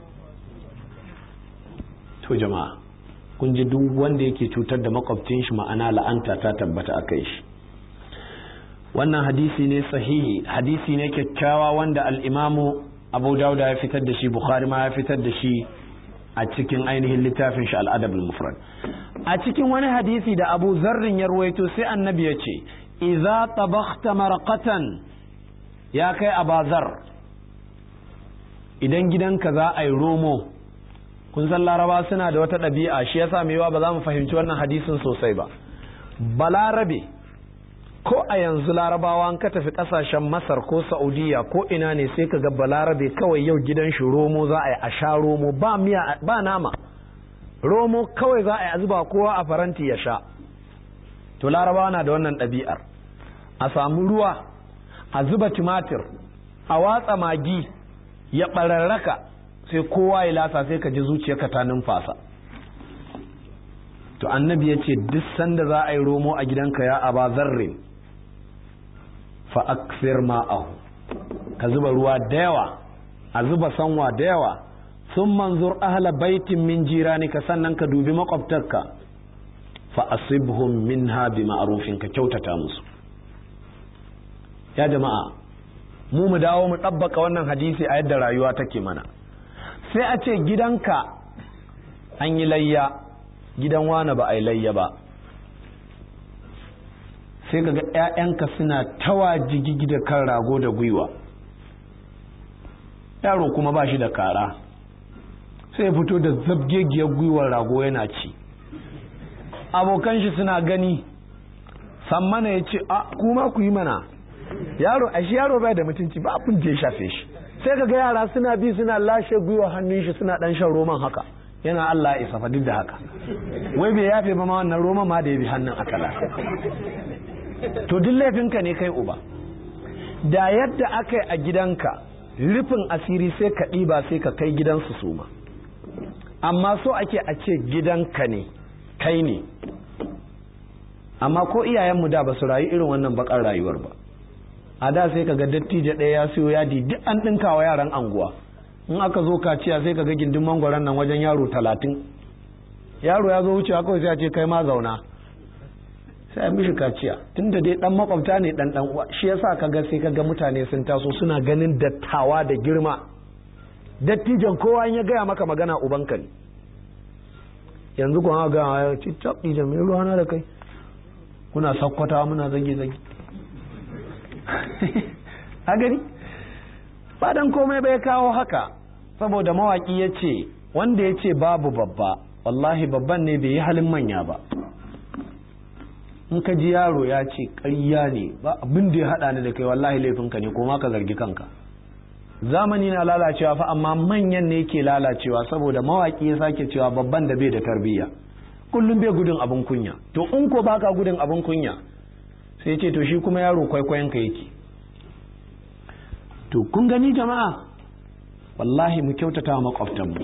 to jama'a kun ji duk wanda yake cutar da makwabcin shi ma'ana la'anta ta tabbata a kai shi wannan hadisi ne sahihi hadisi ne kyakkyawa wanda al-imamu abu dauda ya fitar da shi bukhari ma ya fitar da shi a cikin ainihin littafin shi al'adab mufrad a cikin wani hadisi da abu zarrin ya ruwaito sai annabi ya ce idza tabakhta marqatan ya kai abazar idan gidanka za a yi romo kun san laraba suna da wata ɗabi'a shi yasa mai yawa ba za mu fahimci wannan hadisin sosai ba balarabe ko a yanzu larabawa an ka tafi kasashen masar ko saudiya ko ina ne sai ka ga balarabe kawai yau gidan shi romo za a yi a sha romo ba miya ba nama romo kawai za a yi a zuba kowa a faranti ya sha to larabawa na da wannan ɗabi'ar a samu ruwa a zuba tumatir a watsa magi ya ɓararraka sai kowa ya lasa sai ka ji zuciyarka ta numfasa to annabi ya ce duk sanda za a yi romo a gidanka ya aba zarrin fa aksir ma'ahu ka zuba ruwa da yawa a zuba sanwa da yawa sun manzur ahla baitin min jiranika sannan ka dubi makwabtarka fa asibhum minha bi ma'rufin ka kyautata musu ya jama'a mu mu dawo mu ɗabbaka wannan hadisi a yadda rayuwa take mana sai a ce gidanka an yi layya gidan wane ba a yi layya ba sai kaga 'ya'yanka suna tawa jigigi da kan rago da gwiwa yaro kuma ba shi da kara sai fito da zabgegiyar gwiwar rago yana ci abokan shi suna gani sammana ya ce a kuma ku yi mana yaro a shi yaro bai da mutunci ba abin da ya shafe shi sai kaga yara suna bi suna lashe gwiwa hannun shi suna dan shan roman haka yana Allah ya isa duk da haka wai bai yafe ba ma wannan roman ma da ya bi hannun akala to duk laifinka ne kai uba da yadda aka yi a gidanka rufin asiri sai ka ɗiba sai ka kai gidansu su ma amma so ake a ce gidanka ne kai ne amma ko iyayenmu da ba su rayu irin wannan bakar rayuwar ba a da sai ka ga dattijo ɗaya ya siyo yadi duk an ɗinka wa yaran anguwa in aka zo kaciya sai ka ga gindin mangwaron nan wajen yaro talatin yaro ya zo wucewa kawai sai a ce kai ma zauna sai a mishi kaciya tunda dai dan makwabta ne dan dan uwa shi yasa kaga sai kaga mutane sun taso suna ganin dattawa da girma dattijan kowa in ya gaya maka magana ubanka ne yanzu kuma ga ya ci tab dijan me ruwa na da kai kuna sakkwata muna zage zage a gani ba dan komai bai kawo haka saboda mawaki ya ce wanda ya ce babu babba wallahi babban ne bai yi halin manya ba in ka ji yaro ya ce ƙarya ne ba abin da ya haɗa ni da kai wallahi laifinka ne ko ma ka zargi kanka zamani na lalacewa fa amma manyan ne ke lalacewa saboda mawaƙi ya sake cewa babban da bai da tarbiyya kullum bai gudun abin kunya to in ko baka gudun abin kunya sai ce to shi kuma yaro kwaikwayon ka yake to kun gani jama'a wallahi mu kyautata wa makwabtanmu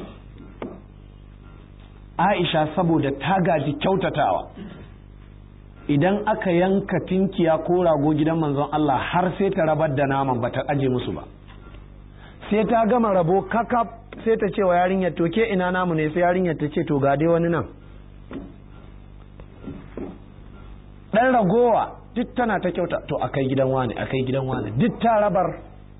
aisha saboda ta gaji kyautatawa idan aka yanka tinkiya ko rago gidan manzon Allah har sai ta rabar da naman ba ta aje musu ba sai ta gama rabo kakaf sai ta ce wa yarinyar to ke ina namu ne sai yarinyar ta ce to ga dai wani nan dan ragowa duk tana ta kyauta to akai gidan wani akai gidan wani duk ta rabar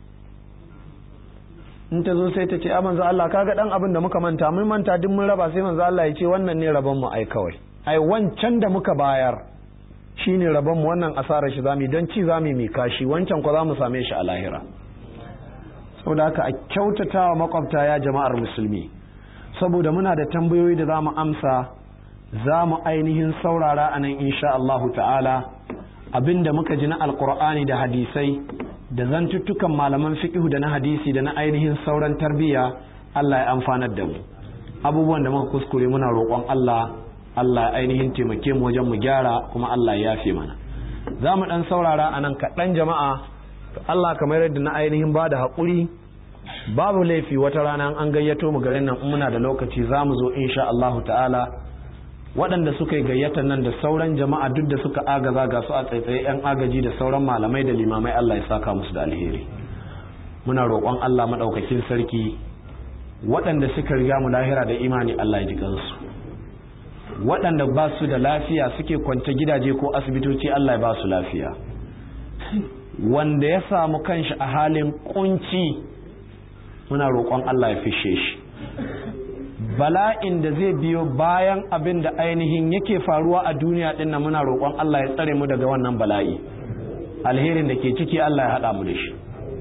in ta zo sai ta ce a manzo Allah kaga dan abin da muka manta mun manta duk mun raba sai manzo Allah ya ce wannan ne rabon mu ai kawai ai wancan da muka bayar shine rabon mu wannan asarar shi zamu don ci zamu mai kashi wancan ko zamu same shi a lahira saboda haka a kyautatawa makwabta ya jama'ar musulmi saboda muna da tambayoyi da zamu amsa za mu ainihin saurara a nan insha Allahu ta'ala abinda muka ji na alkur'ani da hadisai da zantuttukan malaman fiqhu da na hadisi da na ainihin sauran tarbiyya Allah ya amfanar da mu abubuwan da muka kuskure muna roƙon Allah Allah ainihin taimake mu wajen mu gyara kuma Allah ya yafe mana za mu ɗan saurara a nan kaɗan jama'a Allah kamar yadda na ainihin ba da haƙuri babu laifi wata rana an gayyato mu garin nan muna da lokaci za mu zo insha Allahu ta'ala waɗanda suka yi gayyata nan da sauran jama'a duk da suka agaza ga su a tsaitsaye 'yan agaji da sauran malamai da limamai Allah ya saka musu da alheri muna roƙon Allah maɗaukakin sarki waɗanda suka riga mu lahira da imani Allah ya ji kansu waɗanda ba su da lafiya suke kwance gidaje ko asibitoci Allah ya ba su lafiya wanda ya samu kanshi a halin kunci muna roƙon Allah ya fishe shi bala'in da zai biyo bayan abin da ainihin yake faruwa a duniya din nan muna roƙon Allah ya tsare mu daga wannan bala'i alherin da ke ciki Allah ya haɗa mu da shi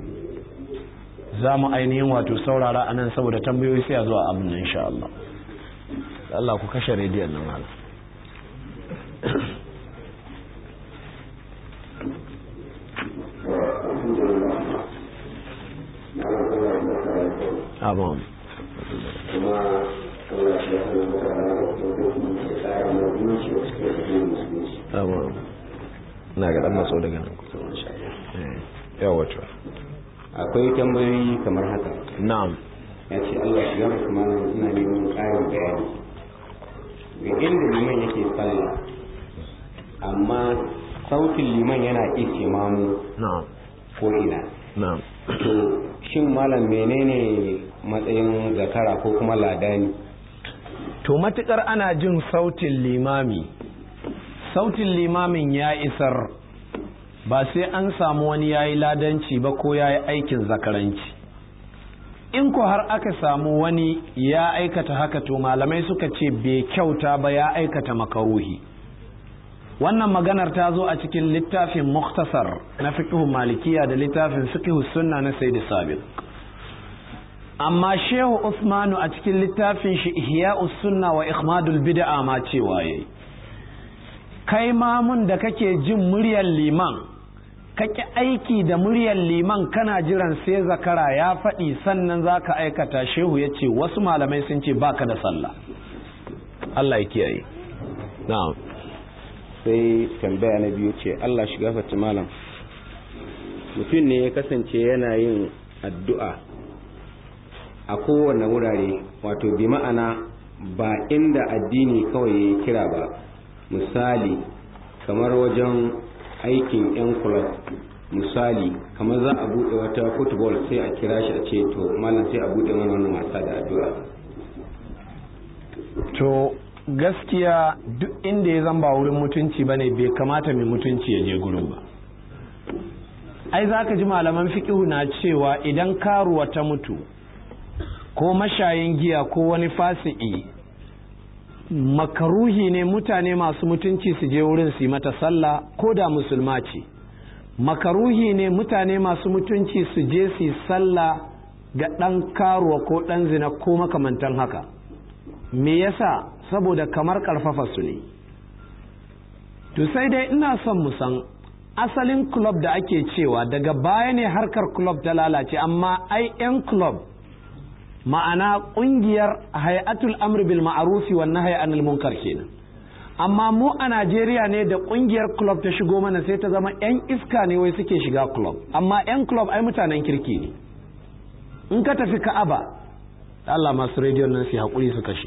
za mu ainihin wato saurara a nan saboda tambayoyi sai a zuwa abin nan insha Allah Allah ku kashe rediyon nan hala Abon. kuma Allah shi ya hana maka da tsara na zuci da suke da yin musulunci. Abon. Na ga ɗan matso daga nan kusa. Yawa wato. akwai tambayoyi kamar haka Na'am. ya ce Allah shiga masu malam ina neman ƙarin bayani ga inda liman yake sallah amma sautin liman yana iske mamu Na'am. ko ina Na'am. to shin malam menene matsayin zakara ko kuma ladani To matukar ana jin sautin limami, sautin limamin ya isar ba sai an samu wani ya yi ladanci ba ko ya yi aikin zakaranci. In ko har aka samu wani ya aikata haka to malamai suka ce bai kyauta ba ya aikata makaruhi. Wannan maganar ta zo a cikin littafin muktasar na fiqhu malikiya da littafin fiqhu sunna na Sayyid Sabiq. amma shehu usmanu a cikin littafin shi ihya'us sunna wa ikhmadul bid'a ma cewa yayi kai mamun da kake jin muryar liman kake aiki da muryar liman kana jiran sai zakara ya faɗi sannan zaka aikata shehu ya ce wasu malamai sun ce baka da sallah Allah ya kiyaye na'am sai tambaya na biyu ce Allah shiga fata malam mutum ne ya kasance yana yin addu'a a kowane wurare wato bi ma'ana ba inda addini kawai ya kira ba misali kamar wajen aikin 'yan club misali kamar za a buɗe wata football sai a kira shi a ce to malam sai a buɗe mana wannan wasa da addu'a to gaskiya duk inda ya zamba wurin mutunci bane bai kamata mai mutunci ya je gurin ba ai za ka ji malaman fiƙihu na cewa idan karuwa ta mutu ko mashayin giya ko wani fasi'i makaruhi ne mutane masu mutunci su je wurin su yi mata sallah ko da musulma ce makaruhi ne mutane masu mutunci su je su yi sallah ga ɗan karuwa ko ɗan zina ko makamantan haka me yasa saboda kamar ƙarfafa su ne to sai dai ina son mu san asalin club da ake cewa daga baya ne harkar club ta lalace amma ai 'yan club ma'ana ƙungiyar hayatul amr bil ma'arufi wa nahyi anil munkar kenan amma mu a najeriya ne da kungiyar club ta shigo mana sai ta zama 'yan iska ne wai suke shiga club amma 'yan club ai mutanen kirki ne in ka tafi ka'aba Allah masu rediyon nan su haƙuri su kashe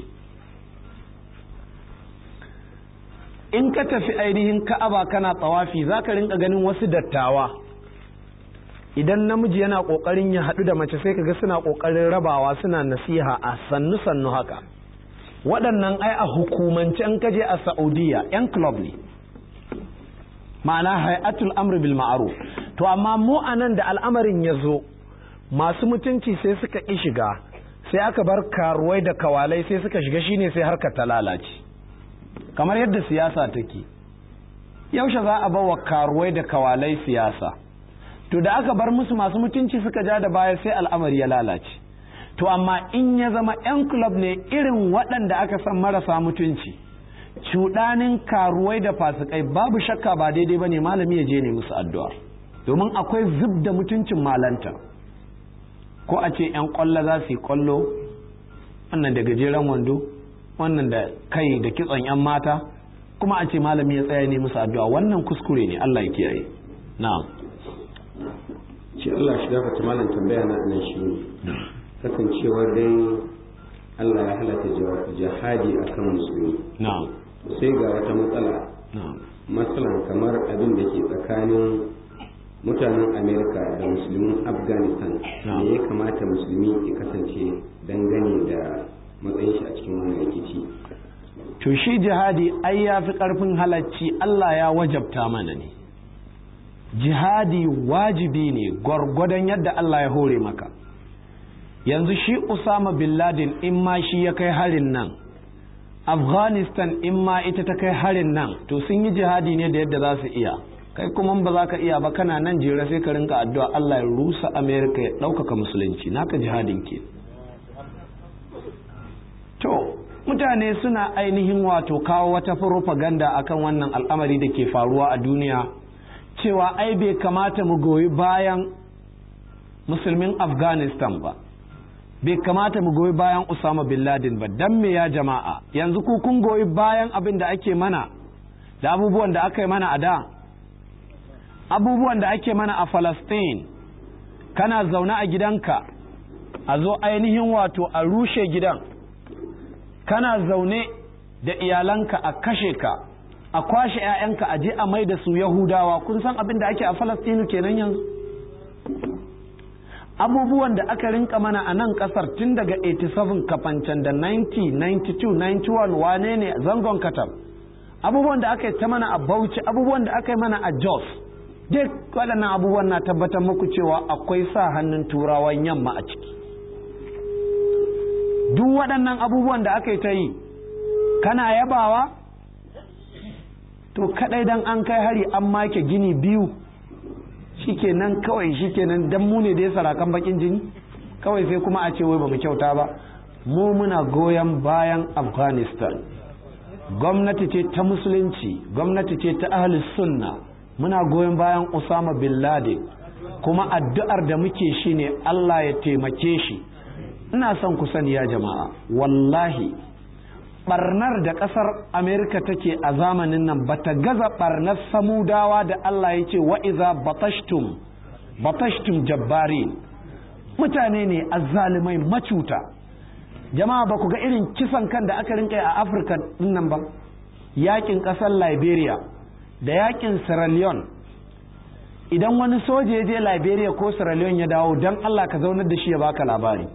in ka tafi ainihin ka'aba kana tsawafi za ka rinka ganin wasu dattawa idan namiji yana ƙoƙarin ya haɗu da mace sai kaga suna ƙoƙarin rabawa suna nasiha a sannu sannu haka waɗannan ai a hukumance an kaje a saudiya 'yan club ne ma'ana hay'atul amr bil ma'ruf to amma mu anan da al'amarin ya zo masu mutunci sai suka ƙi shiga sai aka bar karuwai da kawalai sai suka shiga shine sai harkar ta lalace kamar yadda siyasa take yaushe za a bawa karuwai da kawalai siyasa to da aka bar musu masu mutunci suka ja da baya sai al'amari ya lalace to amma in ya zama 'yan club ne irin waɗanda aka san marasa mutunci cuɗanin karuwai da fasikai babu shakka ba daidai ba ne malami ya je ne musu addu'a domin akwai zub da mutuncin malanta ko a ce 'yan ƙwallo za su yi ƙwallo wannan da gajeren wando wannan da kai da kitson 'yan mata kuma a ce malami ya tsaya ne musu addu'a wannan kuskure ne Allah ya kiyaye na'am ce Allah shi gafarta malam tambaya na nan shi ne kasancewar dai Allah ya halatta jihadi akan musulmi na'am sai ga wata matsala na'am matsalan kamar abin da ke tsakanin mutanen amerika da musulmin afghanistan Na'am. me ya kamata musulmi ya kasance dangane da matsayin shi a cikin wannan rikici to shi jihadi ai ya fi ƙarfin halacci Allah ya wajabta mana ne jihadi wajibi ne gwargwadon yadda Allah ya hore maka yanzu shi Usama bin Laden in ma shi ya kai harin nan Afghanistan in ma ita ta kai harin nan to sun yi jihadi ne da yadda za su iya kai kuma ba za ka iya ba kana nan jere sai ka rinka addu'a Allah ya rusa Amerika ya ɗaukaka musulunci naka jihadin ke To, mutane suna ainihin wato kawo wata propaganda akan wannan al'amari da ke faruwa a duniya cewa ai bai kamata mu goyi bayan musulmin Afghanistan ba. Bai kamata mu goyi bayan Usama bin Laden ba, don me ya jama'a, yanzu ku kun goyi bayan abin da ake mana da abubuwan da aka yi mana a da. Abubuwan da ake mana a Falastin, kana zaune a gidanka, a zo ainihin wato a rushe gidan. kana zaune da iyalanka a kashe ka a kwashe 'ya'yanka a je a mai da su yahudawa kun san abin da ake a falastinu kenan yanzu abubuwan da aka rinka mana a nan kasar tun daga 87 kafancan da 90 92 91 wane ne zangon katar abubuwan da aka yi ta mana a bauchi abubuwan da aka yi mana a jos duk waɗannan abubuwan na tabbatar muku cewa akwai sa hannun turawan yamma a ciki duk waɗannan abubuwan da aka yi ta yi kana yabawa to kadai dan an kai hari an make gini biyu shikenan kawai shikenan dan mu ne da ya sarakan bakin jini kawai sai kuma a ce wai ba mu kyauta ba mu muna goyon bayan afghanistan gwamnati ce ta musulunci gwamnati ce ta ahli sunna muna goyon bayan usama bin laden kuma addu'ar da muke shine allah ya taimake shi ina son ku sani ya jama'a wallahi barnar da kasar amerika take a zamanin nan bata gaza barnar samudawa da allah ya ce wa'iza batashtum batashtum jabbari mutane ne azzalumai macuta jama'a ba ku ga irin kisan kan da aka rinka a afirka nan ba yakin kasar liberia da yakin sierra leone idan wani soja ya je liberia ko sierra leone ya dawo don allah ka zaunar da shi ya baka labari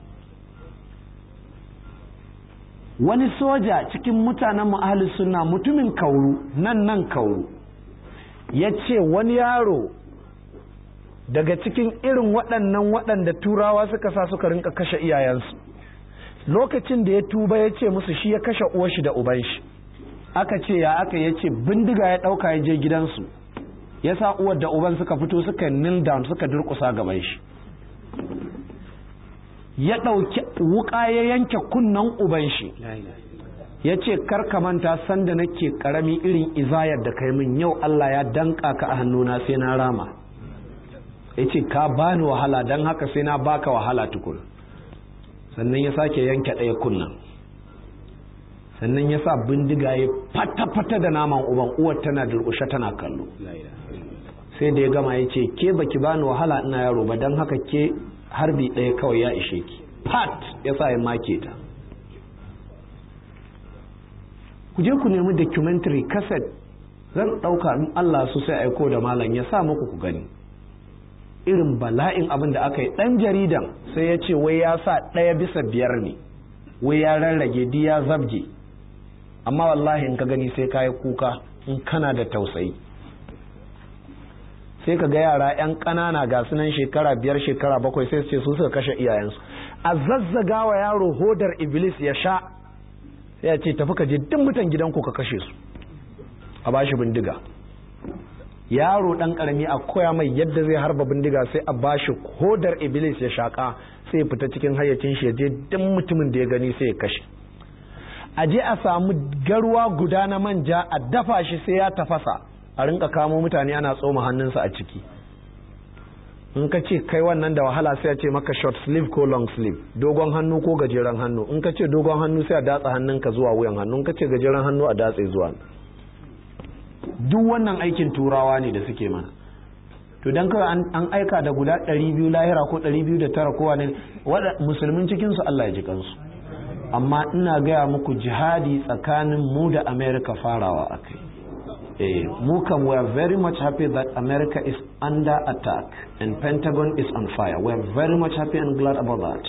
wani soja cikin mutanen mu ahli sunna mutumin kauru nan nan kauru ya ce wani yaro daga cikin irin waɗannan waɗanda turawa suka sa suka rinka kashe iyayensu lokacin da ya tuba ya ce musu shi ya kashe uwarshi da uban shi aka ce ya aka ya ce bindiga ya ɗauka ya je gidansu ya sa uwar da uban suka fito suka kneel down suka durƙusa gaban shi ya ɗauki wuƙa ya yanke kunnen uban shi ya ce karka manta sanda nake ƙarami irin izayar da kai min yau Allah ya danka ka a hannuna sai na rama ya ce ka bani wahala don haka sai na baka wahala tukun sannan ya sake yanke ɗaya kunnan sannan ya sa bindiga ya fata-fata da naman uban uwar tana durƙushe tana kallo sai da ya gama ya ce ke baki bani wahala ina yaro ba don haka ke harbi ɗaya kawai ya ishe ki pat ya sa ya make ta ku je ku nemi documentary cassette zan ɗauka in Allah su sai aiko da malam ya sa muku ku gani irin bala'in abin da aka yi ɗan jaridan sai ya ce wai ya sa ɗaya bisa biyar ne wai ya rarrage di ya zabge amma wallahi in ka gani sai ka yi kuka in kana da tausayi sai ka ga yara 'yan ƙanana ga sunan shekara biyar shekara bakwai sai su ce su suka kashe iyayensu a zazzaga wa yaro hodar iblis ya sha sai ya ce tafi ka je duk mutan gidanku ka kashe su a bashi bindiga yaro dan karami a koya mai yadda zai harba bindiga sai a bashi hodar iblis ya shaka sai ya fita cikin hayyacin shi ya je duk mutumin da ya gani sai ya kashe a je a samu garwa guda na manja a dafa shi sai ya tafasa a rinka kamo mutane ana tsoma hannunsa a ciki in ka ce kai wannan da wahala sai a ce maka short sleeve ko long sleeve dogon hannu ko gajeren hannu in ka ce dogon hannu sai a datsa hannunka zuwa wuyan hannu in ka ce gajeren hannu a datse zuwa duk wannan aikin turawa ne da suke mana to dan kawai an aika da guda 200 lahira ko 209 kowa ne musulmin cikinsu Allah ya ji kansu amma ina gaya muku jihadi tsakanin mu da america farawa akai eh mu kan we are very much happy that america is under attack and pentagon is on fire we are very much happy and glad about that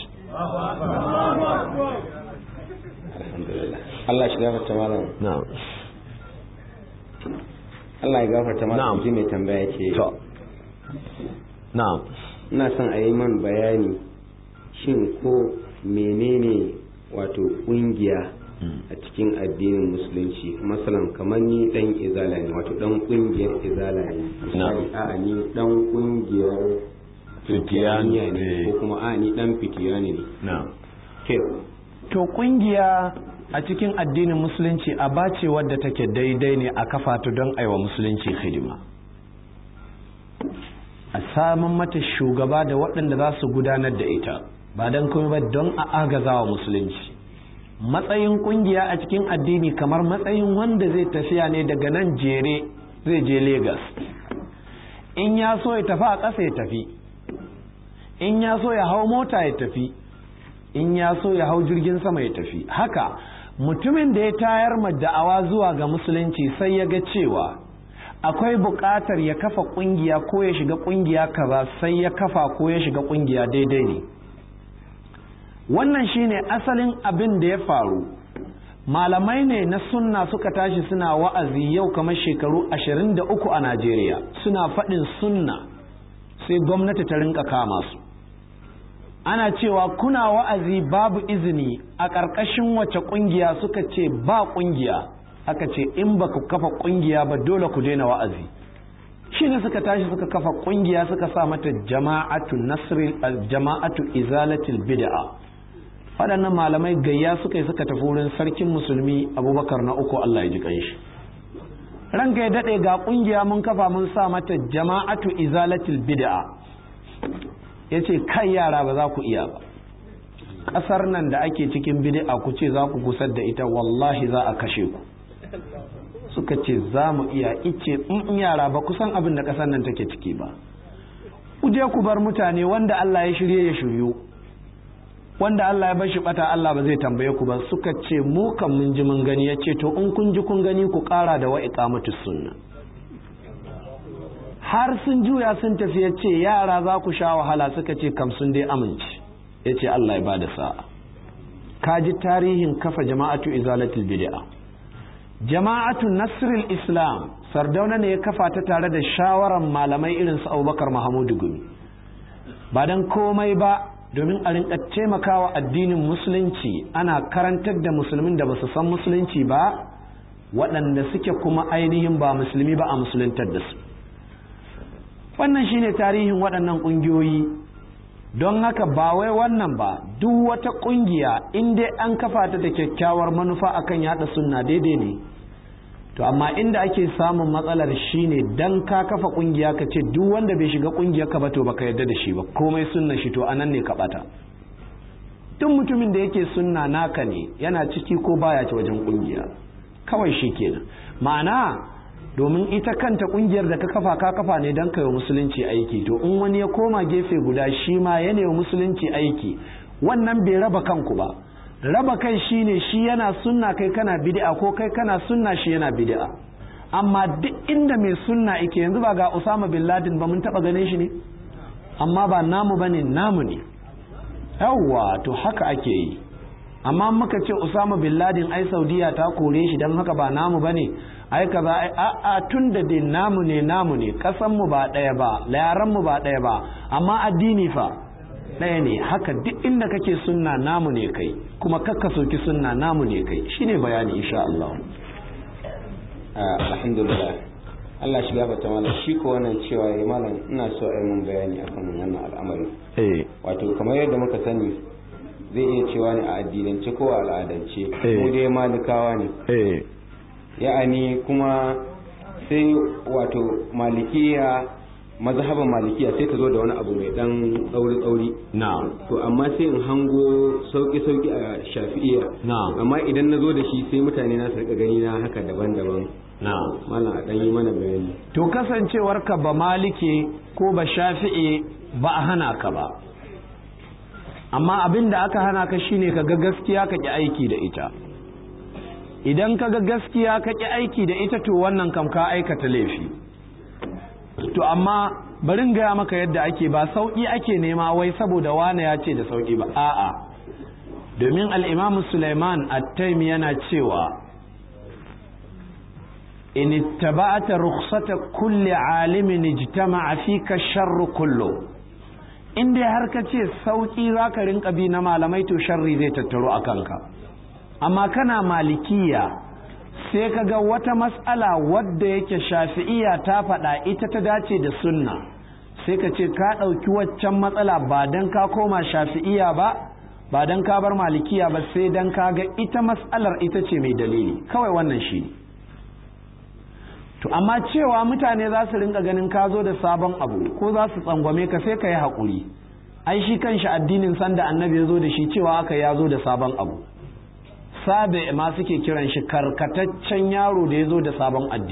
Allah shi gafarta malam na'am Allah ya gafarta malam Na'am. ji mai tambaya ce to na'am ina son a yi man bayani shin ko menene wato kungiya a cikin addinin musulunci masalan kamar ni dan izala ne wato dan kungiyar izala ne misali a'a ni dan kungiyar fitiyaniya ne eh. ko kuma a'a ni dan fitiyani ne na'am ke to kungiya a cikin addinin musulunci a bace wadda take daidai ne a kafa ta don aiwa musulunci hidima a samun mata shugaba da waɗanda za su gudanar da ita ba don kuma ba don a agazawa musulunci matsayin kungiya a cikin addini kamar matsayin wanda zai tafiya ne daga nan jere zai je Legas. in ya so ya tafi a ƙasa ya tafi in ya so ya hau mota ya tafi in ya so ya hau jirgin sama ya tafi haka mutumin da ya tayar ma da'awa zuwa ga musulunci sai ya ga cewa akwai buƙatar ya kafa ƙungiya ko ya shiga ƙungiya kaza sai ya kafa ko ya shiga ƙungiya daidai ne wannan shine asalin abin da ya faru malamai ne na sunna suka tashi suna wa'azi yau kamar shekaru 23 a Najeriya suna faɗin sunna sai gwamnati ta rinka kama su ana cewa kuna wa'azi babu izini a ƙarƙashin wace ƙungiya suka ce ba ƙungiya aka ce in ba ku kafa ƙungiya ba dole ku daina wa'azi shi ne suka tashi suka kafa ƙungiya suka sa mata jama'atu nasri jama'atu izalatil bid'a waɗannan malamai gayya suka yi suka tafi wurin sarkin musulmi abubakar na uku Allah ya ji ƙanshi ranka ya daɗe ga ƙungiya mun kafa mun sa mata jama'atu izalatil bid'a ya ce kai yara ba za ku iya ba ƙasar nan da ake cikin bid'a ku ce za ku gusar da ita wallahi za a kashe ku suka ce za mu iya ice in yara ba ku san abin da ƙasar nan take ciki ba ku je ku bar mutane wanda Allah ya shirye ya shiryu wanda Allah ya bashi bata Allah ba zai tambaye ku ba suka ce mu kan mun ji mun gani ya ce to in kun ji kun gani ku ƙara da wa iqamatus sunna har sun juya sun tafi ya ce yara za ku sha wahala suka ce kam sun dai amince ya ce Allah ya bada sa'a ka ji tarihin kafa jama'atu izalatul bid'a jama'atu nasrul islam sardauna ne ya kafa ta tare da shawaran malamai irin su abubakar mahamudu gumi ba don komai ba domin a rinka taimakawa addinin musulunci ana karantar da musulmin da ba su san musulunci ba waɗanda suke kuma ainihin ba musulmi ba a musuluntar da su wannan shine tarihin waɗannan ƙungiyoyi don haka ba wai wannan ba duk wata ƙungiya in dai an kafa ta da kyakkyawar manufa akan yada sunna daidai ne to amma inda ake samun matsalar shine dan ka kafa ƙungiya ka ce duk wanda bai shiga ƙungiyar ka ba to baka yarda da shi ba komai sunna shi to anan ne ka bata duk mutumin da yake sunna naka ne yana ciki ko baya ci wajen kungiya kawai shi kenan ma'ana domin ita kanta kungiyar da ka kafa ka kafa ne don kai wa musulunci aiki to in wani ya koma gefe guda shi ma ya wa musulunci aiki wannan bai raba kanku ba raba kai shine shi yana sunna kai kana bid'a ko kai kana sunna shi yana bid'a amma duk inda mai sunna yake yanzu ba ga Usama bin Laden ba mun taba ganin shi ne amma ba namu bane namu ne yawwa to haka ake yi amma muka ce Usama bin Laden ai Saudiya ta kore shi dan haka ba namu bane ai kaza ai a a tun da dai namu ne namu ne kasan mu ba daya ba yaran mu ba daya ba amma addini fa ɗaya ne haka duk inda kake sunna namu ne kai kuma kakka soki sunna namu ne kai shine bayani insha Allah alhamdulillah Allah shiga bata mana shi ko wannan cewa ya malam ina so a yi mun bayani akan wannan al'amari eh wato kamar yadda muka sani zai iya cewa ne a addinance ko a al'adance Eh. mu dai malikawa ne eh ya'ani kuma sai wato malikiya mazhaban malikiya sai ta zo da wani abu mai dan tsauri tsauri na'am to amma sai in hango sauki sauki a shafi'iyya Na'am. amma idan na zo da shi sai mutane na su rika gani na haka daban-daban na'am malam a dan yi mana bayani to kasancewarka ba maliki ko ba shafi'i ba a hana ka ba amma abin da aka hana ka shine ka ga gaskiya ka ki aiki da ita idan ka ga gaskiya ka ki aiki da ita to wannan kam ka aikata laifi to amma barin gaya maka yadda ake ba sauƙi ake nema wai saboda wane ya ce da sauƙi ba a'a domin al'imamu Sulaiman at-Taimi yana cewa in ittaba'ata rukhsata kulli alimin ijtama'a fika sharru kullu in dai har ka ce sauki zaka rinka bi na malamai to sharri zai tattaro a kanka amma kana malikiya sai ka ga wata mas'ala wadda yake shafi'iya ta faɗa ita ta dace da sunna sai ka ce ka ɗauki waccan matsala ba don ka koma shafi'iya ba ba don ka bar malikiya ba sai don ka ga ita mas'alar ita ce mai dalili kawai wannan shi ne to amma cewa mutane za su rinka ganin ka zo da sabon abu ko za su tsangwame ka sai ka yi haƙuri ai shi kanshi addinin sanda annabi ya zo da shi cewa aka ya zo da sabon abu sabe ma suke kiran shi karkataccen yaro da ya zo da sabon addini